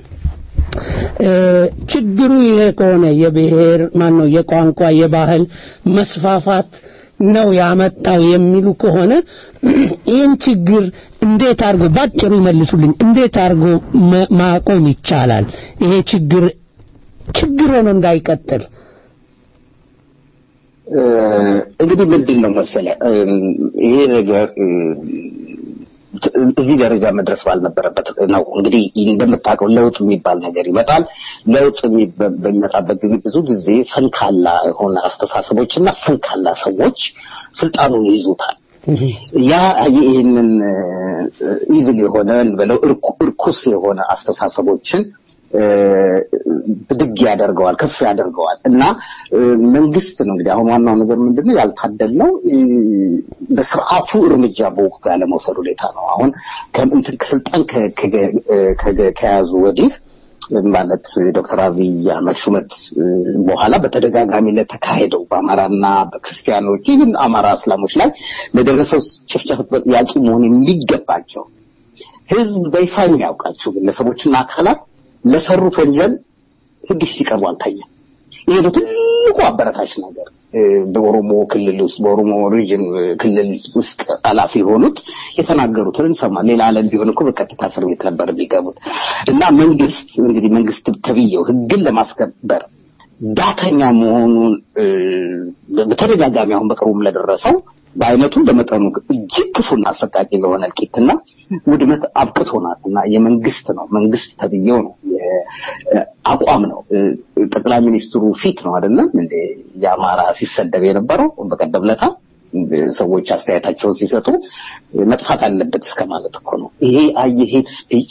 ችግሩ ይሄ ከሆነ የብሔር ማን ነው የቋንቋ የባህል መስፋፋት ነው ያመጣው የሚሉ ከሆነ ይህን ችግር እንዴት አድርጎ ባጭሩ ይመልሱልኝ። እንዴት አድርጎ ማቆም ይቻላል? ይሄ ችግር ችግር ሆኖ እንዳይቀጥል እንግዲህ ምንድን ነው መሰለ ይሄ ነገር እዚህ ደረጃ መድረስ ባልነበረበት ነው። እንግዲህ እንደምታውቀው ለውጥ የሚባል ነገር ይመጣል። ለውጥ በሚመጣበት ጊዜ ብዙ ጊዜ ሰንካላ የሆነ አስተሳሰቦች እና ሰንካላ ሰዎች ስልጣኑን ይይዙታል። ያ ይህንን ኢቪል የሆነ እንበለው እርኩስ የሆነ አስተሳሰቦችን ብድግ ያደርገዋል፣ ከፍ ያደርገዋል እና መንግስት ነው እንግዲህ አሁን ዋናው ነገር ምንድነው ያልታደልነው በስርዓቱ እርምጃ በወቅቱ ያለመውሰድ ሁኔታ ነው። አሁን ከእንትን ከስልጣን ከያዙ ወዲህ ማለት ዶክተር አብይ አህመድ ሹመት በኋላ በተደጋጋሚ ለተካሄደው በአማራና በክርስቲያኖች ይህን አማራ እስላሞች ላይ ለደረሰው ጭፍጨፍ ተጠያቂ መሆን የሚገባቸው ህዝብ በይፋ የሚያውቃቸው ግለሰቦችና አካላት ለሰሩት ወንጀል ህግ ሲቀርቡ አልታየም። ይሄ ነው ትልቁ አበረታች ነገር። በኦሮሞ ክልል ውስጥ በኦሮሞ ሪጅን ክልል ውስጥ ኃላፊ የሆኑት የተናገሩትን እንሰማ። ሌላ ዓለም ቢሆን እኮ በቀጥታ እስር ቤት ነበር የሚገቡት። እና መንግስት እንግዲህ መንግስት ተብዬው ህግን ለማስከበር ዳተኛ መሆኑን በተደጋጋሚ አሁን በቅርቡም ለደረሰው በአይነቱ በመጠኑ እጅግ ክፉና አሰቃቂ ለሆነ እልቂትና ውድመት አብቅቶናል እና የመንግስት ነው መንግስት ተብዬው ነው አቋም ነው ጠቅላይ ሚኒስትሩ ፊት ነው አይደለም እንደ የአማራ ሲሰደብ የነበረው በቀደም ለታ ሰዎች አስተያየታቸውን ሲሰጡ መጥፋት አለበት እስከ ማለት እኮ ነው ይሄ የሄት ስፒች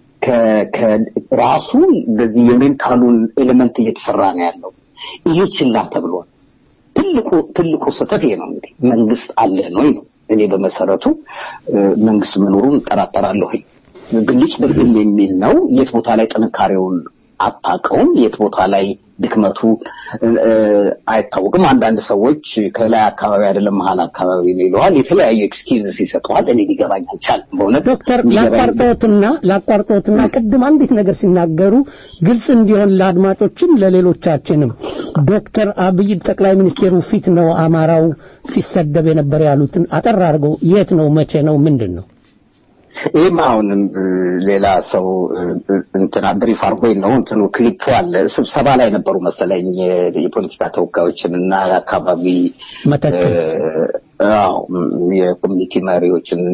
ከራሱ በዚህ የሜንታሉን ኤሌመንት እየተሰራ ነው ያለው ይሄ ችላ ተብሏል ትልቁ ትልቁ ስህተት ይሄ ነው እንግዲህ መንግስት አለ ነው ነው እኔ በመሰረቱ መንግስት መኖሩን እጠራጠራለሁ ብልጭ ድርግም የሚል ነው የት ቦታ ላይ ጥንካሬውን አታውቀውም የት ቦታ ላይ ድክመቱ አይታወቅም። አንዳንድ ሰዎች ከላይ አካባቢ አይደለም መሀል አካባቢ ነው ይለዋል። የተለያዩ ኤክስኪውዝስ ይሰጠዋል። እኔ ሊገባኝ አልቻለም። በእውነት ዶክተር ላቋርጦትና ላቋርጦትና ቅድም አንዲት ነገር ሲናገሩ ግልጽ እንዲሆን ለአድማጮችም ለሌሎቻችንም ዶክተር አብይ ጠቅላይ ሚኒስቴሩ ፊት ነው አማራው ሲሰደብ የነበረ ያሉትን አጠር አድርገው የት ነው መቼ ነው ምንድን ነው ይህም አሁንም ሌላ ሰው እንትና ብሪፍ አርጎኝ ነው እንትኑ ክሊፑ አለ ስብሰባ ላይ ነበሩ መሰለኝ የፖለቲካ ተወካዮችን እና የአካባቢ የኮሚኒቲ መሪዎችን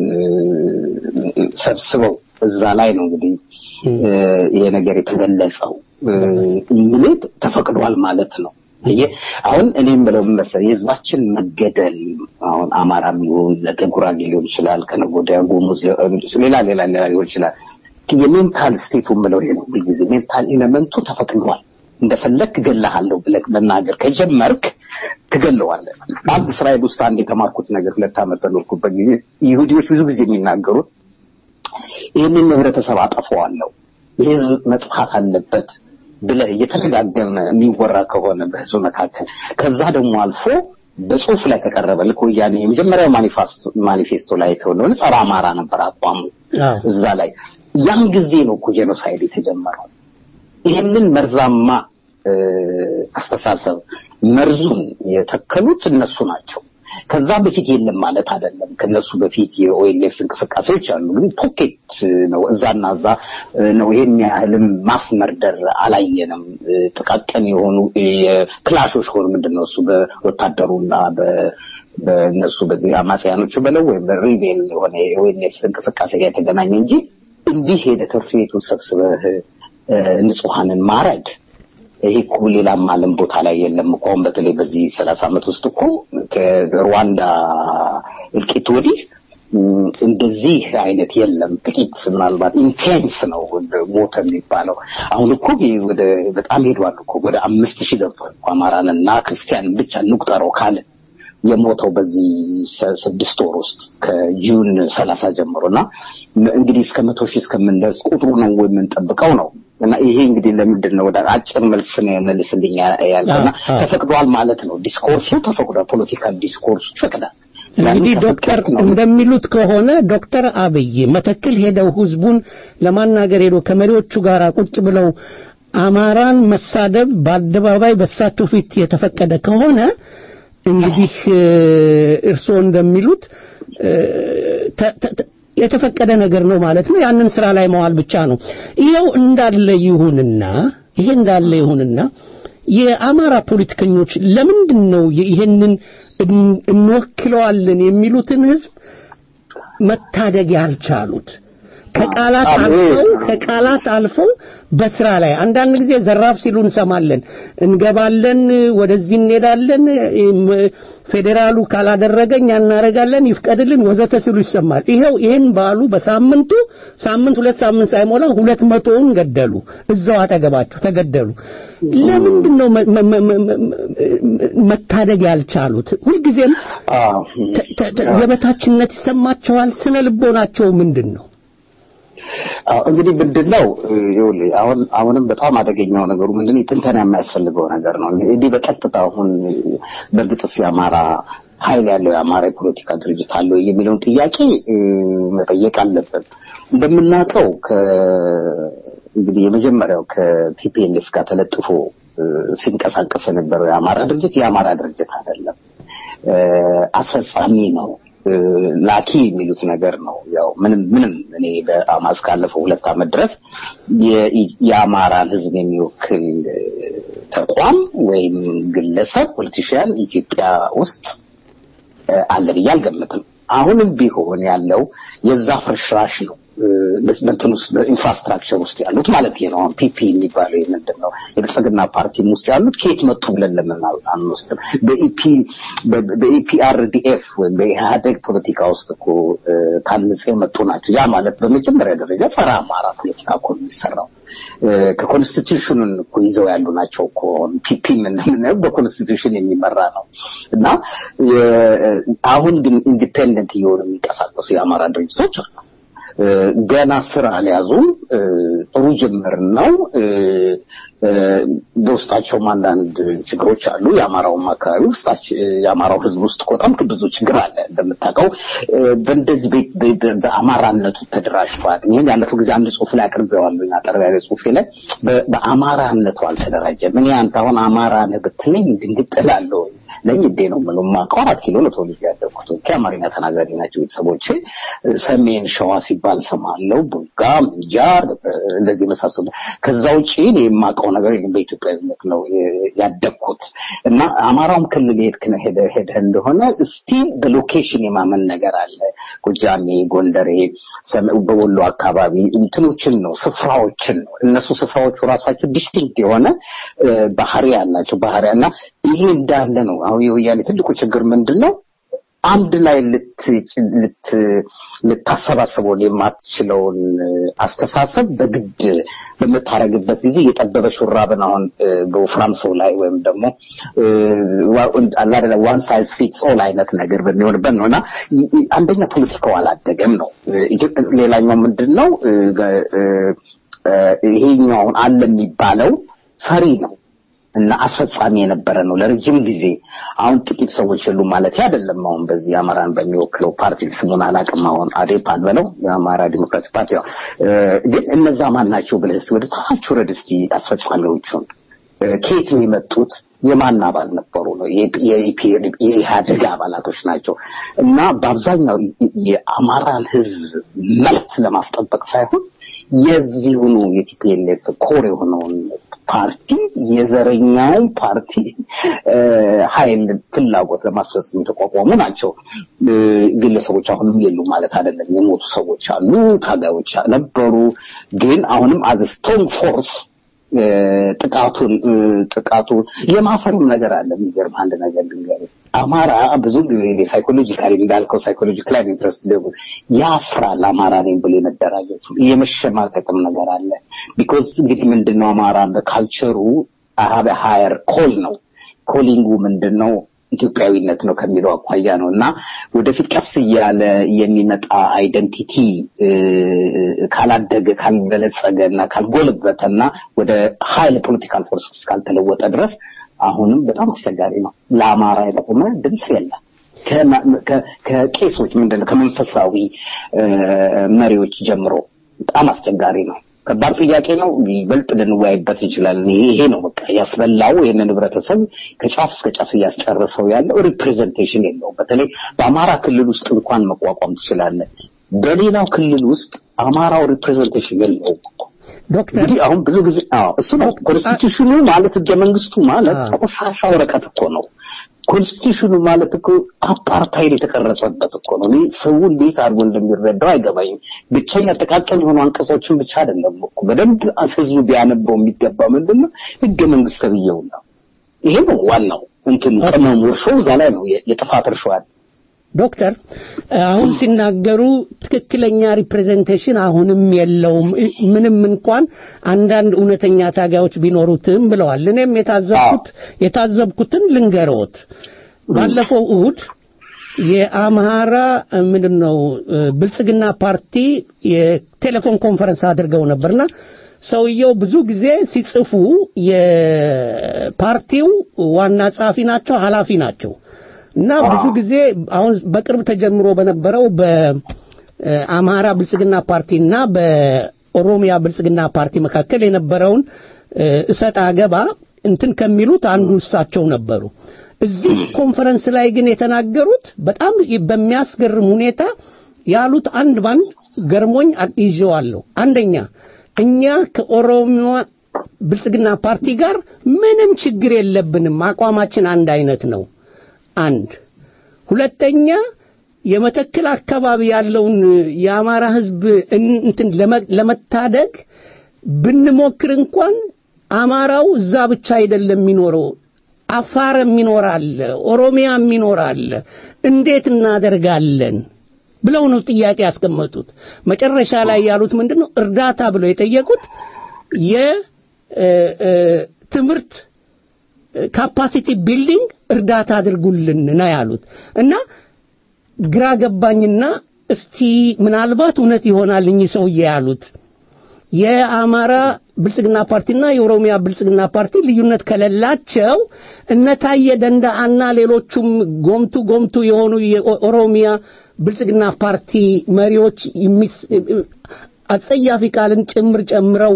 ሰብስበው እዛ ላይ ነው እንግዲህ ይሄ ነገር የተገለጸው ምሌት ተፈቅዷል ማለት ነው አሁን እኔም ብለው መሰለኝ የህዝባችን መገደል አሁን አማራም ይሁን ነገ ጉራጌ ሊሆን ይችላል ከነገ ወዲያ ጉሙዝ ሌላ ሌላ ሌላ ሊሆን ይችላል የሜንታል ስቴቱን ብለው ይሄ ነው ሁልጊዜ ሜንታል ኤሌመንቱ ተፈቅዷል እንደፈለግ እገልሃለሁ ብለህ መናገር ከጀመርክ ትገለዋለህ አንድ እስራኤል ውስጥ አንድ የተማርኩት ነገር ሁለት ዓመት በኖርኩበት ጊዜ ይሁዲዎች ብዙ ጊዜ የሚናገሩት ይህንን ህብረተሰብ አጠፈዋለሁ የህዝብ መጥፋት አለበት ብለህ እየተደጋገመ የሚወራ ከሆነ በህዝብ መካከል ከዛ ደግሞ አልፎ በጽሁፍ ላይ ከቀረበ ልክ ወያኔ የመጀመሪያው ማኒፌስቶ ላይ የተሆነ ጸረ አማራ ነበር አቋሙ እዛ ላይ ያን ጊዜ ነው እኮ ጄኖሳይድ የተጀመረው ይህንን መርዛማ አስተሳሰብ መርዙን የተከሉት እነሱ ናቸው ከዛ በፊት የለም ማለት አይደለም ከነሱ በፊት የኦኤልኤፍ እንቅስቃሴዎች አሉ ግን ፖኬት ነው እዛና እዛ ነው ይሄን ያህልም ማስመርደር አላየንም ጥቃቅን የሆኑ ክላሾች ሆኑ ምንድን ነው እሱ በወታደሩና በእነሱ በዚህ አማጽያኖቹ በለው ወይም በሪቤል የሆነ የኦኤልኤፍ እንቅስቃሴ ጋር የተገናኘ እንጂ እንዲህ ሄደ ትምህርት ቤቱን ሰብስበህ ንጹሐንን ማረድ ይሄ እኮ ሌላም ዓለም ቦታ ላይ የለም እኮ አሁን በተለይ በዚህ ሰላሳ ዓመት ውስጥ እኮ ከሩዋንዳ እልቂት ወዲህ እንደዚህ አይነት የለም። ጥቂት ምናልባት ኢንቴንስ ነው ሞተ የሚባለው። አሁን እኮ ወደ በጣም ሄዷል እኮ ወደ አምስት ሺህ ገብቷል እኮ አማራንና ክርስቲያንን ብቻ እንቁጠረው ካለ የሞተው በዚህ ስድስት ወር ውስጥ ከጁን ሰላሳ ጀምሮ እና እንግዲህ እስከ መቶ ሺህ እስከምንደርስ ቁጥሩ ነው የምንጠብቀው ነው እና ይሄ እንግዲህ ለምንድን ነው ወደ አጭር መልስ ነው መልስልኝ ያልከና ተፈቅዷል ማለት ነው። ዲስኮርሱ ተፈቅዷል። ፖለቲካል ዲስኮርሱ ይፈቅዳል። እንግዲህ ዶክተር እንደሚሉት ከሆነ ዶክተር አብይ መተክል ሄደው ህዝቡን ለማናገር ሄዶ ከመሪዎቹ ጋር ቁጭ ብለው አማራን መሳደብ በአደባባይ በሳቸው ፊት የተፈቀደ ከሆነ እንግዲህ እርስዎ እንደሚሉት የተፈቀደ ነገር ነው ማለት ነው። ያንን ስራ ላይ መዋል ብቻ ነው። ይኸው እንዳለ ይሁንና ይሄ እንዳለ ይሁንና የአማራ ፖለቲከኞች ለምንድን ነው ይሄንን እንወክለዋለን የሚሉትን ህዝብ መታደግ ያልቻሉት? ከቃላት አልፈው ከቃላት አልፈው በስራ ላይ አንዳንድ ጊዜ ዘራፍ ሲሉ እንሰማለን። እንገባለን፣ ወደዚህ እንሄዳለን፣ ፌዴራሉ ካላደረገኝ እናደርጋለን፣ ይፍቀድልን ወዘተ ሲሉ ይሰማል። ይኸው ይህን ባሉ በሳምንቱ ሳምንት ሁለት ሳምንት ሳይሞላ ሁለት መቶውን ገደሉ። እዛው አጠገባቸው ተገደሉ። ለምንድን ነው መታደግ ያልቻሉት? ሁልጊዜም የበታችነት ይሰማቸዋል። ስነ ልቦናቸው ምንድን ነው? እንግዲህ ምንድነው ይኸውልህ አሁን አሁንም በጣም አደገኛው ነገሩ ምንድነው ትንተና የሚያስፈልገው ነገር ነው እንግዲህ በቀጥታ አሁን በእርግጥስ የአማራ ኃይል ያለው የአማራ የፖለቲካ ድርጅት አለው የሚለውን ጥያቄ መጠየቅ አለብን እንደምናውቀው እንግዲህ የመጀመሪያው ከቲፒኤልኤፍ ጋር ተለጥፎ ሲንቀሳቀስ የነበረው የአማራ ድርጅት የአማራ ድርጅት አይደለም አስፈጻሚ ነው ላኪ የሚሉት ነገር ነው። ያው ምንም ምንም እኔ በአማ እስካለፈው ሁለት ዓመት ድረስ የአማራን ሕዝብ የሚወክል ተቋም ወይም ግለሰብ ፖለቲሽያን ኢትዮጵያ ውስጥ አለ ብዬ አልገምትም። አሁንም ቢሆን ያለው የዛ ፍርሽራሽ ነው። በእንትን ውስጥ በኢንፍራስትራክቸር ውስጥ ያሉት ማለት ነው። አሁን ፒፒ የሚባለው ምንድን ነው? የብልጽግና ፓርቲም ውስጥ ያሉት ከየት መጡ ብለን ለምን አንወስድም? በኢፒ በኢፒአርዲኤፍ ወይም በኢህአደግ ፖለቲካ ውስጥ እኮ ታንጸው የመጡ ናቸው። ያ ማለት በመጀመሪያ ደረጃ ጸረ አማራ ፖለቲካ እኮ የሚሰራው ከኮንስቲቱሽኑን እኮ ይዘው ያሉ ናቸው እኮ ፒፒ የምንለው በኮንስቲቱሽን የሚመራ ነው እና አሁን ግን ኢንዲፔንደንት እየሆኑ የሚንቀሳቀሱ የአማራ ድርጅቶች አሉ። ገና ስራ አልያዙም። ጥሩ ጅምር ነው። በውስጣቸውም አንዳንድ ችግሮች አሉ። የአማራውም አካባቢ ውስጣች የአማራው ህዝብ ውስጥ በጣም ብዙ ችግር አለ። እንደምታውቀው በእንደዚህ በአማራነቱ ተደራጅቷል። ይህን ያለፈው ጊዜ አንድ ጽሁፍ ላይ አቅርቤዋለሁ። አጠር ያለ ጽሁፌ ላይ በአማራነቱ አልተደራጀም። እኔ አንተ አሁን አማራ ነህ ብትለኝ ድንግጥ እላለሁ። ለኝ እንዴ ነው የምለው። የማውቀው አራት ኪሎ ነው ተወልጄ ያደግኩት። ኦኬ አማርኛ ተናጋሪ ናቸው ቤተሰቦቼ። ሰሜን ሸዋ ሲባል ሰማለው፣ ቡጋ፣ ምንጃር እንደዚህ የመሳሰሉ። ከዛ ውጪ እኔ የማውቀው ነገር የለም። በኢትዮጵያዊነት ነው ያደግኩት እና አማራውም ክልል ሄድክ ነው ሄደህ ሄደህ እንደሆነ ስቲል በሎኬሽን የማመን ነገር አለ። ጎጃሜ፣ ጎንደሬ፣ በወሎ አካባቢ እንትኖችን ነው ስፍራዎችን ነው እነሱ ስፍራዎቹ ራሳቸው ዲስቲንክት የሆነ ባህሪ ያላቸው ባህሪ እና ይሄ እንዳለ ነው። አሁን የወያኔ ትልቁ ችግር ምንድን ነው? አንድ ላይ ልታሰባስበው የማትችለውን አስተሳሰብ በግድ በምታረግበት ጊዜ የጠበበ ሹራብን አሁን በወፍራም ሰው ላይ ወይም ደግሞ አላደለ ዋን ሳይዝ ፊትስ ኦል አይነት ነገር በሚሆንበት ነው እና አንደኛ ፖለቲካው አላደገም ነው። ሌላኛው ምንድን ነው ይሄኛው አሁን አለ የሚባለው ፈሪ ነው እና አስፈጻሚ የነበረ ነው ለረጅም ጊዜ። አሁን ጥቂት ሰዎች የሉ ማለት አይደለም። አሁን በዚህ አማራን በሚወክለው ፓርቲ ስሙን አላውቅም። አሁን አዴፓን በለው የአማራ ዲሞክራቲክ ፓርቲ ግን እነዛ ማን ናቸው ብለህ እስኪ ወደ ታች ውረድ እስኪ አስፈጻሚዎቹን ከየት ነው የመጡት? የማን አባል ነበሩ ነው? የኢህአደግ አባላቶች ናቸው። እና በአብዛኛው የአማራን ህዝብ መብት ለማስጠበቅ ሳይሆን የዚሁኑ የቲፒኤልኤፍ ኮር የሆነውን ፓርቲ የዘረኛውን ፓርቲ ኃይል ፍላጎት ለማስፈጸም የተቋቋሙ ናቸው። ግለሰቦች አሁንም የሉ ማለት አይደለም። የሞቱ ሰዎች አሉ፣ ታጋዮች ነበሩ። ግን አሁንም አዝ ስትሮንግ ፎርስ ጥቃቱን ጥቃቱ የማፈርም ነገር አለ። የሚገርም አንድ ነገር ልንገርህ፣ አማራ ብዙ ጊዜ ሳይኮሎጂካሊ እንዳልከው ሳይኮሎጂካሊ ኢንትረስት ደግሞ ያፍራል። አማራ ነኝ ብሎ የመደራጀቱ የመሸማቀቅም ነገር አለ። ቢኮዝ እንግዲህ ምንድነው አማራ በካልቸሩ አሀበ ሀየር ኮል ነው። ኮሊንጉ ምንድነው ኢትዮጵያዊነት ነው ከሚለው አኳያ ነው እና ወደፊት ቀስ እያለ የሚመጣ አይደንቲቲ ካላደገ ካልበለጸገ እና ካልጎለበተ እና ወደ ሀይል ፖለቲካል ፎርስ እስካልተለወጠ ድረስ አሁንም በጣም አስቸጋሪ ነው። ለአማራ የጠቆመ ድምፅ የለም። ከቄሶች ምንድን ነው ከመንፈሳዊ መሪዎች ጀምሮ በጣም አስቸጋሪ ነው። ከባድ ጥያቄ ነው። ይበልጥ ልንወያይበት እንችላለን። ይሄ ነው በቃ ያስበላው ይህንን ህብረተሰብ ከጫፍ እስከ ጫፍ እያስጨረሰው ያለው ሪፕሬዘንቴሽን የለውም። በተለይ በአማራ ክልል ውስጥ እንኳን መቋቋም ትችላለህ። በሌላው ክልል ውስጥ አማራው ሪፕሬዘንቴሽን የለውም። ዶክተር እንግዲህ አሁን ብዙ ጊዜ አዎ እሱ ነው ኮንስቲቱሽኑ ማለት ህገ መንግስቱ ማለት ቆሻሻ ወረቀት እኮ ነው። ኮንስቲቱሽኑ ማለት እኮ አፓርታይድ የተቀረጸበት እኮ ነው። እኔ ሰው እንዴት አድርጎ እንደሚረዳው አይገባኝም። ብቸኛ ጥቃቅን የሆኑ አንቀጾችን ብቻ አይደለም እኮ በደንብ ህዝቡ ቢያነበው የሚገባ ምንድን ነው ህገ መንግስት ተብዬው ነው። ይሄ ነው ዋናው እንትን ቅመሙ እርሾ እዛ ላይ ነው የጥፋት እርሾ ያለ ዶክተር አሁን ሲናገሩ ትክክለኛ ሪፕሬዘንቴሽን አሁንም የለውም፣ ምንም እንኳን አንዳንድ እውነተኛ ታጋዮች ቢኖሩትም ብለዋል። እኔም የታዘብኩት የታዘብኩትን ልንገሮት። ባለፈው እሁድ የአምሃራ ምንድን ነው ብልጽግና ፓርቲ የቴሌፎን ኮንፈረንስ አድርገው ነበርና ሰውየው ብዙ ጊዜ ሲጽፉ የፓርቲው ዋና ጸሐፊ ናቸው፣ ኃላፊ ናቸው። እና ብዙ ጊዜ አሁን በቅርብ ተጀምሮ በነበረው በአማራ ብልጽግና ፓርቲና በኦሮሚያ ብልጽግና ፓርቲ መካከል የነበረውን እሰጥ አገባ እንትን ከሚሉት አንዱ እሳቸው ነበሩ። እዚህ ኮንፈረንስ ላይ ግን የተናገሩት በጣም በሚያስገርም ሁኔታ ያሉት አንድ ባንድ ገርሞኝ ይዤዋለሁ። አንደኛ እኛ ከኦሮሚያ ብልጽግና ፓርቲ ጋር ምንም ችግር የለብንም፣ አቋማችን አንድ አይነት ነው። አንድ ሁለተኛ የመተክል አካባቢ ያለውን የአማራ ህዝብ እንትን ለመታደግ ብንሞክር እንኳን አማራው እዛ ብቻ አይደለም የሚኖረው አፋርም ይኖራል ኦሮሚያም ይኖራል እንዴት እናደርጋለን ብለው ነው ጥያቄ ያስቀመጡት መጨረሻ ላይ ያሉት ምንድን ነው እርዳታ ብለው የጠየቁት የትምህርት ካፓሲቲ ቢልዲንግ እርዳታ አድርጉልን ነው ያሉት እና ግራ ገባኝና እስቲ ምናልባት እውነት ይሆናል እኚህ ሰውዬ ያሉት የአማራ ብልጽግና ፓርቲና የኦሮሚያ ብልጽግና ፓርቲ ልዩነት ከሌላቸው እነ ታየ ደንዳአና ሌሎቹም ጎምቱ ጎምቱ የሆኑ የኦሮሚያ ብልጽግና ፓርቲ መሪዎች የሚስ- አጸያፊ ቃልን ጭምር ጨምረው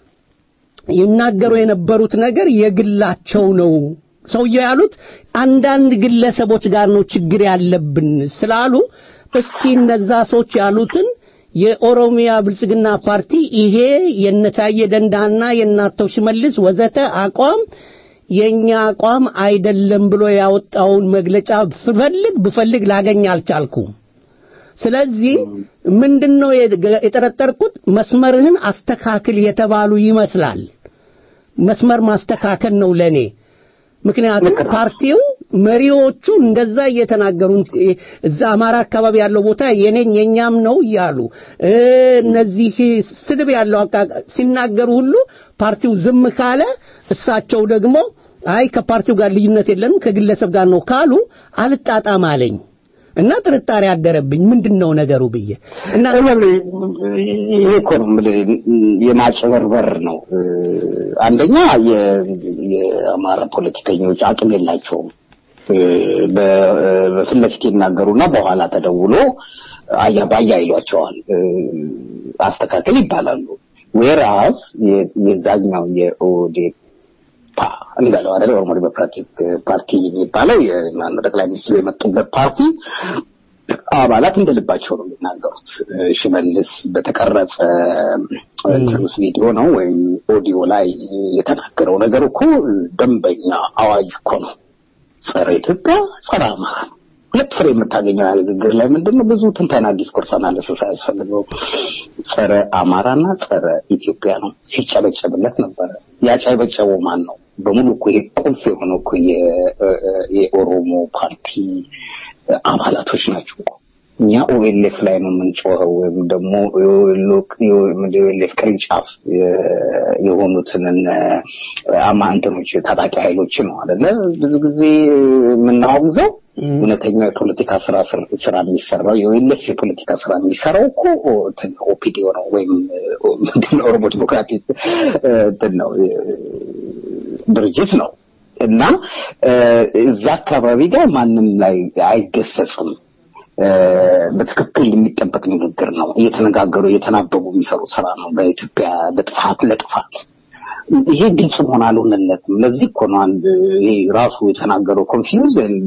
ይናገሩ የነበሩት ነገር የግላቸው ነው። ሰውየው ያሉት አንዳንድ ግለሰቦች ጋር ነው ችግር ያለብን ስላሉ እስቲ እነዛ ሰዎች ያሉትን የኦሮሚያ ብልጽግና ፓርቲ ይሄ የነታየ ደንዳና የናተው ሽመልስ ወዘተ አቋም የኛ አቋም አይደለም ብሎ ያወጣውን መግለጫ ብፈልግ ብፈልግ ላገኝ አልቻልኩም። ስለዚህ ምንድነው የጠረጠርኩት መስመርህን አስተካክል የተባሉ ይመስላል። መስመር ማስተካከል ነው ለኔ። ምክንያቱም ፓርቲው መሪዎቹ እንደዛ እየተናገሩ እዛ አማራ አካባቢ ያለው ቦታ የኔኝ የኛም ነው እያሉ እ፣ እነዚህ ስድብ ያለው አቃ- ሲናገሩ ሁሉ ፓርቲው ዝም ካለ እሳቸው ደግሞ አይ ከፓርቲው ጋር ልዩነት የለንም ከግለሰብ ጋር ነው ካሉ አልጣጣም አለኝ እና ጥርጣሬ አደረብኝ። ምንድን ነው ነገሩ ብዬ እና ይሄ እኮ ነው የምልህ የማጭበርበር ነው። አንደኛ የ- የአማራ ፖለቲከኞች አቅም የላቸውም። በ- በፊት ለፊት ይናገሩና በኋላ ተደውሎ አያ ባያ ይሏቸዋል። አስተካከል ይባላሉ። ዌራስ የዛኛው የኦዴፓ እንበለው አይደል ኦሮሞ ዴሞክራቲክ ፓርቲ የሚባለው የማነው ጠቅላይ ሚኒስትሩ የመጡበት ፓርቲ አባላት እንደ ልባቸው ነው የሚናገሩት። ሽመልስ በተቀረጸ እንትንስ ቪዲዮ ነው ወይም ኦዲዮ ላይ የተናገረው ነገር እኮ ደንበኛ አዋጅ እኮ ነው። ጸረ ኢትዮጵያ፣ ጸረ አማራ ነው። ሁለት ፍሬ የምታገኘው ያ ንግግር ላይ ምንድን ነው? ብዙ ትንተና ዲስኮርስ አናልስስ አያስፈልገው። ጸረ አማራና ጸረ ኢትዮጵያ ነው። ሲጨበጨብለት ነበረ። ያጨበጨበው ማን ነው? በሙሉ እኮ ይሄ ቁልፍ የሆነው እኮ የ- የኦሮሞ ፓርቲ አባላቶች ናቸው እኮ። እኛ ኦኤልኤፍ ላይ ነው የምንጮኸው ወይም ደግሞ የኦኤልኤፍ ቅርንጫፍ የ- የሆኑትን እነ አማ እንትኖች ታጣቂ ኃይሎች ነው አይደለ ብዙ ጊዜ የምናወግዘው እውነተኛው የፖለቲካ ስራ ስር- ስራ የሚሰራው የኦኤልኤፍ የፖለቲካ ስራ የሚሰራው እኮ እንትን ኦፒዲዮ ነው ወይም ምንድን ነው ኦሮሞ ዲሞክራቲክ እንትን ነው ድርጅት ነው እና እ፣ እዛ አካባቢ ጋር ማንም ላይ አይገሰጽም። እ፣ በትክክል የሚጠበቅ ንግግር ነው። እየተነጋገሩ እየተናበቡ የሚሰሩ ስራ ነው። በኢትዮጵያ ለጥፋት ለጥፋት ይሄ ግልጽ መሆን አልሆነለትም። ለዚህ እኮ ነው አንድ ይሄ ራሱ የተናገረው ኮንፊውዝ ኤንድ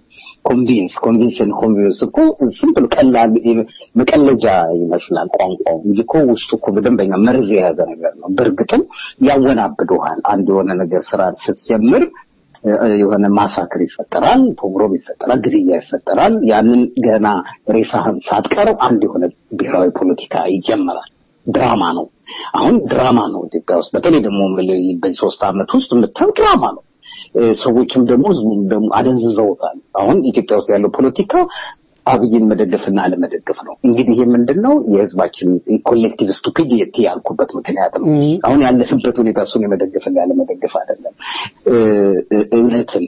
ኮንቪንስ ኮንቪንስ ኤንድ ኮንቪንስ እኮ ዝም ብሎ ቀላል መቀለጃ ይመስላል ቋንቋው እንጂ እኮ ውስጡ እኮ በደንበኛ መርዝ የያዘ ነገር ነው። በእርግጥም ያወናብደዋል። አንድ የሆነ ነገር ስራ ስትጀምር እ፣ የሆነ ማሳክር ይፈጠራል፣ ፖግሮም ይፈጠራል፣ ግድያ ይፈጠራል። ያንን ገና ሬሳህን ሳትቀረው አንድ የሆነ ብሔራዊ ፖለቲካ ይጀምራል። ድራማ ነው። አሁን ድራማ ነው ኢትዮጵያ ውስጥ በተለይ ደግሞ የምልህ በዚህ ሶስት ዓመት ውስጥ የምታየው ድራማ ነው። እ፣ ሰዎችም ደግሞ ህዝቡም ደግሞ አደንዝዘውታል። አሁን ኢትዮጵያ ውስጥ ያለው ፖለቲካ አብይን መደገፍና አለመደገፍ ነው። እንግዲህ ይህ ምንድን ነው የህዝባችን ኮሌክቲቭ ስቱፒዲቲ ያልኩበት ምክንያት ነው። አሁን ያለንበት ሁኔታ እሱን የመደገፍና ያለመደገፍ አይደለም። እ፣ እ፣ እውነትን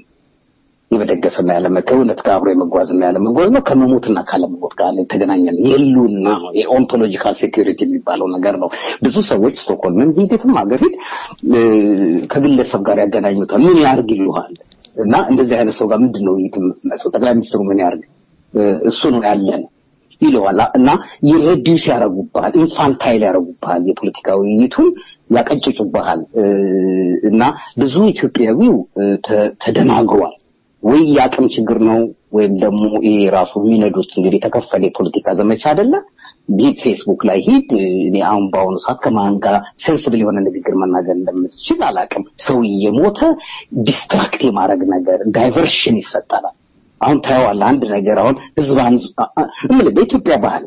የመደገፍና ያለመ ከእውነት ጋር አብሮ የመጓዝና ያለመጓዝ ነው። ከመሞትና ካለመሞት ጋር የተገናኘ ነው። የህልውና ነው። የኦንቶሎጂካል ሴኩሪቲ የሚባለው ነገር ነው። ብዙ ሰዎች ስቶክሆልምም ሂድ የትም ሀገር ሂድ እ፣ ከግለሰብ ጋር ያገናኙታል። ምን ያርግ ይሉሃል እና እንደዚህ አይነት ሰው ጋር ምንድን ነው ውይይት የምትመስለው? ጠቅላይ ሚኒስትሩ ምን ያርግ እ፣ እሱ ነው ያለን ይለዋል እና የሬዲዩስ ያደርጉብሃል፣ ኢንፋንታይል ያደርጉብሃል፣ የፖለቲካ ውይይቱን ያቀጭጩብሃል እ፣ እና ብዙ ኢትዮጵያዊው እ፣ ተ- ተደናግሯል። ወይ የአቅም ችግር ነው ወይም ደግሞ ይሄ ራሱ የሚነዱት እንግዲህ የተከፈለ የፖለቲካ ዘመቻ አይደለ? ሂድ ፌስቡክ ላይ ሂድ። እኔ አሁን በአሁኑ ሰዓት ከማን ጋር ሴንስብል የሆነ ንግግር መናገር እንደምትችል አላቅም። ሰው እየሞተ ዲስትራክት የማድረግ ነገር ዳይቨርሽን ይፈጠራል። አሁን ታየዋለህ አንድ ነገር አሁን ህዝብ አንዝ እምልህ በኢትዮጵያ ባህል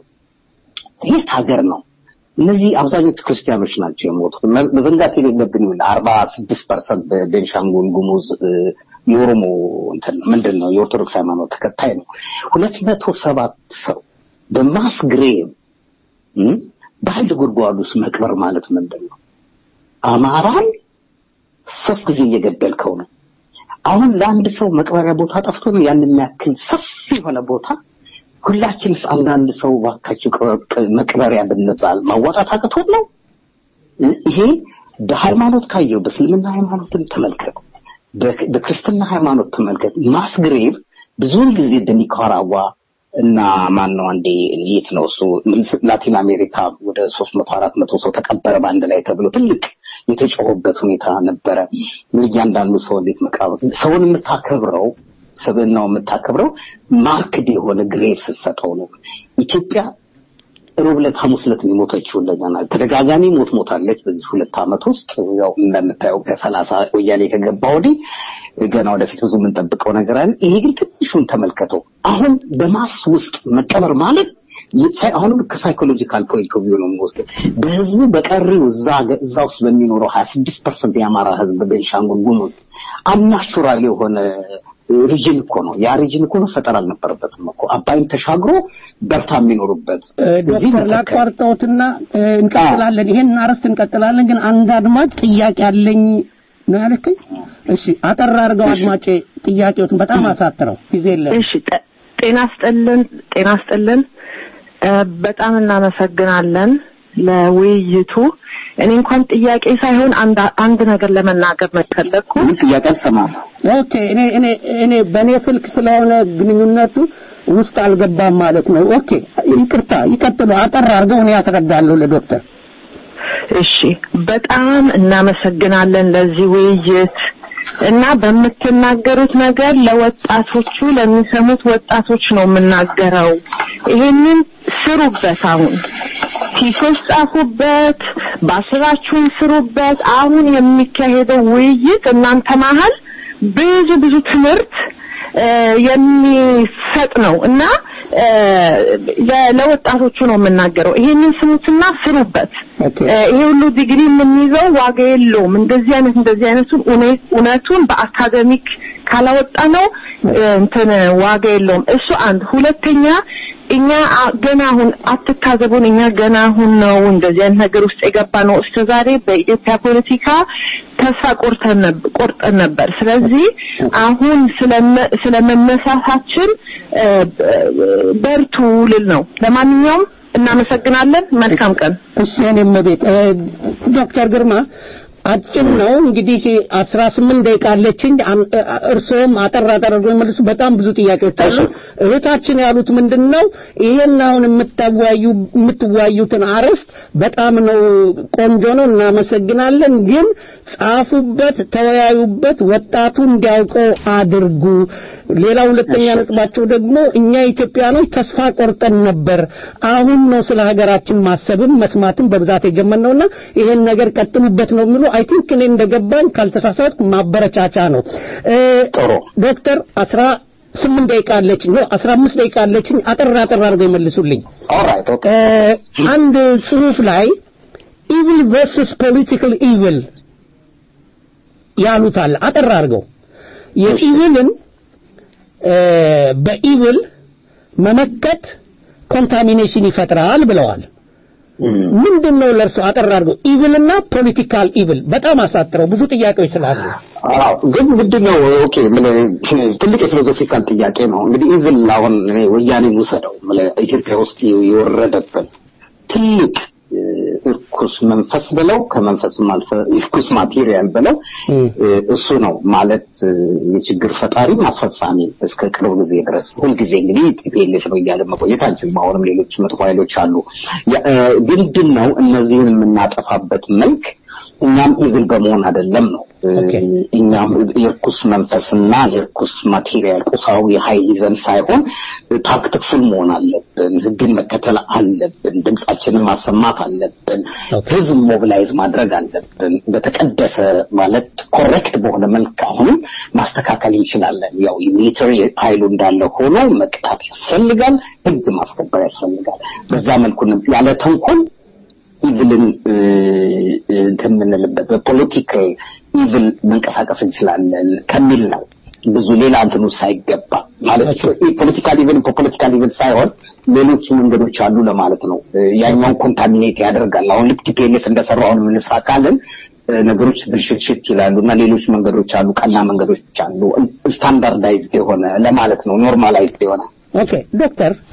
የት ሀገር ነው እነዚህ አብዛኞቹ ክርስቲያኖች ናቸው የሞቱት። መ- መዘንጋት የሌለብን ይሁን አርባ ስድስት ፐርሰንት በቤንሻንጉል ጉሙዝ እ፣ የኦሮሞ እንትን ምንድን ነው የኦርቶዶክስ ሃይማኖት ተከታይ ነው። ሁለት መቶ ሰባት ሰው በማስ ግሬቭ እ፣ በአንድ ጉድጓድ ውስጥ መቅበር ማለት ምንድን ነው? አማራን ሶስት ጊዜ እየገደልከው ነው። አሁን ለአንድ ሰው መቅበሪያ ቦታ ጠፍቶ ነው ያን የሚያክል ሰፊ የሆነ ቦታ ሁላችንስ አንዳንድ ሰው ባካችሁ ቀ- መቅበሪያ ብንባል ማዋጣት አቅቶት ነው? ይሄ በሃይማኖት ካየው በእስልምና ሃይማኖትን ተመልከት፣ በ- በክርስትና ሃይማኖት ተመልከት። ማስግሬቭ ብዙውን ጊዜ በኒካራጓ እና ማን ነው አንዴ የት ነው እሱ ላቲን አሜሪካ ወደ ሶስት መቶ አራት መቶ ሰው ተቀበረ በአንድ ላይ ተብሎ ትልቅ የተጮኸበት ሁኔታ ነበረ። እያንዳንዱ ሰው እንዴት መቃብር ሰውን የምታከብረው ስብዕናው የምታከብረው ማርክድ የሆነ ግሬቭ ስትሰጠው ነው። ኢትዮጵያ ሮብ ዕለት ሐሙስ ዕለት ነው የሞተችው። እንደገና ተደጋጋሚ ሞት ሞታለች በዚህ ሁለት ዓመት ውስጥ ያው እንደምታየው ከሰላሳ ወያኔ ከገባ ወዲህ ገና ወደፊት ብዙ የምንጠብቀው ነገር አለ። ይሄ ግን ትንሹን ተመልከተው። አሁን በማስ ውስጥ መቀበር ማለት የሳይ- አሁንም ከሳይኮሎጂካል ፖይንት ኦፍ ቪው ነው የምወስደው። በህዝቡ በቀሪው እዛ ገ- እዛ ውስጥ በሚኖረው 26 ፐርሰንት የአማራ ህዝብ በቤንሻንጉል ጉሙዝ አናቹራል የሆነ ሪጅን እኮ ነው። ያ ሪጅን እኮ መፈጠር አልነበረበትም እኮ አባይን ተሻግሮ በርታ የሚኖሩበት እዚህ ዶክተር መተከል ላቋርጠውትና እ፣ እንቀጥላለን። ይሄን አርዕስት እንቀጥላለን። ግን አንድ አድማጭ ጥያቄ አለኝ ነው ያልከኝ? እሺ አጠር አድርገው አድማጭ ጥያቄዎትን በጣም አሳጥረው ጊዜ የለም። እሺ ጠ- ጤና ስጥልን ጤና ስጥልን እ፣ በጣም እናመሰግናለን ለውይይቱ እኔ እንኳን ጥያቄ ሳይሆን አንድ አንድ ነገር ለመናገር ነው የፈለግኩ ምን ጥያቄ አልሰማም። ኦኬ እኔ እኔ እኔ በእኔ ስልክ ስለሆነ ግንኙነቱ ውስጥ አልገባም ማለት ነው። ኦኬ ይቅርታ፣ ይቀጥሉ። አጠር አድርገው እኔ ያስረዳለሁ ለዶክተር። እሺ በጣም እናመሰግናለን ለዚህ ውይይት እና በምትናገሩት ነገር ለወጣቶቹ ለሚሰሙት ወጣቶች ነው የምናገረው። ይሄንን ስሩበት። አሁን ቲሶች ጻፉበት፣ ባስራችሁን ስሩበት። አሁን የሚካሄደው ውይይት እናንተ መሀል ብዙ ብዙ ትምህርት እ፣ የሚሰጥ ነው እና እ፣ ለ- ለወጣቶቹ ነው የምናገረው። ይሄንን ስሙትና ስሩበት። ኦኬ እ፣ ይሄ ሁሉ ዲግሪ የምንይዘው ዋጋ የለውም። እንደዚህ አይነት እንደዚህ አይነቱን እውነ- እውነቱን በአካደሚክ ካላወጣ ነው እ፣ እንትን ዋጋ የለውም። እሱ አንድ። ሁለተኛ እኛ አ- ገና አሁን አትታዘቡን። እኛ ገና አሁን ነው እንደዚህ አይነት ነገር ውስጥ የገባ ነው። እስከ ዛሬ በኢትዮጵያ ፖለቲካ ተስፋ ቆርጠን ነበር ቆርጠን ነበር። ስለዚህ አሁን ስለመ- ስለመነሳታችን እ፣ በርቱ ልል ነው። ለማንኛውም እናመሰግናለን። መልካም ቀን። እሺ እኔም ቤት ዶክተር ግርማ አጭር ነው እንግዲህ አስራ ስምንት ደቂቃ አለችኝ። አም- እርስዎም አጠር አጠር አድርገው ይመልሱ። በጣም ብዙ ጥያቄዎች አሉ። እህታችን ያሉት ምንድን ነው? ይሄን አሁን የምታወያዩ የምትወያዩትን አርዕስት በጣም ነው ቆንጆ ነው፣ እናመሰግናለን። ግን ጻፉበት፣ ተወያዩበት፣ ወጣቱ እንዲያውቀው አድርጉ። ሌላ ሁለተኛ ነጥባቸው ደግሞ እኛ ኢትዮጵያኖች ተስፋ ቆርጠን ነበር። አሁን ነው ስለ ሀገራችን ማሰብም መስማትም በብዛት የጀመርነውና ይሄን ነገር ቀጥሉበት ነው የሚሉ አይ ቲንክ እኔ እንደገባኝ ካልተሳሳትኩ ማበረቻቻ ነው። እ፣ ጥሩ ዶክተር አስራ ስምንት ደቂቃ አለችኝ ነው አስራ አምስት ደቂቃ አለችኝ። አጠር አጠር አድርገው ይመልሱልኝ። ኦልራይት ኦኬ እ፣ አንድ ጽሁፍ ላይ ኢቪል ቨርሰስ ፖለቲካል ኢቪል ያሉታል። አጠር አድርገው የኢቪልን እ፣ በኢቪል መመከት ኮንታሚኔሽን ይፈጥራል ብለዋል። ምንድን ነው ለእርሱ አጠር አድርገው ኢቪልና ፖለቲካል ኢቪል በጣም አሳጥረው ብዙ ጥያቄዎች ስላሉ አዎ ግን ምንድን ነው ኦኬ ምን ትልቅ የፊሎዞፊካል ጥያቄ ነው እንግዲህ ኢቭን አሁን እኔ ወያኔን ውሰደው ምን ኢትዮጵያ ውስጥ የወረደብን ትልቅ እ፣ እርኩስ መንፈስ ብለው ከመንፈስም አልፈ እርኩስ ማቴሪያል ብለው እ፣ እሱ ነው ማለት እ፣ የችግር ፈጣሪ ማስፈጻሚ እስከ ቅርብ ጊዜ ድረስ ሁልጊዜ እንግዲህ ቲፒኤልኤፍ ነው እያለ መቆየት አንችልም። አሁንም ሌሎች መጥፎ ኃይሎች አሉ። ያ- እ፣ ምንድን ነው እነዚህን የምናጠፋበት መልክ እኛም ኢቭል በመሆን አይደለም ነው እ፣ እኛም የርኩስ መንፈስና የርኩስ ማቴሪያል ቁሳዊ ኃይል ይዘን ሳይሆን ታክትፉል መሆን አለብን። ህግን መከተል አለብን። ድምጻችንን ማሰማት አለብን። ህዝብ ሞቢላይዝ ማድረግ አለብን። በተቀደሰ ማለት ኮሬክት በሆነ መልክ አሁንም ማስተካከል እንችላለን። ያው የሚሊተሪ ኃይሉ እንዳለ ሆኖ መቅጣት ያስፈልጋል። ህግ ማስከበር ያስፈልጋል። በዛ መልኩ ነው ያለ ተንኮል ኢቭልን እንትን የምንልበት በፖለቲካል ኢቭል መንቀሳቀስ እንችላለን ከሚል ነው። ብዙ ሌላ እንትኑ ሳይገባ ማለት ፖለቲካል ኢቭል ፖለቲካል ኢቭል ሳይሆን ሌሎች መንገዶች አሉ ለማለት ነው። ያኛውን ኮንታሚኔት ያደርጋል። አሁን ልክ ቲፒኤልኤፍ እንደሰራው አሁን የምንስራ ካለን ነገሮች ብልሽትሽት ይላሉ እና ሌሎች መንገዶች አሉ፣ ቀና መንገዶች አሉ። ስታንዳርዳይዝድ የሆነ ለማለት ነው፣ ኖርማላይዝድ የሆነ ኦኬ ዶክተር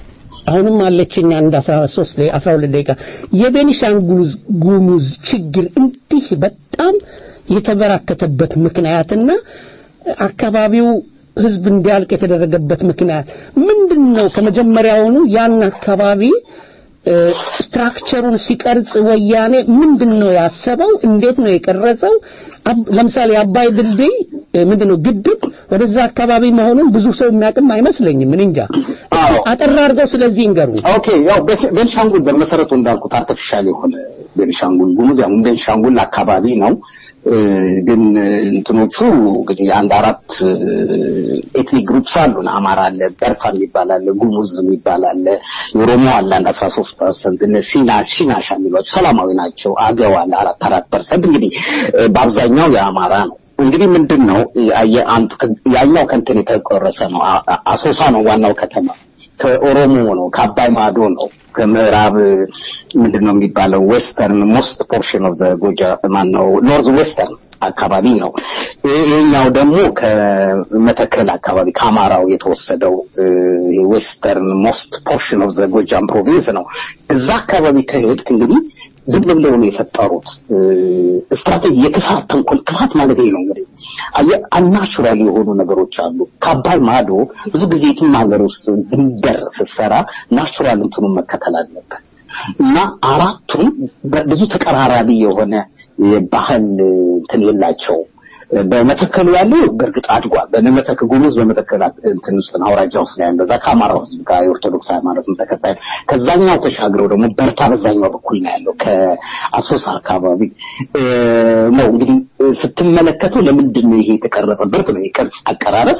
አሁንም አለችኝ አንድ 13 ላይ 12 ደቂቃ የቤኒሻንጉል ጉሙዝ ችግር እንዲህ በጣም የተበራከተበት ምክንያትና አካባቢው ህዝብ እንዲያልቅ የተደረገበት ምክንያት ምንድን ነው? ከመጀመሪያውኑ ያን አካባቢ እ፣ ስትራክቸሩን ሲቀርጽ ወያኔ ምንድን ነው ያሰበው? እንዴት ነው የቀረጸው? አብ- ለምሳሌ የአባይ ድልድይ እ፣ ምንድን ነው ግድብ ወደዛ አካባቢ መሆኑን ብዙ ሰው የሚያውቅም አይመስለኝም። ምን እንጃ። አጠር አድርገው ስለዚህ ይንገሩ። ኦኬ ያው ቤ- ቤንሻንጉል በመሰረቱ እንዳልኩት አርቲፊሻል የሆነ ቤንሻንጉል ጉሙዝ ያው ቤንሻንጉል አካባቢ ነው እ፣ ግን እንትኖቹ እንግዲህ አንድ አራት ኤትኒክ ግሩፕስ አሉን። አማራ አለ፣ በርታ የሚባል አለ፣ ጉሙዝ የሚባል አለ፣ የኦሮሞ አለ አንድ አስራ ሶስት ፐርሰንት ሲና ሲናሻ የሚሏቸው ሰላማዊ ናቸው። አገው አለ አራት አራት ፐርሰንት እንግዲህ እ፣ በአብዛኛው የአማራ ነው። እንግዲህ ምንድን ነው ያየ- አንዱ ከ- ያኛው ከንትን የተቆረሰ ነው። አ- አ- አሶሳ ነው ዋናው ከተማ ከኦሮሞ ነው፣ ከአባይ ማዶ ነው፣ ከምዕራብ ምንድን ነው የሚባለው ዌስተርን ሞስት ፖርሽን ኦፍ ዘ ጎጃ ማን ነው ኖርዝ ዌስተርን አካባቢ ነው። ይሄኛው ደግሞ ከመተከል አካባቢ ከአማራው የተወሰደው ዌስተርን ሞስት ፖርሽን ኦፍ ዘ ጎጃም ፕሮቪንስ ነው። እዛ አካባቢ ከሄድክ እንግዲህ ዝም ብለው ነው የፈጠሩት ስትራቴጂ፣ የክፋት ተንኮል። ክፋት ማለት ይሄ ነው እንግዲህ አናቹራል የሆኑ ነገሮች አሉ። ከአባይ ማዶ ብዙ ጊዜ የትም ሀገር ውስጥ ድንበር ስትሰራ ናቹራል እንትኑን መከተል አለበት እና አራቱም ብዙ ተቀራራቢ የሆነ የባህል እንትን የላቸው በመተከሉ ያለው በእርግጥ አድጓል። በመተከ ጉሙዝ በመተከል እንትን ውስጥ ነው አውራጃ ውስጥ ነው ያለው። እዛ ከአማራው ሕዝብ ጋር የኦርቶዶክስ ሃይማኖትን ተከታይ ከዛኛው ተሻግረው ደግሞ በርታ በዛኛው በኩል ነው ያለው ከአሶሳ አካባቢ ነው። እንግዲህ ስትመለከተው ለምንድን ነው ይሄ የተቀረጸበት ነው የቅርጽ አቀራረጽ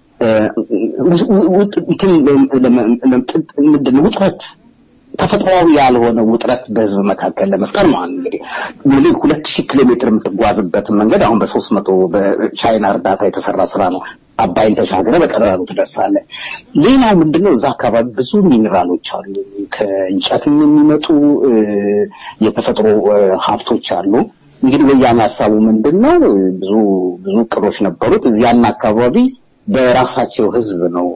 ምንድን ነው ውጥረት ተፈጥሯዊ ያልሆነ ውጥረት በህዝብ መካከል ለመፍጠር ነው። እንግዲህ ሙሉ ሁለት ሺህ ኪሎ ሜትር የምትጓዝበትን መንገድ አሁን በሶስት መቶ በቻይና እርዳታ የተሰራ ስራ ነው። አባይን ተሻገረ በቀላሉ ትደርሳለህ። ሌላው ምንድነው እዛ አካባቢ ብዙ ሚኒራሎች አሉ። ከእንጨትም የሚመጡ የተፈጥሮ ሀብቶች አሉ። እንግዲህ ወያኔ ሀሳቡ ምንድነው? ብዙ ብዙ እቅዶች ነበሩት። ያን አካባቢ በራሳቸው ህዝብ ነው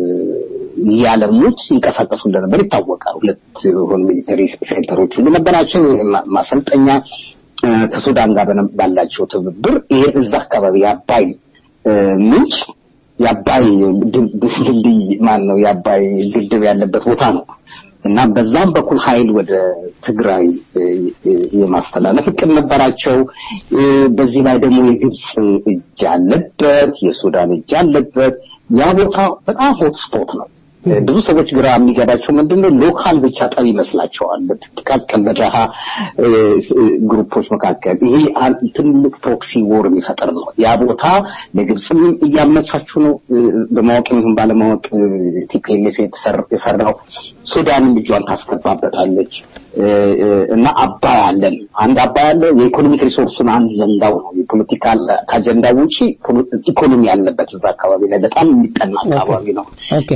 ያለሙት ይንቀሳቀሱ እንደነበር ይታወቃል። ሁለት የሆኑ ሚሊተሪ ሴንተሮች ሁሉ ነበራቸው። ማሰልጠኛ ከሱዳን ጋር ባላቸው ትብብር ይሄን እዛ አካባቢ የአባይ ምንጭ የአባይ ድልድይ ማን ነው የአባይ ግድብ ያለበት ቦታ ነው እና በዛም በኩል ኃይል ወደ ትግራይ የማስተላለፍ እቅድ ነበራቸው። በዚህ ላይ ደግሞ የግብፅ እጅ አለበት፣ የሱዳን እጅ አለበት። ያ ቦታ በጣም ሆት ስፖት ነው። ብዙ ሰዎች ግራ የሚገባቸው ምንድነው ሎካል ብቻ ጠብ ይመስላቸዋል። በጥቃቅን በደሃ ግሩፖች መካከል ይሄ ትልቅ ፕሮክሲ ወር የሚፈጠር ነው። ያ ቦታ ለግብፅም እያመቻቹ ነው። በማወቅ ይሁን ባለማወቅ ቲፒኤልኤፍ የሰራው ሱዳንም እጇን ታስገባበታለች እና አባይ አለን አንድ አባይ አለ። የኢኮኖሚክ ሪሶርሱን አንድ ዘንጋው ነው። የፖለቲካ ከአጀንዳ ውጪ ኢኮኖሚ ያለበት እዛ አካባቢ ላይ በጣም የሚጠና አካባቢ ነው። ኦኬ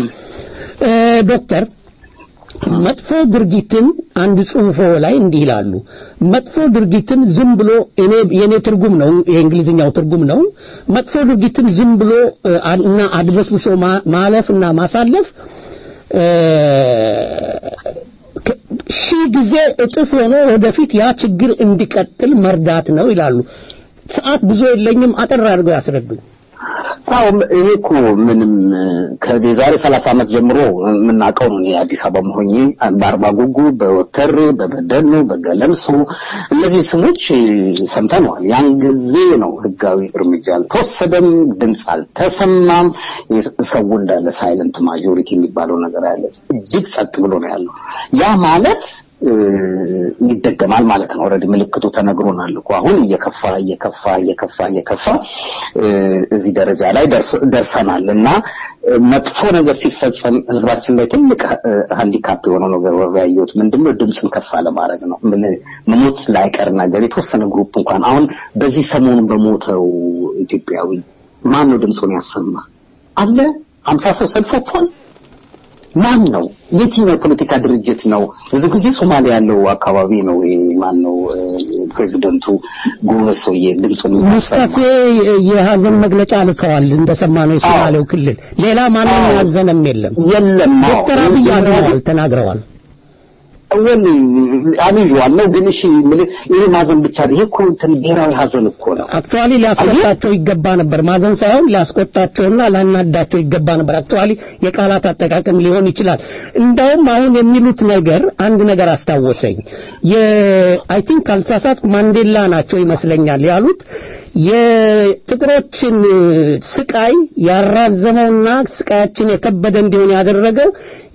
ዶክተር መጥፎ ድርጊትን አንድ ጽሁፎ ላይ እንዲህ ይላሉ። መጥፎ ድርጊትን ዝም ብሎ እኔ የኔ ትርጉም ነው የእንግሊዝኛው ትርጉም ነው። መጥፎ ድርጊትን ዝም ብሎ እና አድበስብሶ ማለፍ እና ማሳለፍ ሺህ ጊዜ እጥፍ ሆኖ ወደፊት ያ ችግር እንዲቀጥል መርዳት ነው ይላሉ። ሰዓት ብዙ የለኝም፣ አጠር አድርገው ያስረዱኝ። አዎ ይሄ እኮ ምንም ከዛሬ ሰላሳ ዓመት ጀምሮ የምናውቀው ነው። አዲስ አበባ መሆኜ በአርባ ጉጉ፣ በወተሬ፣ በበደኖ፣ በገለምሶ እነዚህ ስሞች ሰምተነዋል። ያን ጊዜ ነው ህጋዊ እርምጃ አልተወሰደም፣ ድምፅ አልተሰማም። ሰው እንዳለ ሳይለንት ማጆሪቲ የሚባለው ነገር ያለ እጅግ ጸጥ ብሎ ነው ያለው። ያ ማለት ይደገማል ማለት ነው። ኦልሬዲ ምልክቱ ተነግሮናል እኮ አሁን እየከፋ እየከፋ እየከፋ እየከፋ እዚህ ደረጃ ላይ ደርሰናል እና መጥፎ ነገር ሲፈጸም ህዝባችን ላይ ትልቅ ሃንዲካፕ የሆነው ነገር ያየሁት ምንድነው ድምፅን ከፍ ለማድረግ ነው። ምን መሞት ላይቀር ነገር የተወሰነ ግሩፕ እንኳን አሁን በዚህ ሰሞኑን በሞተው ኢትዮጵያዊ ማን ነው ድምፁን ያሰማ አለ? ሀምሳ ሰው ሰልፍ ወጥቷል። ማን ነው? የትኛው የፖለቲካ ድርጅት ነው? ብዙ ጊዜ ሶማሊያ ያለው አካባቢ ነው። ማን ነው? ፕሬዚደንቱ ጎበዝ ሰውዬ ድምፁን ሙስጠፌ የሀዘን መግለጫ ልከዋል እንደሰማነው የሶማሌው ክልል ሌላ ማንም ያዘነም የለም የለም ዶክተር አብይ አዝነዋል ተናግረዋል ወል አሚዟል ነው ግን እሺ ምል- ይሄ ማዘን ብቻ ይሄ እኮ እንትን ብሔራዊ ሀዘን እኮ ነው አክቹዋሊ ሊያስቆጣቸው ይገባ ነበር ማዘን ሳይሆን ሊያስቆጣቸውና ላናዳቸው ይገባ ነበር አክቹዋሊ የቃላት አጠቃቀም ሊሆን ይችላል እንዳውም አሁን የሚሉት ነገር አንድ ነገር አስታወሰኝ የአይ ቲንክ ካልተሳሳትኩ ማንዴላ ናቸው ይመስለኛል ያሉት የጥቁሮችን ስቃይ ያራዘመውና ስቃያችን የከበደ እንዲሆን ያደረገው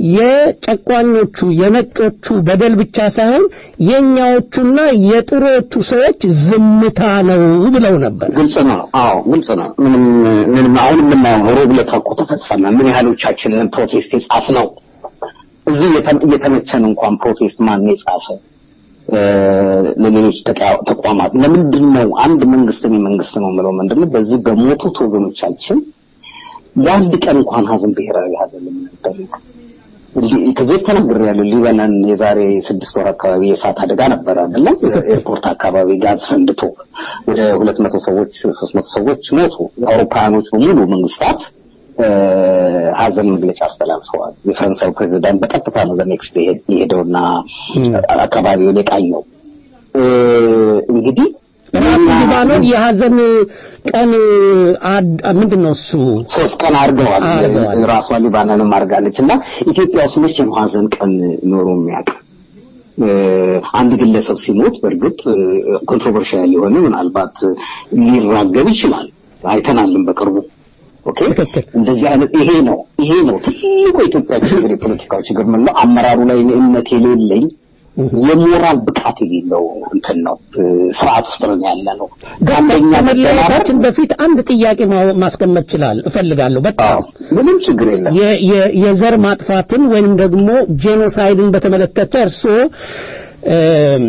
የጨቋኞቹ የነጮቹ በደል ብቻ ሳይሆን የኛዎቹና የጥሮቹ ሰዎች ዝምታ ነው ብለው ነበር ግልጽ ነው አዎ ግልጽ ነው ምንም ምንም አሁን የምናየው ነው ሮብ ዕለት እኮ ተፈጸመ ምን ያህሎቻችንን ፕሮቴስት የጻፍ ነው እዚህ እየተ- እየተመቸን እንኳን ፕሮቴስት ማን ነው የጻፈ እ፣ ለሌሎች ተቃ- ተቋማት ለምንድን ነው አንድ መንግስት እኔ መንግስት ነው የምለው ምንድን ነው በዚህ በሞቱት ወገኖቻችን የአንድ ቀን እንኳን ሀዘን ብሔራዊ ሀዘን የምናደርግ ከዚህ በፊት ተናግሬያለሁ። ሊባኖን የዛሬ ስድስት ወር አካባቢ የእሳት አደጋ ነበረ አይደለም? ኤርፖርት አካባቢ ጋዝ ፈንድቶ ወደ ሁለት መቶ ሰዎች ሶስት መቶ ሰዎች ሞቱ። የአውሮፓውያኖች በሙሉ መንግስታት እ፣ ሀዘን መግለጫ አስተላልፈዋል። የፈረንሳዩ ፕሬዚዳንት በቀጥታ ነው ዘኔክስት የሄደውና አካባቢውን የቃኘው እ፣ እንግዲህ ራሱ ሊባኖን የሀዘን ቀን አድ- ምንድን ነው እሱ ሶስት ቀን አድርገዋል። አድርገዋል። ራሷ ሊባኖንም አድርጋለች እና ኢትዮጵያ ውስጥ መቼ ነው ሀዘን ቀን ኖሮ የሚያውቅ? እ፣ አንድ ግለሰብ ሲሞት በእርግጥ ኮንትሮቨርሻል የሆነ ምናልባት ሊራገብ ይችላል። አይተናልም በቅርቡ ኦኬ እንደዚህ አይነት ይሄ ነው ይሄ ነው ትልቁ የኢትዮጵያ ችግር የፖለቲካው ችግር ምን ነው አመራሩ ላይ እኔ እምነት የሌለኝ የሞራል ብቃት የሌለው እንትን ነው እ፣ ስርዓት ውስጥ ነው ያለ ነው ከአንደኛ መደናበር ከመለያየታችን በፊት አንድ ጥያቄ ማ- ማስቀመጥ ይችላል እፈልጋለሁ በጣም ምንም ችግር የለም የ- የ- የዘር ማጥፋትን ወይም ደግሞ ጄኖሳይድን በተመለከተ እርስዎ እም፣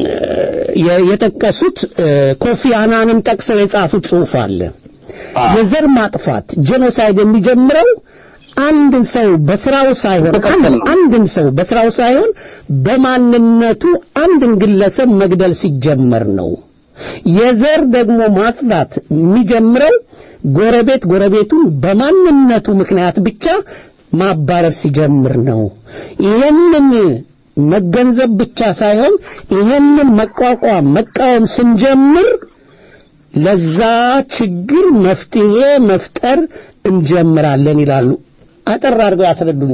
የ- የጠቀሱት እ፣ ኮፊ አናንን ጠቅሰው የጻፉት ጽሑፍ አለ የዘር ማጥፋት ጄኖሳይድ የሚጀምረው አንድን ሰው በስራው ሳይሆን አንድ- አንድን ሰው በስራው ሳይሆን በማንነቱ አንድን ግለሰብ መግደል ሲጀመር ነው። የዘር ደግሞ ማጽዳት የሚጀምረው ጎረቤት ጎረቤቱን በማንነቱ ምክንያት ብቻ ማባረር ሲጀምር ነው። ይሄንን መገንዘብ ብቻ ሳይሆን ይሄንን መቋቋም መቃወም ስንጀምር ለዛ ችግር መፍትሄ መፍጠር እንጀምራለን ይላሉ። አጠር አድርገው ያስረዱን።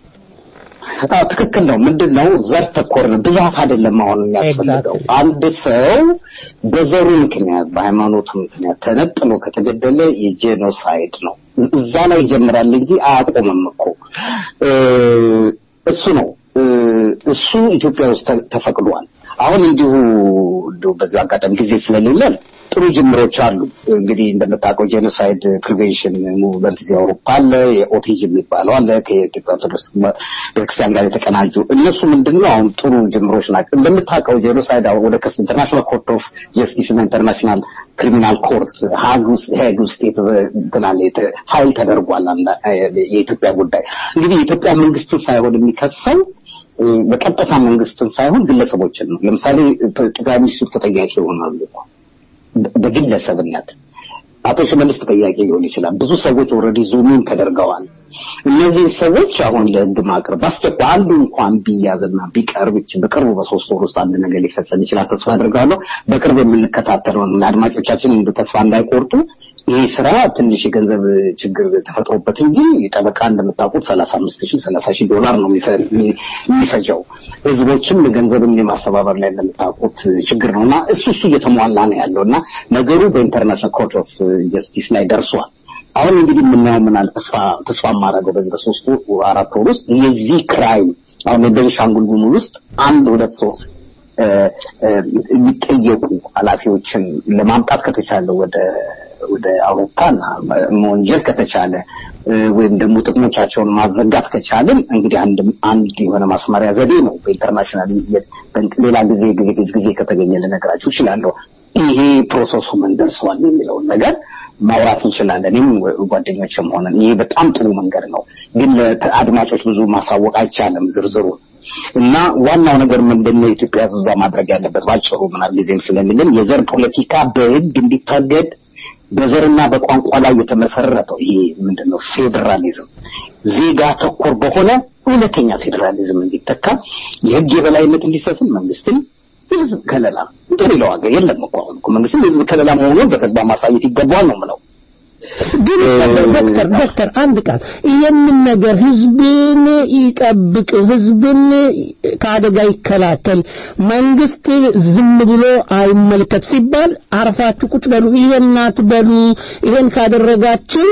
አዎ ትክክል ነው። ምንድን ነው ዘር ተኮር ነው፣ ብዛት አይደለም አሁን የሚያስፈልገው። አንድ ሰው በዘሩ ምክንያት በሃይማኖቱ ምክንያት ተነጥሎ ከተገደለ የጄኖሳይድ ነው። እዛ ላይ ይጀምራል እንጂ አያቆምም እኮ እ፣ እሱ ነው እ፣ እሱ ኢትዮጵያ ውስጥ ተ- ተፈቅዷል። አሁን እንዲሁ እንዲሁ በዚህ አጋጣሚ ጊዜ ስለሌለን ጥሩ ጅምሮች አሉ። እንግዲህ እንደምታውቀው ጄኖሳይድ ፕሪቬንሽን ሙቭመንት እዚህ አውሮፓ አለ። የኦቲጅ የሚባለው አለ ከኢትዮጵያ ኦርቶዶክስ ቤተክርስቲያን ጋር የተቀናጁ እነሱ ምንድን ነው አሁን ጥሩ ጅምሮች ናቸው። እንደምታውቀው ጄኖሳይድ አሁን ወደ ከስ ኢንተርናሽናል ኮርት ኦፍ ጀስቲስ እና ኢንተርናሽናል ክሪሚናል ኮርት ሀግ ውስጥ ሄግ ውስጥ የተዘ- እንትን አለ የተ- ፋይል ተደርጓል። አንዳ- የኢትዮጵያ ጉዳይ እንግዲህ የኢትዮጵያ መንግስትን ሳይሆን የሚከሰው እ፣ በቀጥታ መንግስትን ሳይሆን ግለሰቦችን ነው። ለምሳሌ ጠቅላይ ሚኒስትሩ ተጠያቂ ይሆናሉ እኮ በ- በግለሰብነት አቶ ሽመልስ ተጠያቂ ሊሆን ይችላል። ብዙ ሰዎች ኦልሬዲ ዙሚን ተደርገዋል። እነዚህ ሰዎች አሁን ለህግ ማቅረብ በአስቸኳይ አንዱ እንኳን ቢያዝና ቢቀርብ ይች በቅርቡ በሶስት ወር ውስጥ አንድ ነገር ሊፈጸም ይችላል ተስፋ አድርጋለሁ። በቅርብ የምንከታተለው ነው። አድማጮቻችን እንደ ተስፋ እንዳይቆርጡ ይህ ስራ ትንሽ የገንዘብ ችግር ተፈጥሮበት እንጂ ጠበቃ እንደምታውቁት ሰላሳ አምስት ሺህ ሰላሳ ሺህ ዶላር ነው የሚፈ- የሚ- የሚፈጀው። ህዝቦችም ገንዘብን የማስተባበር ላይ እንደምታውቁት ችግር ነው እና እሱ እሱ እየተሟላ ነው ያለው እና ነገሩ በኢንተርናሽናል ኮርት ኦፍ ጀስቲስ ላይ ደርሷል። አሁን እንግዲህ የምናየው ምናል ተስፋ ተስፋ የማደርገው በዚህ በሶስት ወር አራት ወር ውስጥ የዚህ ክራይም አሁን የቤንሻንጉል ጉሙዝ ውስጥ አንድ ሁለት ሶስት እ፣ እ፣ የሚጠየቁ ኃላፊዎችን ለማምጣት ከተቻለ ወደ ወደ አውሮፓና መወንጀል ከተቻለ እ፣ ወይም ደግሞ ጥቅሞቻቸውን ማዘጋት ከቻልን እንግዲህ አንድ አንድ የሆነ ማስመሪያ ዘዴ ነው። በኢንተርናሽናል የ- በ- ሌላ ጊዜ ጊዜ ጊዜ ጊዜ ከተገኘ ልነግራችሁ እችላለሁ። ይሄ ፕሮሰሱ ምን ደርሷል የሚለውን ነገር ማውራት እንችላለን። እኔም ጓደኞችም ሆነን ይሄ በጣም ጥሩ መንገድ ነው፣ ግን ለአድማጮች ብዙ ማሳወቅ አይቻልም ዝርዝሩ እና ዋናው ነገር ምንድን ነው የኢትዮጵያ ሕዝብ እዛ ማድረግ ያለበት ባጭሩ ምናል ጊዜም ስለሚልን የዘር ፖለቲካ በሕግ እንዲታገድ በዘርና በቋንቋ ላይ የተመሰረተው ይሄ ምንድን ነው ፌዴራሊዝም ዜጋ ተኮር በሆነ እውነተኛ ፌዴራሊዝም እንዲተካ የሕግ የበላይነት እንዲሰፍን መንግስትም የህዝብ ከለላ እንደሌላው ሀገር የለም እኮ አሁን እኮ መንግስትም የህዝብ ከለላ መሆኑን በተግባር ማሳየት ይገባዋል ነው የምለው። ግን ዶክተር ዶክተር አንድ ቃል ይህንን ነገር ህዝብን ይጠብቅ፣ ህዝብን ከአደጋ ይከላከል፣ መንግስት ዝም ብሎ አይመልከት ሲባል አርፋችሁ ቁጭ በሉ፣ ይሄን አትበሉ፣ ይሄን ካደረጋችሁ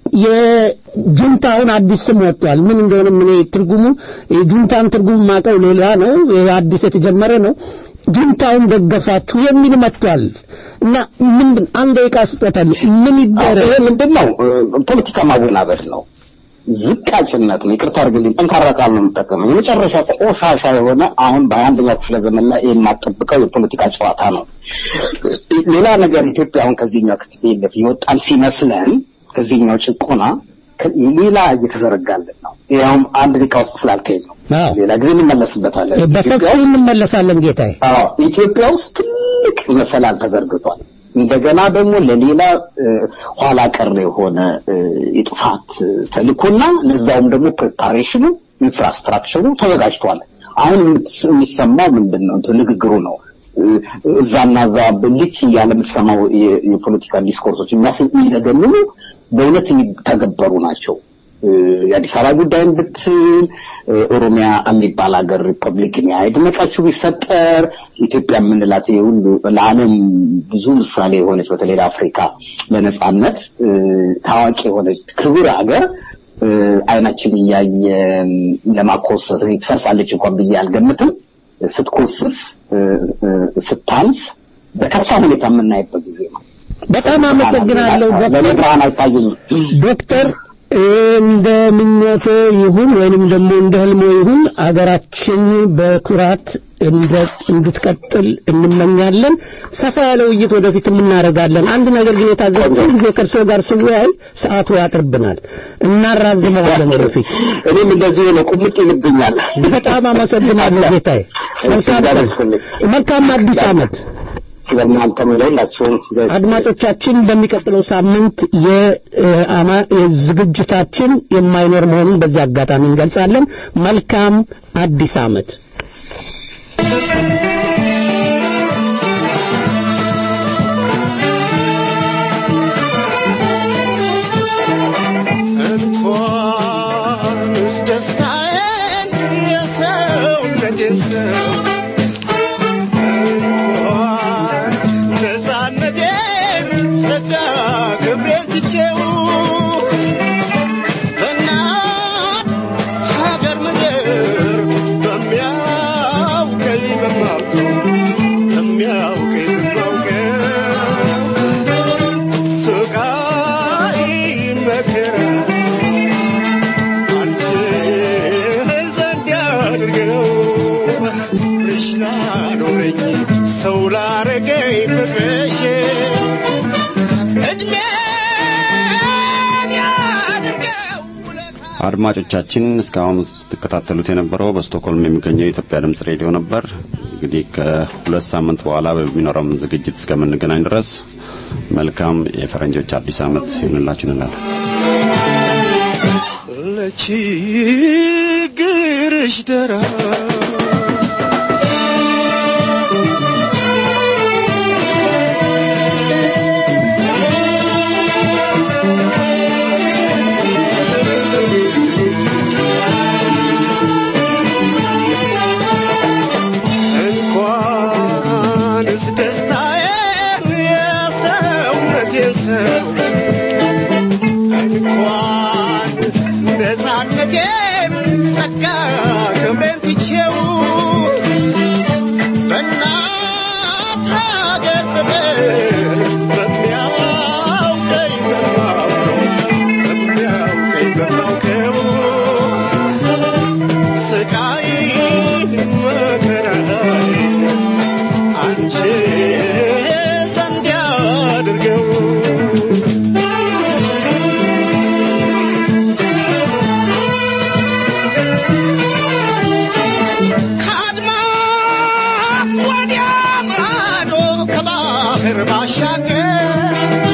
የጁንታውን አዲስ ስም ወጥቷል። ምን እንደሆነ ምን ትርጉሙ የጁንታን ትርጉም ማቀው ሌላ ነው። ይሄ አዲስ የተጀመረ ነው። ጁንታውን ደገፋችሁ የሚል መጥቷል እና ምንድን አንድ ደቂቃ ስጦታል ምን ይደረግ? ይሄ ምንድን ነው? ፖለቲካ ማወናበድ ነው። ዝቃጭነት ነው። ይቅርታ አድርግልኝ፣ ጠንካራ ቃል ነው የምጠቀመው። የመጨረሻ ቆሻሻ የሆነ አሁን በአንደኛው ክፍለ ዘመን ላይ የማጠብቀው የፖለቲካ ጨዋታ ነው። ሌላ ነገር ኢትዮጵያ አሁን ከዚህኛው ክትቤለፍ የወጣን ሲመስለን ከዚህኛው ጭቆና ሌላ እየተዘረጋልን ነው። ያውም አንድ ደቂቃ ውስጥ ስላልከኝ ነው። ሌላ ጊዜ እንመለስበታለን። በሰፊው እንመለሳለን ጌታዬ። አዎ ኢትዮጵያ ውስጥ ትልቅ መሰላል ተዘርግቷል። እንደገና ደግሞ ለሌላ ኋላ ቀር የሆነ የጥፋት ተልእኮና ለዛውም ደግሞ ፕሪፓሬሽኑ ኢንፍራስትራክቸሩ ተዘጋጅቷል። አሁን የሚሰማው ምንድን ነው? ንግግሩ ነው። እዛና እዛ ብልጭ እያለ የምትሰማው የፖለቲካ ዲስኮርሶች የሚዘገንኑ በእውነት የሚተገበሩ ናቸው። የአዲስ አበባ ጉዳይን ብትል ኦሮሚያ የሚባል ሀገር ሪፐብሊክን ያድመቃችሁ ቢፈጠር ኢትዮጵያ የምንላት ሁሉ ለዓለም ብዙ ምሳሌ የሆነች በተለይ ለአፍሪካ ለነጻነት ታዋቂ የሆነች ክቡር ሀገር አይናችን እያየ ለማኮሰስ ትፈርሳለች እንኳን ብዬ አልገምትም። ስትኮስስ ስታንስ በከፋ ሁኔታ የምናይበት ጊዜ ነው። በጣም አመሰግናለሁ ለእኔ ብርሃን አይታየኝም። ዶክተር እንደ ምኞቶ ይሁን ወይንም ደግሞ እንደ ህልሞ ይሁን አገራችን በኩራት እንድትቀጥል እንመኛለን። ሰፋ ያለ ውይይት ወደፊት እናደርጋለን። አንድ ነገር ግን የታዘብኩት ጊዜ ከእርስዎ ጋር ስወያይ ሰዓቱ ያጥርብናል፣ እናራዝመዋለን ወደፊት። እኔም እንደዚህ ነው፣ ቁምጥ ይልብኛል። በጣም አመሰግናለሁ ጌታዬ። መልካም አዲስ ዓመት። በእናንተም ለሁላችሁም አድማጮቻችን በሚቀጥለው ሳምንት የዝግጅታችን የማይኖር መሆኑን በዚህ አጋጣሚ እንገልጻለን። መልካም አዲስ ዓመት። እንኳንስ ደስታዬን የሰውነቴን ሰው እንኳን ነፃነቴን ጸጋ ክብሬን ትቼው በእናት ሀገር ምድር በሚያውቀኝ በማውቀው በሚያውቀኝ በማውቀው ስቃይ መከራ አንቺ ዘንድ ያድርገው ፍቅርሽ ላኖረኝ ሰው ላረገኝ ፍቅርሽ እድሜን ያድርገው አድማጮቻችን እስካሁን ስትከታተሉት የነበረው በስቶክሆልም የሚገኘው የኢትዮጵያ ድምጽ ሬዲዮ ነበር። እንግዲህ ከሁለት ሳምንት በኋላ በሚኖረው ዝግጅት እስከምንገናኝ ድረስ መልካም የፈረንጆች አዲስ ዓመት ይሁንላችሁ እንላለን። ለችግርሽ ደራ እንኳንስ ደስታዬን የሰውነቴን ሰው እንኳን ነፃነቴን ጸጋ ክብሬን ትቼው በእናት ሀገር ፍቅር በሚያውቀኝ በማውቀው በሚያውቀኝ በማውቀው ስቃይ መከራይ አንቺ ዘንድ ያድርገው ከባህር ባሻገር